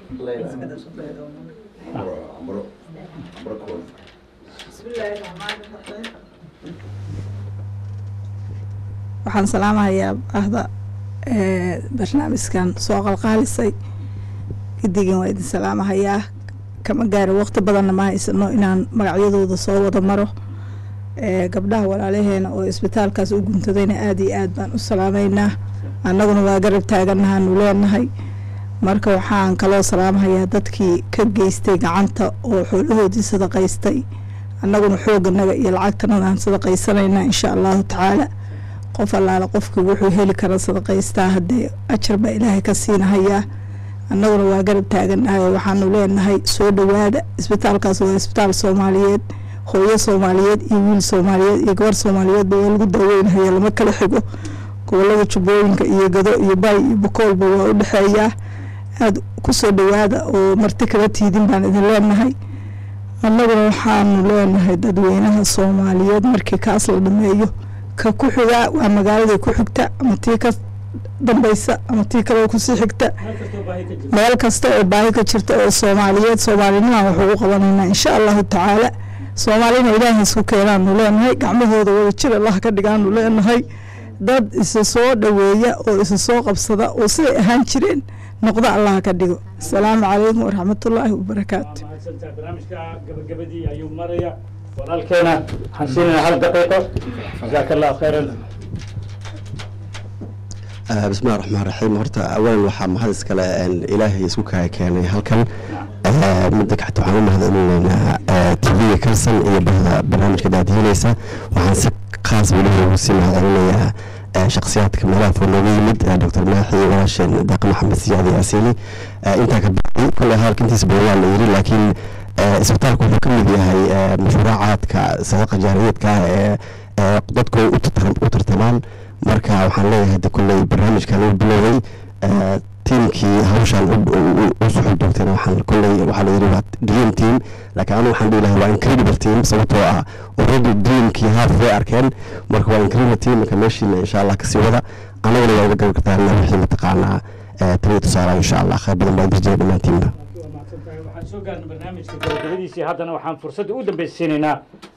waxaan salaamahayaa ahda ee, barnaamijkan soo qalqaalisay gidigin waa idin salaamahayaa kama gaarin waqti badanna ma haysano inaan magacyadooda soo wada maro ee, gabdhaha walaalaheena oo isbitaalkaas u guntadayna aada iyo aad baan u salaameynaa annaguna waa garab taaganahaanu leenahay marka waxaan kaloo salaamahayaa dadkii ka geystay gacanta oo xoolahoodii sadaqaystay annaguna xooganaga iyo lacagtanaga aan sadaqaysanaynaa insha allahu tacaala qof allaala qofkii wuxuu heli kara sadaqaystaa haddee ajar baa ilaahay ka siinahayaa annaguna waa garab taaganahay oo waxaanu leenahay soo dhowaada isbitaalkaas waa isbitaal soomaaliyeed hooyo soomaaliyeed iyo wiil soomaaliyeed iyo gabar soomaaliyeedba waa lagu daaweynahaya lama kala xigo gobolada jubbooyinka iyo gado iyo baay iyo bokoolba waa u dhexeeyaa aada kusoo dhowaada oo marti kala tiidin baan idin leenahay annaguna waxaanu leenahay dadweynaha soomaaliyeed markii kaas la dhameeyo ka ku xigaa waa magaaladii ku xigta ama tii ka dambeysa ama tii kale kusii xigta meel kasta oo baahi ka jirta oo soomaaliyeed soomaalinimaan wax ugu qabanaynaa insha allahu tacaala soomaalina ilaahay isku keenaanu leenahay gacmahooda wada jir allah ka dhigaanu leenahay dad isa soo dhoweeya oo isa soo qabsada oo siday ahaan jireen noqdo allah ka dhigo asalaamu calaykum waraxmatullaahi wabarakaatu mahadsantahay barnaamijka gabagabadii ayuu maraya walaalkeena waxaan siinaynaa hal daqiiqo jazaaka allahu khayran بسم الله الرحمن الرحيم horta awalan waxaa mahad iskale ilaahay isku kaya keenay halkan midda kacta waxaan u mahadcelinaynaa tv-ga kalsan iyo bahda barnaamijka daadihinaysa waxaan si khaas weliba ugu sii mahadcelinayaa shakhsiyaadka meelaha fog nooga yimid dr maaxi walaasheen daaqi maxamed siyaadi asiili intaa ka bacdi kole hadalka intiisa badan waa la yiri laakiin isbitaalku wuxuu ka mid yahay mashruucaadka sadaqa jaariyaedka ah ee ee dadku ay u tartam- u tartamaan marka waxaan leeyahay de kolley barnaamijkan uu bilowday tiimkii hawshan u suxul doogteen waxaan kolley waxaa la yidhi waa dream team laakiin anigu waxaan dhihi lahaa waa incredible team sababtoo ah already dreamkii half way arkeen marka waa incredible team marka meeshiina insha allah kasii wada anaguna waa uga gabi kartaa wixii mataqaanaa taliya tusaalaha insha allah khayr badan baan dirjaya dhammaantiinba waxaan soo gaarnay barnaamijka gabagabadiisii haddana waxaan fursadda u dambeysa siinaynaa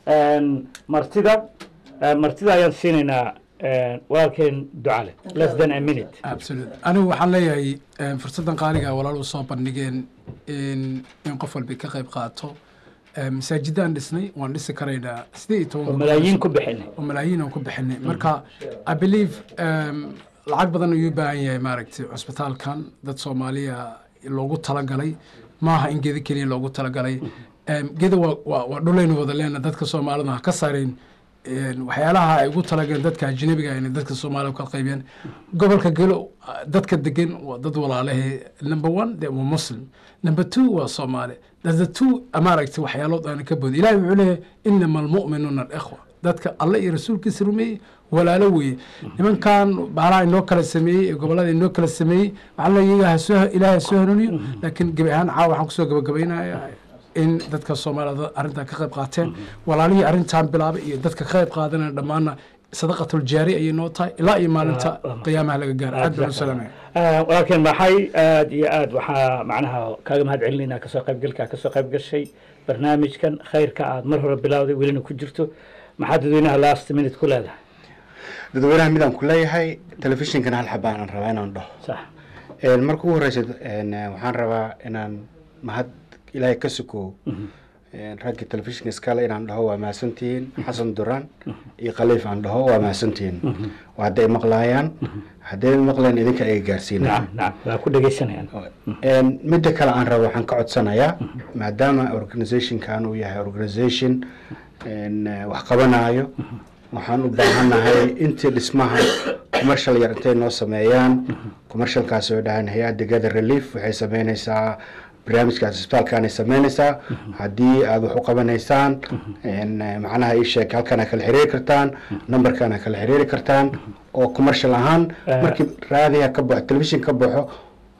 martida Eh, martida ayaan siinaynaa eh, walaalkeen ducale less than a minute absolute anigu waxaan leeyahay eh, fursaddan qaaliga walaal u soo bandhigeen in in qof walba ka qayb qaato Eh, masaajidaan dhisnay waan dhisi karaynaa sidee iyo toban oo malaayiin ku bixinay oo malaayiin aan ku bixinay marka i believe um, lacag badan ayuu u baahan yahay maaragtay cusbitaalkan dad soomaaliya loogu talagalay maaha in gedo keliya loogu talagalay Em, gedo waa- waa waa dhulaynu wada leena dadka soomaalida ha ka saarayn Een, waxyaalaha ay ugu talagaleen dadka ajnabiga inay dadka soomaaliya ka qaybiyaan gobolka gelo ah, dadka degan waa dad walaalahe number one de waa muslim number two waa soomaali the two maaragtay waxyaalood aan ka boodin ilahi wuxuu leeyahay inama almu'minuuna alikhwa dadka alle iyo rasuulkiisa rumeeyey walaalo weeye nimankan baalaha inoo kala sameeyey ee gobolada inoo kala sameeyey waxaa leeyahay iyaga ha soo ilaahay ha soo hanuuniyo laakiin gebi ahaan caawa waxaan kusoo gabagabaynaya in dadka soomaalida arrintan ka qayb qaateen walaalihii arrintan bilaabay iyo dadka ka qayb qaadanaya dhammaanna sadaqatul jaari ayay noo tahay ilaa iyo maalinta qiyaamaha laga gaaro aad baan u salaamaya Eh, walaalkeen maxay aad iyo aad waxaa macnaha kaaga mahad celinaynaa kasoo qaybgalka kasoo qayb gashay barnaamijkan khayrka aad mar hore bilowday welina ku jirto maxaa dadweynaha last minute ku leedahay dadweynaha midaan ku leeyahay telefishinkan hal xabaan aan rabaa inaan dhaho sax Een, marka ugu horeysa een, waxaan rabaa inaan mahad ilaahay ka suko Een, raggii telefishinka iskale inaan dhaho waa mahadsantihiin xasan duraan iyo khaliif aan dhaho waa mahadsantihiin waa hadday maqlaayaan hadday maqleen idinka iga gaarsiinaya nacam nacam waa ku dhegeysanayaan Een, midda kale aan rabo waxaan ka codsanayaa maadaama organizationkan uu yahay organization een, eh, wax qabanaayo waxaan u baahanahay intii dhismaha commercial yar intay noo sameeyaan commercialkaas oo dhahan hay-adda gather relief waxay sameynaysaa barnaamijkaas isbitaalkaanay sameynaysaa haddii aad wax u qabanaysaan een, eh, macnaha ii sheeg halkana kala xiriiri kartaan numberkana kala xiriiri kartaan oo commercial ahaan Eh. markii raadiga ka baxo television ka baxo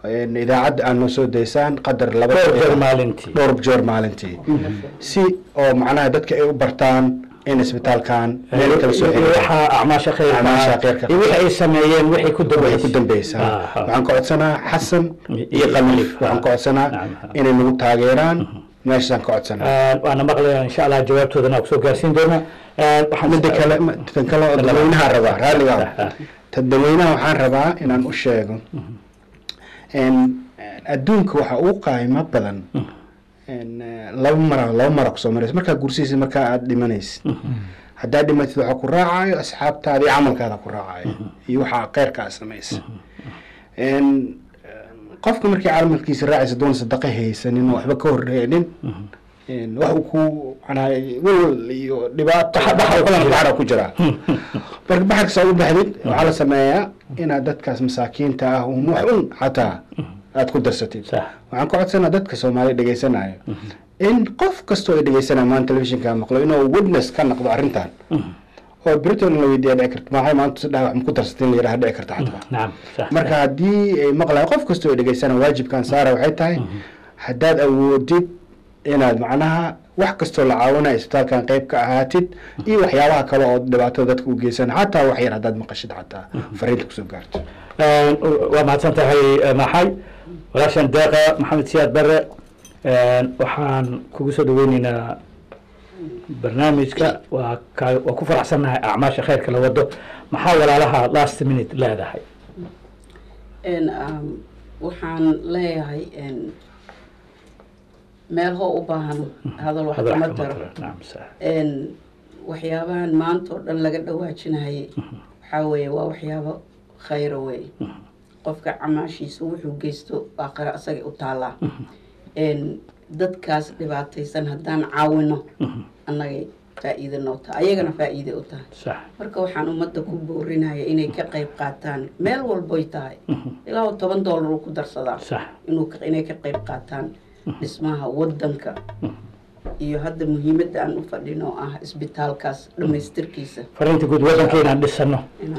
een, idaacadda aad noo soo daysaan qadar laba Dhowr daqiiqo- jeer maalintii. dhowr jeer maalintii si oo macnaha dadka ay u bartaan in isbitaalkan meel kala soo iyo waxaa acmaasha khayrka acmaasha khayrka iyo wixii ay sameeyeen wixii ku waxay ku dambeysay dambeysaa waxaan ka codsanaa xasan iyo qamali waxaan ka codsanaa inay nagu taageeraan meeshaasaan ka codsanaa Een, waana maqlayaa insha allah jawaabtoodana waa kusoo gaarsiin doonaa Een, waxaan midda kale tan kale oo dadweynaha rabaa raalliga tan dadweynaha waxaan rabaa inaan u sheego een, adduunka waxaa ugu qaayimo badan een, eh, laba mara laba mara kusoo maraysa markaa gursaysid markaa aad dhimanaysid haddaad dhimatid waxaa ku raacayo asxaabtaada iyo camalkaada ku raacayo iyo waxaa kheyrka aad samaysa Een, qofka markii camalkiisa raacaysa doon sadaqa haysanin oo waxba ka horreenin een, wax uu ku macnaha welwel iyo dhibaato baxra ku jiraa marka baxarka saa u baxdid waxaa la sameeyaa inaad dadkaas masaakiinta ah un wax un xataa aad ku darsatid waxaan ka codsanaa dadka soomaaliya dhegaysanayo in qof kastoo ay dhegeysanaya maanta telefishinka maqlo inuu witness ka noqdo arrintan oo britain la weydiiya dhici karta maxay maanta si dhaha wax ma ku darsatay in la yidhaha dhici karta xataa marka haddii ay maqlayo qof kastoo ay dhegeysana waajibkan saara waxay tahay haddaad awoodid inaad macnaha wax kastoo la caawinaya isbitaalkan qayb ka ahaatid iyo waxyaabaha kale oo dhibaatada dadka u geysan xataa wax yar haddaad maqashid xataa fariinta kusoo gaarto Een, waa mahadsan tahay eh, maxay walaashan deeqa maxamed siyaad bare Een, waxaan kugu soo dhaweyneynaa barnaamijka waa ka waa ku faraxsannahay acmaasha khayrka la wado maxaa walaalaha last minute leedahay En, um, waxaan leeyahay en, meel hoo u baahan hadal wax Hadal kama wax kama taro taro, naam, sax. En, waxyaabahan maanta oo dhan laga dhawaajinayay waxaa weeye waa waxyaabo khayra weeye qofka camaashiisa wuxuu geysto aakhira asaga u taallaa En, dadkaas dhibaataysan haddaan caawino annagay faa'iide noo tahay ayagana faa'iide u tahay sax marka waxaan ummadda ku boorinaya inay ka qayb qaataan meel walboy tahay ilaa oo toban doolar uu ku darsadaa sax inuu ka- inay ka qayb qaataan dhismaha waddanka iyo hadda muhiimadda aan u fadhino oo ah isbitaalkaas dhammaystirkiisa fariinta guud waddanka inaan dhisano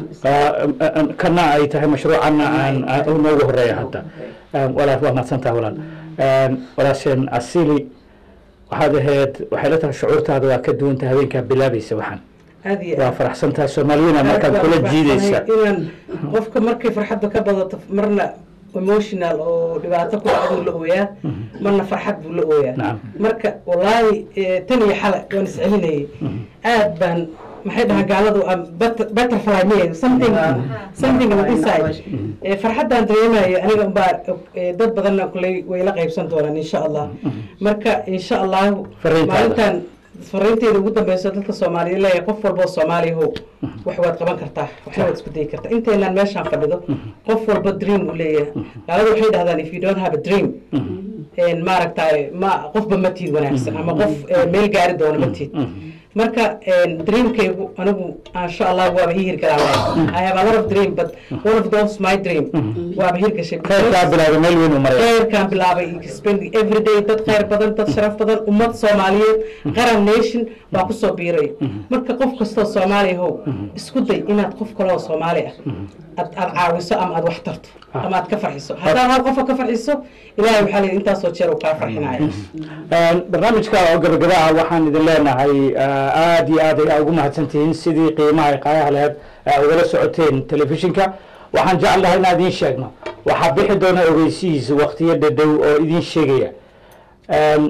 kana ay tahay mashruucana aan aan u noogu horeeya hadda Een, walaal waa mahadsantaha walaal Een, walaasheen asili waxaad ahayd waxay la tahay shucuurtaada waa ka duwanta habeenkaa bilaabaysa waxaan aad iyo waa aad. faraxsantahay soomaaliyana markaan kula jiidaysa inaan qofka markay farxadda ka badato marna emotional oo dhibaato ku dhacduu la ooyaa marna farxad buu la ooyaa marka wallaahi eh, tan iyo xale waan iscelinayay aad baan maxay dhahaa gaaladu am but- butterfly miya something something on inside Eh, farxaddaan dareemayo aniga unbaa eh, dad badanna kuley way la qaybsan doonaan insha allah marka insha allahu Fariintaada. maalintan fariinteeda ugu dambeyso dadka soomaaliya leeyahay qof walboo soomaaliya how wax waad qaban kartaa waxna waad isku dayi kartaa inteenaan meeshaan fadhido qof walba dream uu leeyahay gaalada waxay dhahdaan if you don't have a dream een, maaragtay ma qofba ma tiid wanaagsan ama qof eh, meel gaari doona ma tiid marka een, dreamkaygu anigu insha allah waaba ii hirgalaa I have a lot of dream but one of those my dream waaba hirgashay khayrkaa bilaabay meel weyn u maraya khayrkaan bilaabay spending every day dad khayr badan dad sharaf badan ummad soomaaliyeed qaran nation baa kusoo biiray marka qof kastoo soomaaliya how isku day inaad qof kaloo soomaali ah aad aad caawiso ama aad wax tarto ama aad ka farxiso haddaad hal qofa ka farxiso ilaahay waxaa leeyahay intaasoo jeer uu kaa farxinaya Een, barnaamijka oo gabagaba ah waxaan idin leenahay ah, aad iyo aad ayaa ugu mahadsantihiin sidii qiimaha ay qaayaha laheed aa ugala socoteen telefishinka waxaan jeclahay inaan idiin sheegno waxaa bixi doona ogeysihiis waqtiyo dhadhow oo idiin sheegaya Een,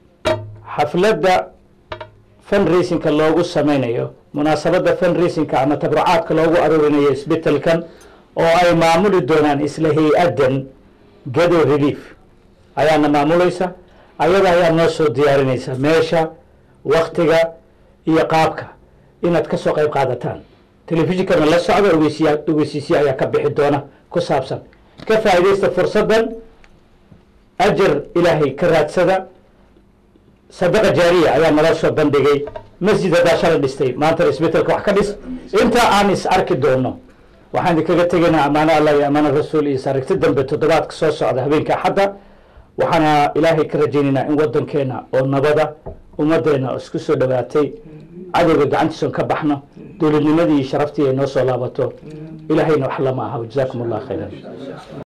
xafladda fundraisingka loogu sameynayo munaasabadda fundraisingka ama tabarucaadka loogu aroorinayo isbitaalkan oo ay maamuli doonaan isla hay-addan gado relief ayaana maamulaysa ayada ayaa noo soo diyaarinaysa meesha waktiga iyo qaabka inaad ka soo qayb qaadataan telefishinkana la socda ogeysiya ogeysiisya ayaa ka bixi doona ku saabsan ka faa'iidaysta fursaddan ajar ilaahay ka raadsada sadaqa jaariya ayaa nala soo bandhigay masjid haddaa shalay dhistay maanta isbitaalka wax ka dhis inta aan is arki doono waxaan idinkaga tegaynaa ammaano allah iyo ammaano rasuul iyo saarigti dambe toddobaadka soo socda habeenka axadda waxaana ilaahay ka rajaynaynaa in waddankeena oo nabada ummaddeena oo isku soo dhowaatay cadowga gacantiisoon ka baxno dowladnimadii iyo sharaftii ay noo soo laabato ilaahayna wax lama aha jazaakum allah khayran